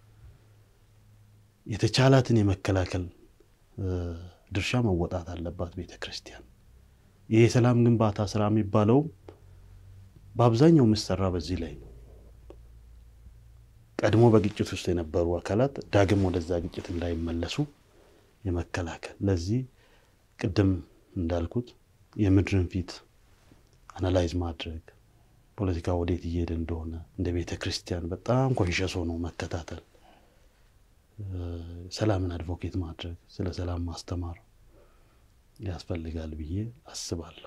የተቻላትን የመከላከል ድርሻ መወጣት አለባት ቤተ ክርስቲያን። ይህ የሰላም ግንባታ ስራ የሚባለውም በአብዛኛው የሚሰራ በዚህ ላይ ነው። ቀድሞ በግጭት ውስጥ የነበሩ አካላት ዳግም ወደዛ ግጭት እንዳይመለሱ የመከላከል ለዚህ ቅድም እንዳልኩት የምድርን ፊት አናላይዝ ማድረግ ፖለቲካ ወዴት እየሄደ እንደሆነ እንደ ቤተ ክርስቲያን በጣም ኮንሸስ ሆኖ መከታተል፣ ሰላምን አድቮኬት ማድረግ፣ ስለ ሰላም ማስተማር ያስፈልጋል ብዬ አስባለሁ።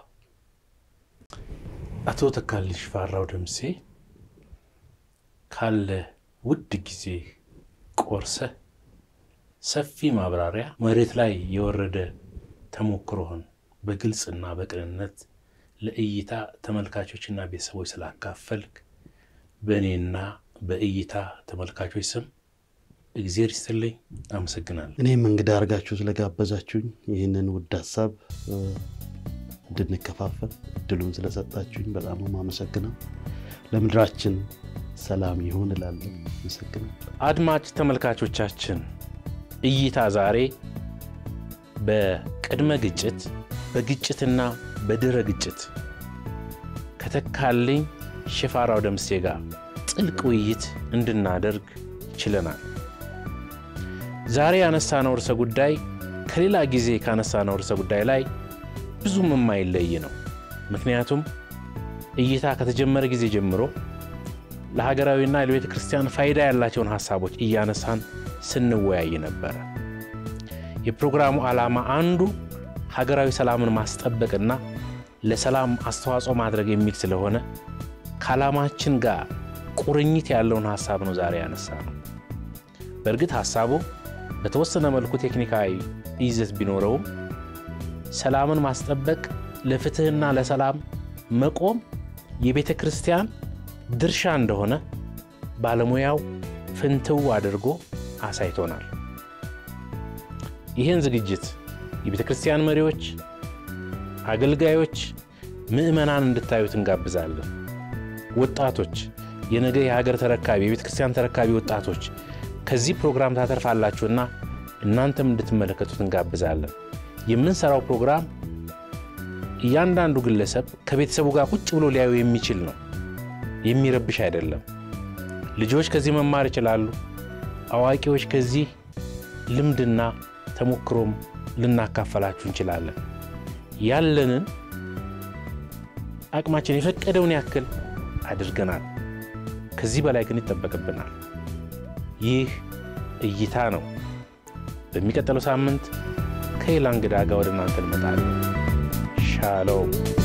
አቶ ተካልኝ ሽፈራው ደምሴ ካለ ውድ ጊዜ ቆርሰህ ሰፊ ማብራሪያ መሬት ላይ የወረደ ተሞክሮህን በግልጽና በቅንነት ለእይታ ተመልካቾችና ቤተሰቦች ስላካፈልክ በእኔና በእይታ ተመልካቾች ስም እግዜር ይስጥልኝ፣ አመሰግናለሁ። እኔም እንግዳ አድርጋችሁ ስለጋበዛችሁኝ ይህንን ውድ ሀሳብ እንድንከፋፈል እድሉን ስለሰጣችሁኝ በጣም ነው የማመሰግነው። ለምድራችን ሰላም ይሁን እላለሁ። አመሰግናለሁ። አድማጭ ተመልካቾቻችን እይታ ዛሬ በቅድመ ግጭት በግጭትና በድረ ግጭት ከተካልኝ ሽፈራው ደምሴ ጋር ጥልቅ ውይይት እንድናደርግ ችለናል። ዛሬ ያነሳነው ርዕሰ ጉዳይ ከሌላ ጊዜ ካነሳነው ርዕሰ ጉዳይ ላይ ብዙም የማይለይ ነው። ምክንያቱም እይታ ከተጀመረ ጊዜ ጀምሮ ለሀገራዊና ለቤተ ክርስቲያን ፋይዳ ያላቸውን ሀሳቦች እያነሳን ስንወያይ ነበረ። የፕሮግራሙ ዓላማ አንዱ ሀገራዊ ሰላምን ማስጠበቅና ለሰላም አስተዋጽኦ ማድረግ የሚል ስለሆነ ከዓላማችን ጋር ቁርኝት ያለውን ሀሳብ ነው ዛሬ ያነሳ ነው። በእርግጥ ሀሳቡ በተወሰነ መልኩ ቴክኒካዊ ይዘት ቢኖረውም ሰላምን ማስጠበቅ፣ ለፍትሕና ለሰላም መቆም የቤተ ክርስቲያን ድርሻ እንደሆነ ባለሙያው ፍንትው አድርጎ አሳይቶናል። ይህን ዝግጅት የቤተ ክርስቲያን መሪዎች፣ አገልጋዮች፣ ምዕመናን እንድታዩት እንጋብዛለን። ወጣቶች፣ የነገ የሀገር ተረካቢ የቤተ ክርስቲያን ተረካቢ ወጣቶች ከዚህ ፕሮግራም ታተርፋላችሁና እናንተም እንድትመለከቱት እንጋብዛለን። የምንሰራው ፕሮግራም እያንዳንዱ ግለሰብ ከቤተሰቡ ጋር ቁጭ ብሎ ሊያዩ የሚችል ነው፣ የሚረብሽ አይደለም። ልጆች ከዚህ መማር ይችላሉ። አዋቂዎች ከዚህ ልምድና ተሞክሮም ልናካፈላችሁ እንችላለን። ያለንን አቅማችን የፈቀደውን ያክል አድርገናል። ከዚህ በላይ ግን ይጠበቅብናል። ይህ እይታ ነው። በሚቀጥለው ሳምንት ከሌላ እንግዳ ጋር ወደ እናንተ እንመጣለን። ሻሎም